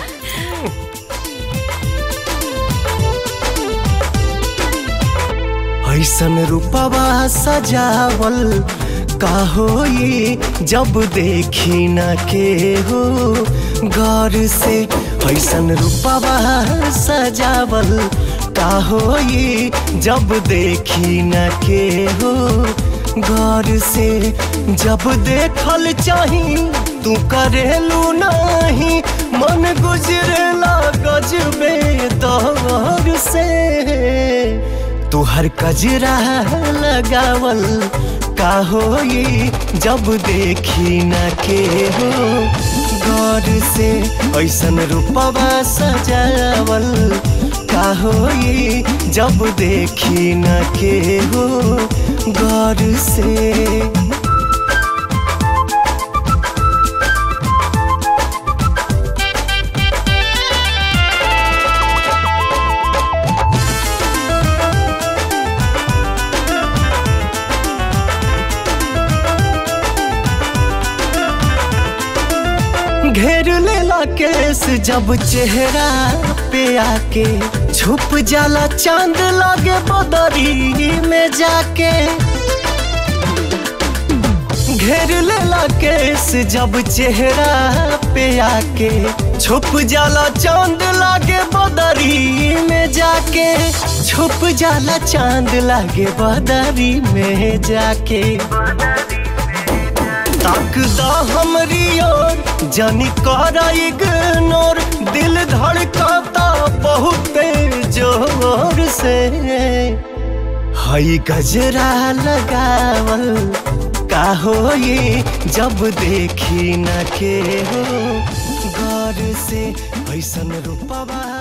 ऐसन रूपवा सजावल का होई जब देखी न के हो गौर से ऐसन रूपवा सजावल का होई जब देखी न के हो गौर से जब देखल चाही तू करेलू नहीं मन गुजरेला गजबे दौर से तुहर कजरा लगावल का होई जब देखी न के हो गौर से ऐसन रूपवा सजावल का होई जब देखी न के हो गौर से घेर लेला केस जब चेहरा पे आके छुप जाला चांद लागे बदरी में जाके घेर लेला केस जब चेहरा पे आके छुप जाला चांद लागे बदरी में जाके छुप जाला चांद लागे बदरी में जाके ताकदा हमरी ओर जानी करा इग्नोर दिल धड़काता बहुत जोर से हई गजरा लगावल का हो ये जब देखी न के हो गौर से ऐसन रूपवा